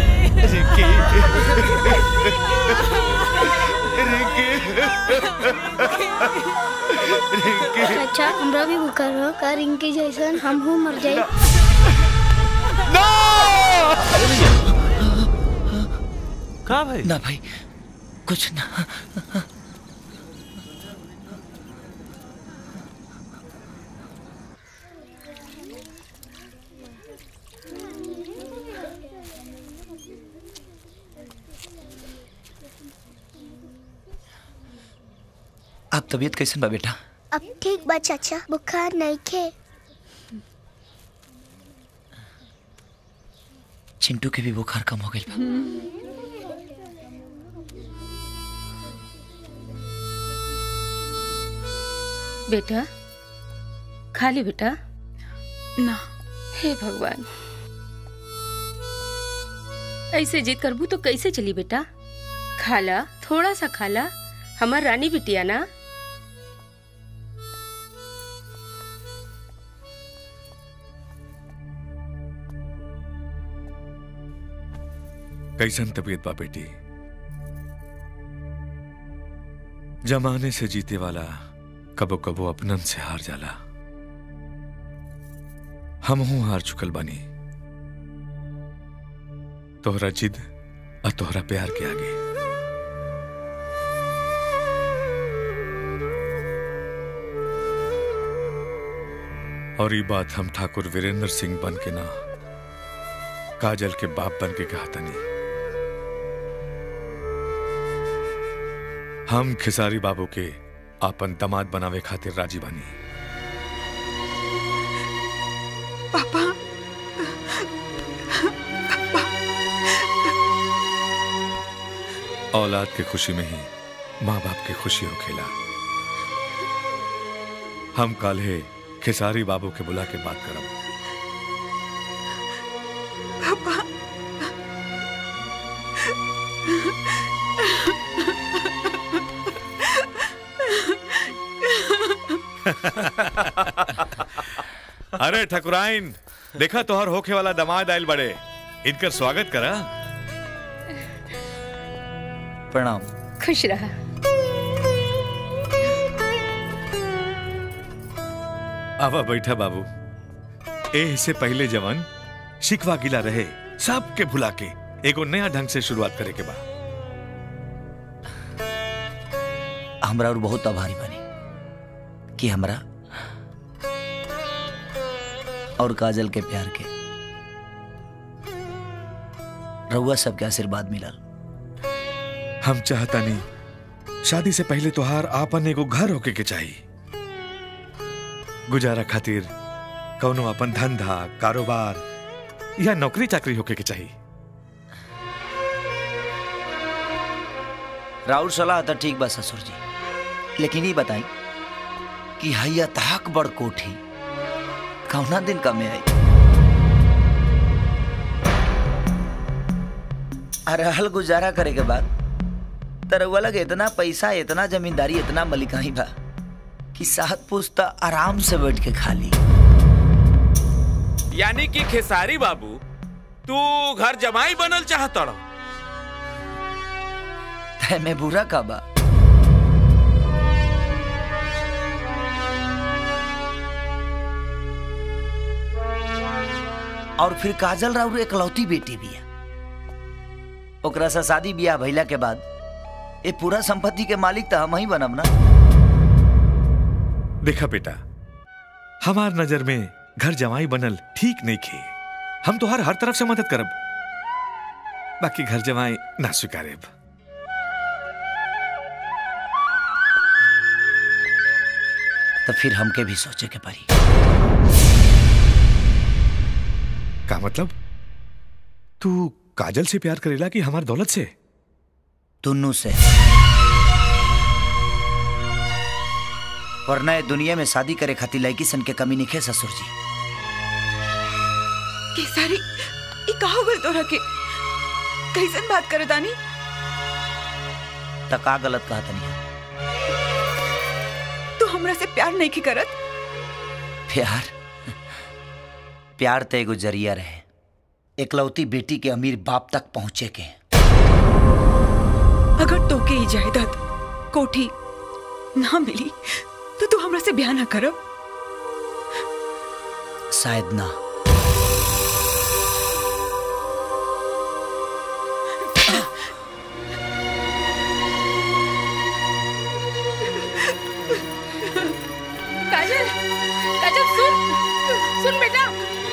चाचा हमरा भी बुखार हो का रिंकी जैसन हम हूँ मर जाए का भाई ना भाई कुछ ना आप तबीयत कैसन बा बेटा अब ठीक बा चाचा बुखार नहीं खे चिंटू के भी बुखार कम हो गई बा बेटा खा ली बेटा ना हे भगवान ऐसे जिद करबू तो कैसे चली बेटा खाला थोड़ा सा खाला हमार रानी बिटिया ना कैसन तबीयत बा बेटी जमाने से जीते वाला कबो कबो अपनन से हार जाला हम हूं हार चुकल बानी तोहरा जिद और तोहरा प्यार के आगे और ये बात हम ठाकुर वीरेंद्र सिंह बन के ना काजल के बाप बन के कहा तनी हम खिसारी बाबू के आपन दमाद बनावे खातिर राजी बानी पापा औलाद के खुशी में ही माँ बाप की खुशी हो खेला हम काल्हे खिसारी बाबू के बुला के बात करब पापा अरे ठकुराइन देखा तोहर होखे वाला दमाद आयल बड़े इनकर स्वागत करा प्रणाम खुश रहा आवा बैठा बाबू ए से पहले जवन शिकवा गिला रहे सब के भुला के एगो नया ढंग से शुरुआत करे के बा हमरा और बहुत आभारी बनी कि हमरा और काजल के प्यार के रउआ सबके आशीर्वाद मिलल हम चाहता नहीं शादी से पहले तोहार आपन एगो घर होके के चाहिए गुजारा खातिर कौनो अपन धंधा कारोबार या नौकरी चाकरी होके के चाहिए राउर सलाह तो ठीक बा ससुर जी लेकिन ये बताई कि हैया तहक बड़ कोठी कौना दिन कमे आई अरहल गुजारा करे के बाद तरवा लगे इतना पैसा इतना जमींदारी इतना मलिकाई बा कि सात पुस्ता आराम से बैठ के खा ली यानी कि खेसारी बाबू तू घर जमाई बनल चाहता तय में बुरा का बा और फिर काजल राउर एकलौती बेटी भी है ओकरा से शादी बियाह भइला के बाद ये पूरा संपत्ति के मालिक तो हम ही बनब ना देखा बेटा हमार नजर में घर जमाई बनल ठीक नहीं खे हम तो हर हर तरफ से मदद करब बाकी घर जमाई ना स्वीकारेब तो फिर हमके भी सोचे के पड़ी का मतलब तू काजल से प्यार करेला कि हमार दौलत से दोनों से वरना ये दुनिया में शादी करे खातिर लड़की सन के कमी नहीं ससुर जी केसारी ई का हो गल तोरा के कैसन बात करे दानी त का गलत कहा तनी तू हमरा से प्यार नहीं की करत प्यार प्यार तो एगो जरिया रहे एकलौती बेटी के अमीर बाप तक पहुंचे के अगर तोके ई जायदाद कोठी ना मिली तो तू हमरा से ब्याह ना करब शायद ना काजल काजल सुन सुन बेटा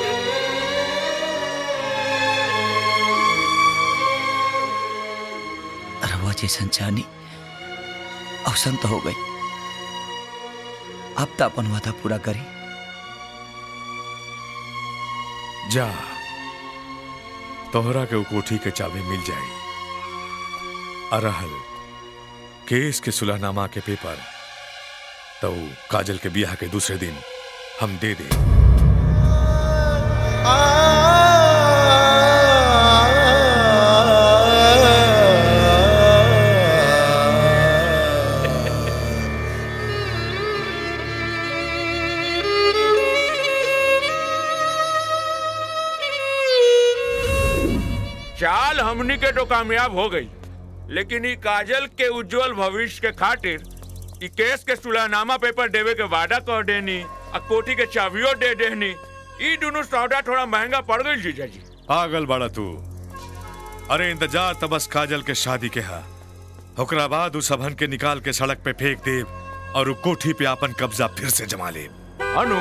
रवा जैसन चाहनी अवसन तो हो गई अब तो अपन वादा पूरा करी जा तोहरा के उ कोठी के चाबी मिल जाई अरहल केस के सुलहनामा के पेपर तो उ काजल के बियाह के दूसरे दिन हम दे दे चाल हमनी के तो कामयाब हो गई लेकिन ई काजल के उज्जवल भविष्य के खातिर ई केस के सुलहनामा पेपर देवे के वादा कर देनी आ कोठी के चाबियो दे देनी ई दोनों सौदा थोड़ा महंगा पड़ गई जीजा जी पागल बड़ा तू अरे इंतजार तो बस काजल के शादी के हा ओकरा बाद उस सबहन के निकाल के सड़क पे फेंक देव और उ कोठी पे अपन कब्जा फिर से जमा ले अनु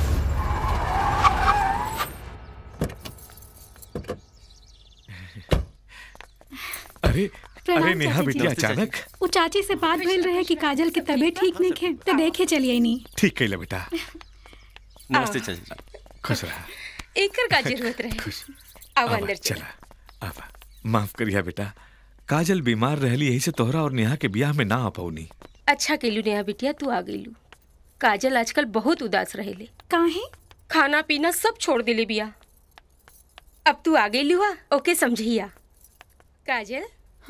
अरे प्रणाम अरे नेहा चाची जी। बेटी अचानक वो चाची से बात भइल रहे कि काजल की तबीयत ठीक नहीं खे तो देखे चलिए नहीं ठीक कैला बेटा नमस्ते चाची खुश रहा एकर का जरूरत रहे आओ आवा, अंदर चल चला आवा माफ करिया बेटा काजल बीमार रहली यही से तोहरा और नेहा के ब्याह में ना आ पौनी अच्छा केलू नेहा बिटिया तू आ गईलू काजल आजकल बहुत उदास रहेले काहे खाना पीना सब छोड़ देले बिया अब तू आ गईलू हा ओके समझिया काजल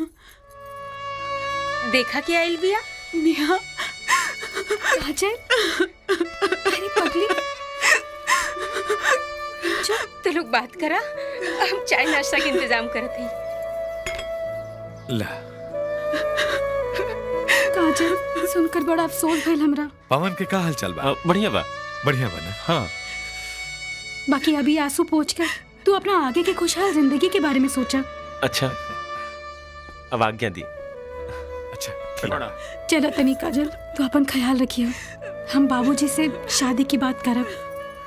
देखा क्या आइल बिया नेहा काजल अरे पगली तो लोग बात करा हम चाय नाश्ता के इंतजाम करत हई ला काजल सुनकर बड़ा अफसोस भइल हमरा पवन के का हाल चल बा बढ़िया बा बढ़िया बा ना हाँ बाकी अभी आंसू पोंछ कर तू अपना आगे के खुशहाल जिंदगी के बारे में सोचा अच्छा अब आज्ञा दी चलो तनी काजल तू अपन ख्याल रखियो हम बाबूजी से शादी की बात करब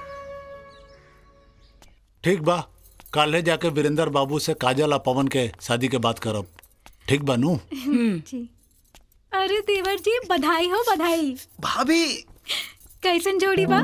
ठीक बा काले जाके वीरेंद्र बाबू से काजल और पवन के शादी के बात करब ठीक बा नू जी अरे देवर जी बधाई हो बधाई भाभी कैसन जोड़ी बा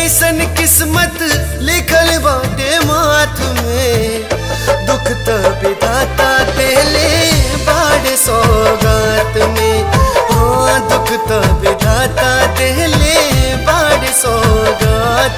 कैसन किस्मत लिखल बाटे माथ में दुख तो विधाता देले बाड़ सौगात में हाँ दुख तो विधाता देले बाड़ सौगात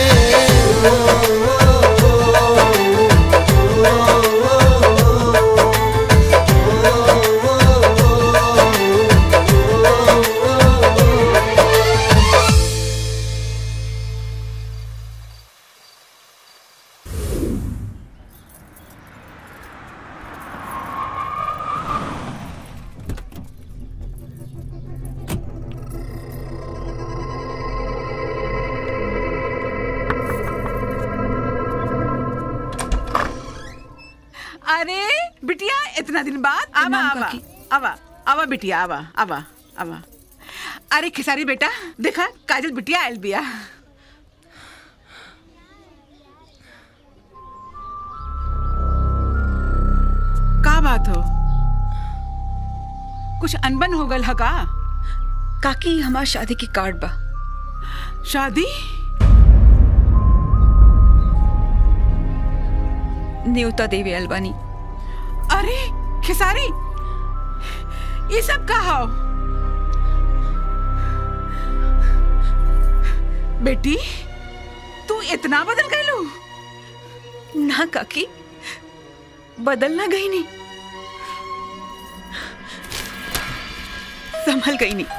अरे बिटिया इतना दिन बाद आवा आवा आवा आवा बिटिया आवा आवा आवा अरे खिसारी बेटा देखा काजल बिटिया आयल बिया का बात हो कुछ अनबन हो गल ह का काकी हमार शादी की कार्ड बा शादी न्योता देवी अलवानी अरे खिसारी ये सब का हो बेटी तू इतना बदल गई ना काकी बदलना गई नहीं संभल गई नहीं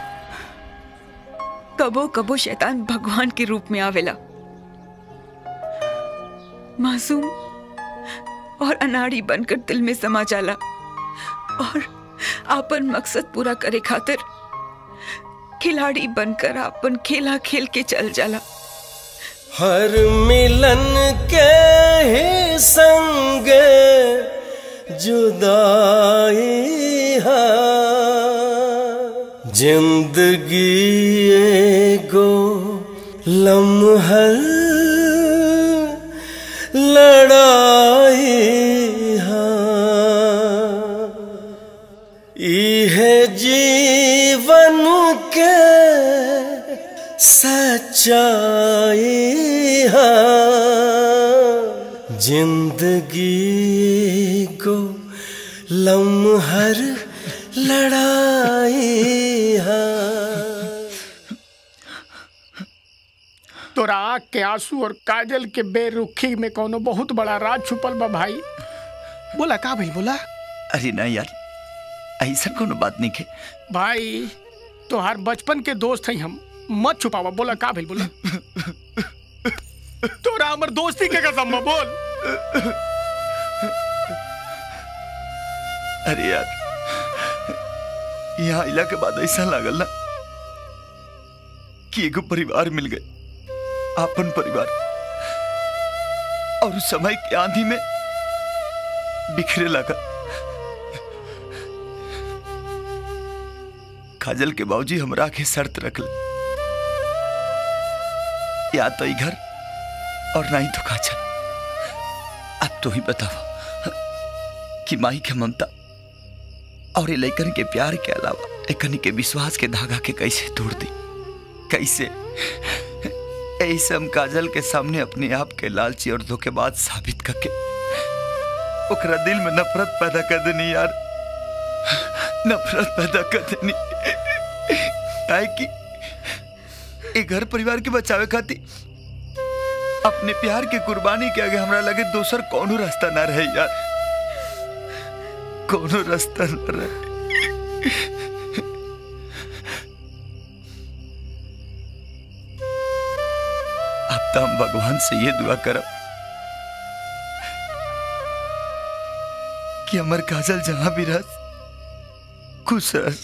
कबो कबो शैतान भगवान के रूप में आवेला मासूम और अनाड़ी बनकर दिल में समा जाला और आपन मकसद पूरा करे खातिर खिलाड़ी बनकर आपन खेला खेल के चल जाला हर मिलन के ही संग जुदाई है जिंदगी एगो लम्हल लड़ाई है इहे जीवन के सच्चाई है जिंदगी को लम्हर लड़ाई है तोरा आँख के आंसू और काजल के बेरुखी में कोनो बहुत बड़ा राज छुपल बा भाई बोला का भाई बोला अरे ना यार ऐसा कोनो बात नहीं के भाई तोहार बचपन के दोस्त हैं हम मत छुपावा बोला का भाई बोला तोरा हमर दोस्ती के कसम बा, बोल अरे यार यहाँ आइला के बाद ऐसा लागल ना कि एगो परिवार मिल गए आपन परिवार और उस समय की आंधी में बिखरे लगा काजल के बाबूजी हमरा के शर्त रखल या तो ई घर और ना ही तो काजल अब तो ही बताओ कि माई के ममता और ये लैकन के प्यार के अलावा एकनी के विश्वास के धागा के कैसे तोड़ दी कैसे ऐसे हम काजल के सामने अपने आप के लालची और धोखेबाज साबित करके ओकरा दिल में नफरत पैदा कर देनी यार नफरत पैदा कर देनी काहे कि ए घर परिवार के बचावे खातिर अपने प्यार के कुर्बानी के आगे हमरा लगे दोसर कोनो रास्ता ना रहे यार कोनो रास्ता न रहे अब तो हम भगवान से ये दुआ करब कि अमर काजल जहां भी रह खुश रह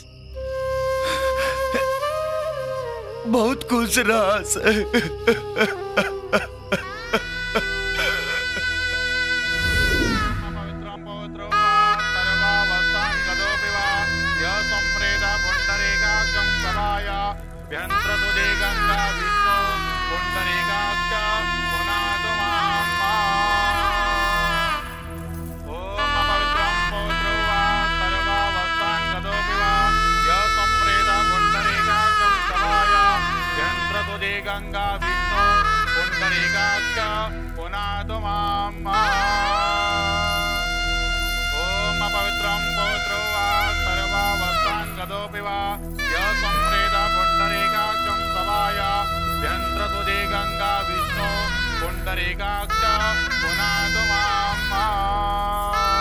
बहुत खुश रह गंगा विष्णु तदोऽपि वा यः संप्रेत पुण्डरीकाक्षं सभाय व्यन्त्रसुदे गङ्गा विष्णु पुण्डरीकाक्ष पुनातु माम्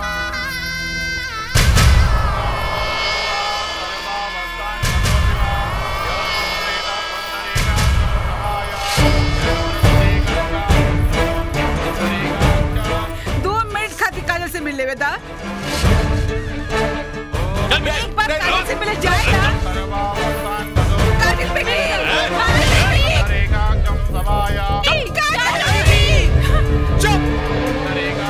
दो मिनट खातिर काजल से मिल लेवे दा एक बार काजल से मिले जाए ना काजल बेटी काजल बेटी चुप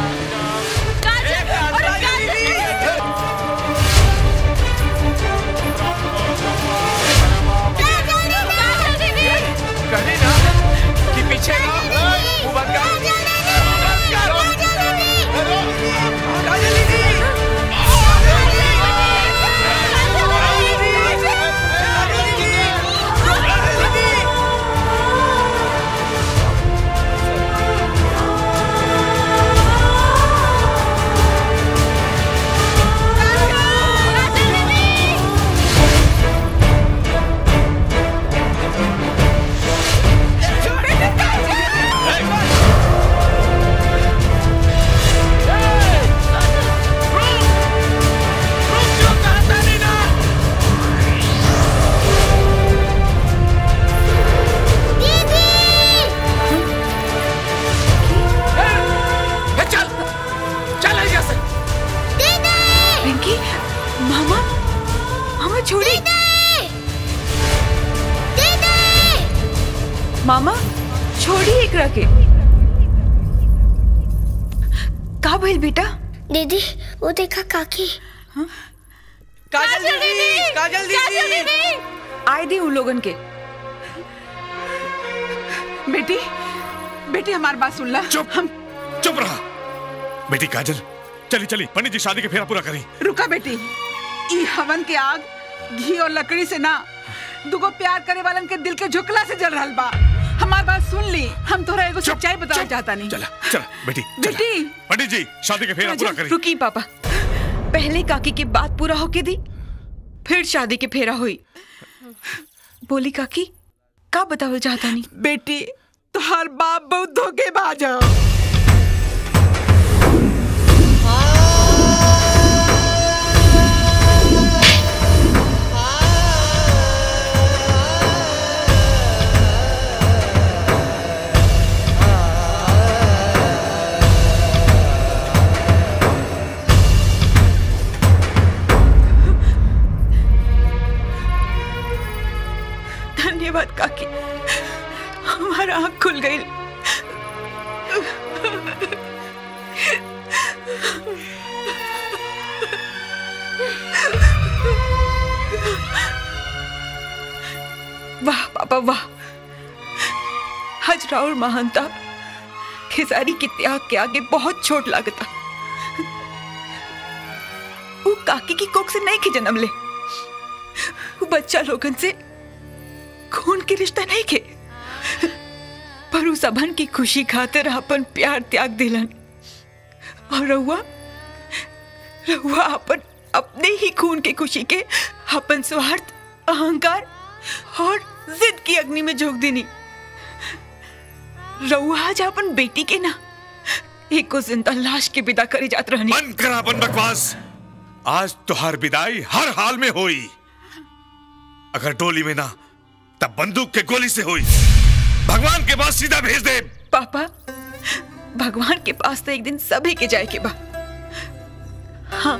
कहीं ना कि पीछे ना मुंह बंद कर मुंह बंद कर काजल दीदी चल चल यहाँ से पिंकी मामा मामा छोड़ी मामा छोड़ी एकरा के का भइल बेटा दीदी वो देखा काकी काजल दीदी काजल दीदी आए दी उन लोगन के बेटी बेटी हमारी बात सुन ला चुप हम चुप रहा बेटी काजल चली चली पंडित जी शादी के फेरा पूरा करी रुका बेटी ई हवन के आग घी और लकड़ी से ना दुगो प्यार करे वालन के दिल के झुकला से जल रहल बा हमार बात सुन ली हम तोरा एगो सच्चाई बताना चाहता नहीं चला चला बेटी बेटी पंडित जी शादी के फेरा पूरा करी रुकी पापा पहले काकी की बात पूरा होके दी फिर शादी के फेरा हुई बोली काकी का बतावल चाहता नहीं बेटी तुहार बाप बहुत धोखेबाज है धन्यवाद काकी हमारा आँख खुल गई वाह पापा वाह हज राउर महानता खेसारी के त्याग के आगे बहुत छोट लागता वो काकी की कोख से नहीं के जन्म ले वो बच्चा लोगन से खून के रिश्ता नहीं के पर उस अभन की खुशी खातिर अपन प्यार त्याग दिलन और रहुआ रहुआ अपन अपने ही खून के खुशी के अपन स्वार्थ अहंकार और जिद की अग्नि में झोंक देनी रहुआ आज अपन बेटी के ना एक को जिंदा लाश के विदा करी जात रहनी बंद करा अपन बकवास आज तुहार विदाई हर हाल में होई अगर डोली में ना तब बंदूक के गोली से हुई भगवान के पास सीधा भेज दे पापा भगवान के पास तो एक दिन सभी के जाए के बा हाँ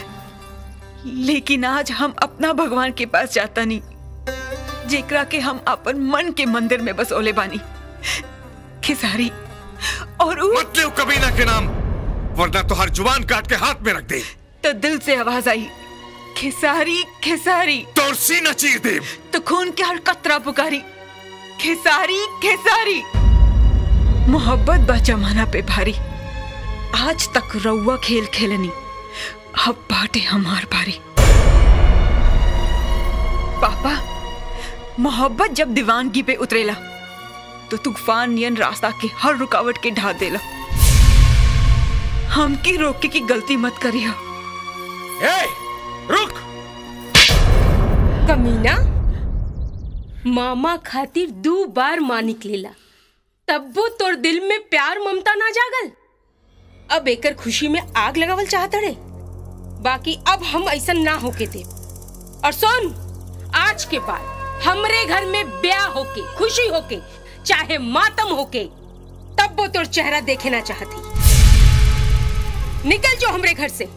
लेकिन आज हम अपना भगवान के पास जाता नहीं जेकरा के हम अपन मन के मंदिर में बसोले बानी खिसारी और उ... मत ले कबीना के नाम वरना तुहार जुबान काट के हाथ में रख दे तो दिल से आवाज आई खिसारी खिसारी तोर सीना चीर दे तो खून के हर कतरा पुकारी खिसारी खिसारी मोहब्बत बा जमाना पे भारी आज तक रउआ खेल खेलनी अब बाटे हमार बारी पापा मोहब्बत जब दीवानगी पे उतरेला तो तूफान नियन रास्ता के हर रुकावट के ढा देला हमके रोके की गलती मत करिया ए, रुक कमीना मामा खातिर दो बार माँ निकलेला तब्बो तोर दिल में प्यार ममता ना जागल अब एकर खुशी में आग लगावल चाहत रे बाकी अब हम ऐसा ना होके दे और सुन आज के बाद हमरे घर में ब्याह होके खुशी होके चाहे मातम होके तब वो तोर चेहरा देखे ना चाहती निकल जो हमरे घर से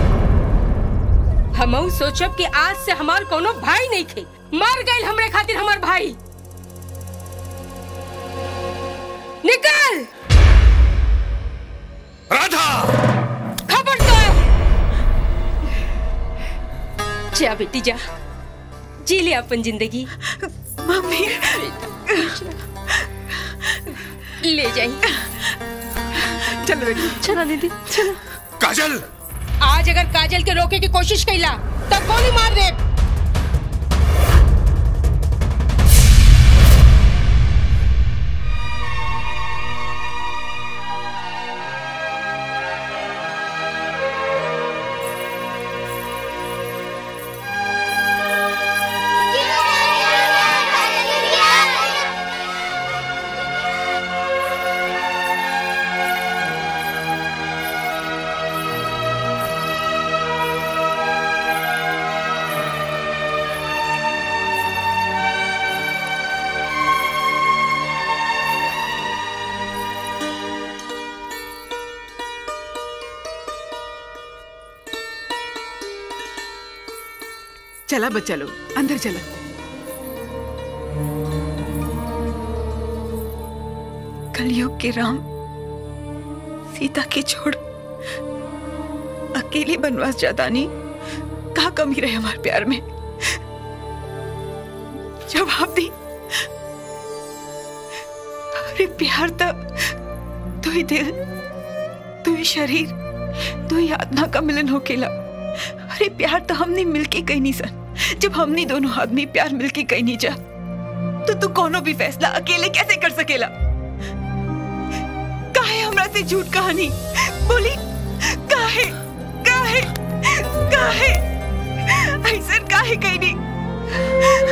हम सोचब कि आज से हमार कोनो भाई नहीं थे मर गए हमरे खातिर हमार भाई निकल राधा खबरदार जा बेटी जा जी ले अपन जिंदगी मम्मी ले जाइए चलो बेटी चलो दीदी चलो काजल आज अगर काजल के रोके की कोशिश कैला तब गोली मार दे चला बच्चा लोग अंदर चला कलयुग के राम सीता के छोड़ अकेले बनवास जाता नहीं कहा कमी रहे हमारे प्यार में जवाब दी अरे प्यार तब तू ही दिल तू ही शरीर तू ही आत्मा का मिलन हो केला अरे प्यार तो हमने मिलके कहीं नहीं सन जब हमने दोनों आदमी प्यार मिलके कहीं नहीं जा तो तू कोनो भी फैसला अकेले कैसे कर सकेला काहे हमरा से झूठ कहानी बोली काहे काहे काहे ऐसा काहे कहीं नहीं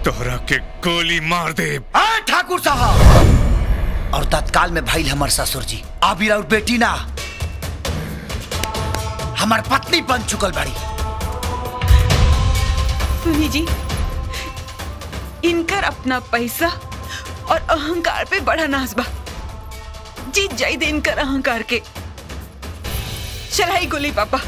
तोहरा के गोली मार दे आ ठाकुर साहब और तत्काल में भाई हमार ससुर जी आबिर और बेटी ना हमार पत्नी बन चुकल बाड़ी सुनी जी इनकर अपना पैसा और अहंकार पे बड़ा नाज बा जीत जाई दे इनकर अहंकार के चलाई गोली पापा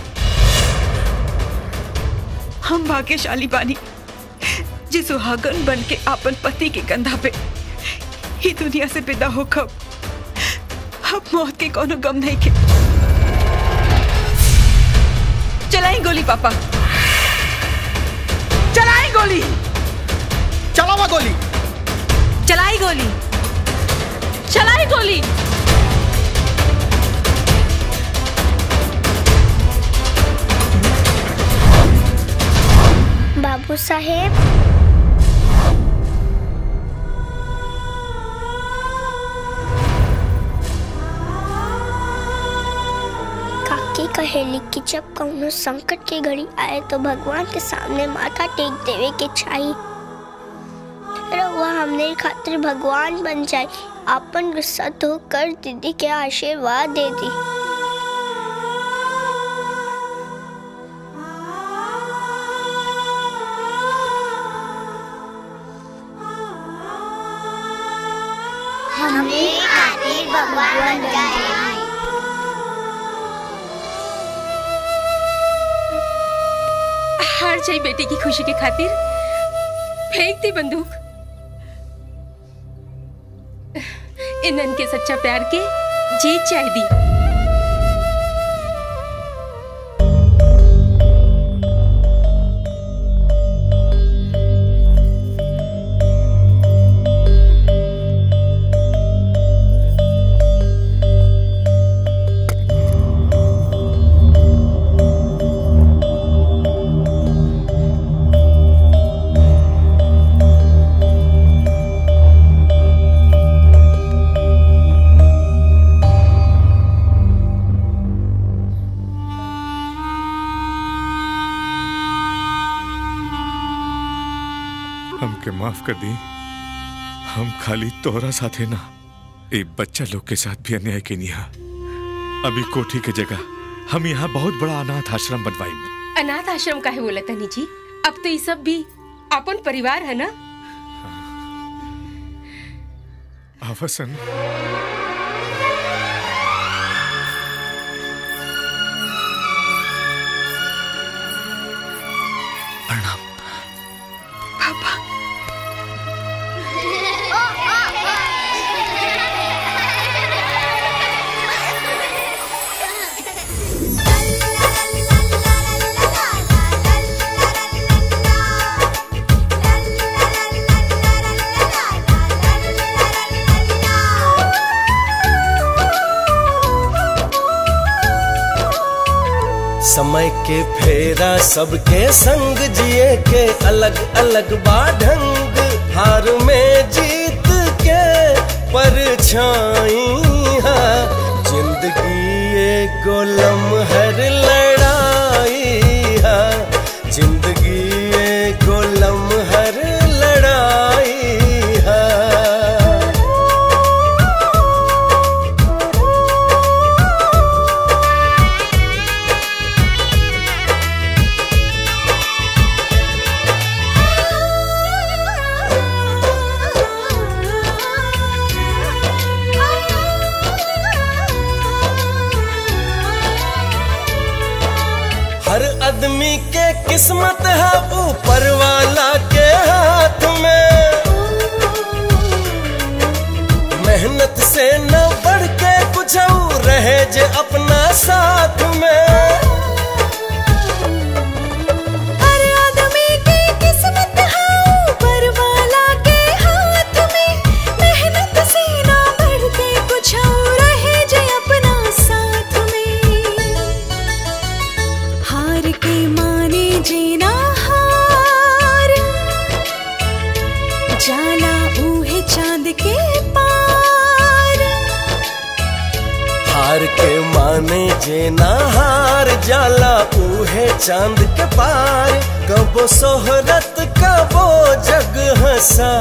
हम भाग्यशाली बानी जी सुहागन बन के आपन पति के कंधा पे ही दुनिया से विदा हो कब अब मौत के कोनो गम नहीं के चलाई गोली पापा चलाई गोली चलावा गोली चलाई गोली चलाई गोली बाबू साहेब काकी कहेली कि जब कौनो संकट की घड़ी आए तो भगवान के सामने माथा टेक देवे के चाहिए रउआ हमने खातिर भगवान बन जाए आपन गुस्सा तो कर दीदी के आशीर्वाद दे दी हमने खातिर भगवान बन जाए हार जाई बेटी की खुशी के खातिर फेंक दी बंदूक इनन के सच्चा प्यार के जीत जाए दी हमके माफ कर दी हम खाली तोहरा साथे ना एक बच्चा लोग के साथ भी अन्याय के निहा अभी कोठी के जगह हम यहाँ बहुत बड़ा अनाथ आश्रम बनवाई अनाथ आश्रम का है बोला तनी जी अब तो ये सब भी अपन परिवार है ना आवसन पापा समय के फेरा सबके संग जिए के अलग अलग बाढंग हार में जीत के परछाई है जिंदगी एक लम्हर लड़ाई है जिंदगी एक लम्हर लड़ाई है हर आदमी के किस्मत है ऊपर वाला के हाथ में मेहनत से न बढ़ के कुछ और रहे जे अपना साथ में हर आदमी की किस्मत है ऊपर वाला के हाथ में मेहनत से ना बढ़ के कुछ और रहे जे अपना साथ में हार के माने जीना हार जाला ऊहे चांद के पार प्यार के माने जे ना हार जाला उहे चांद के पार कबो सोहरत कबो जग हंसा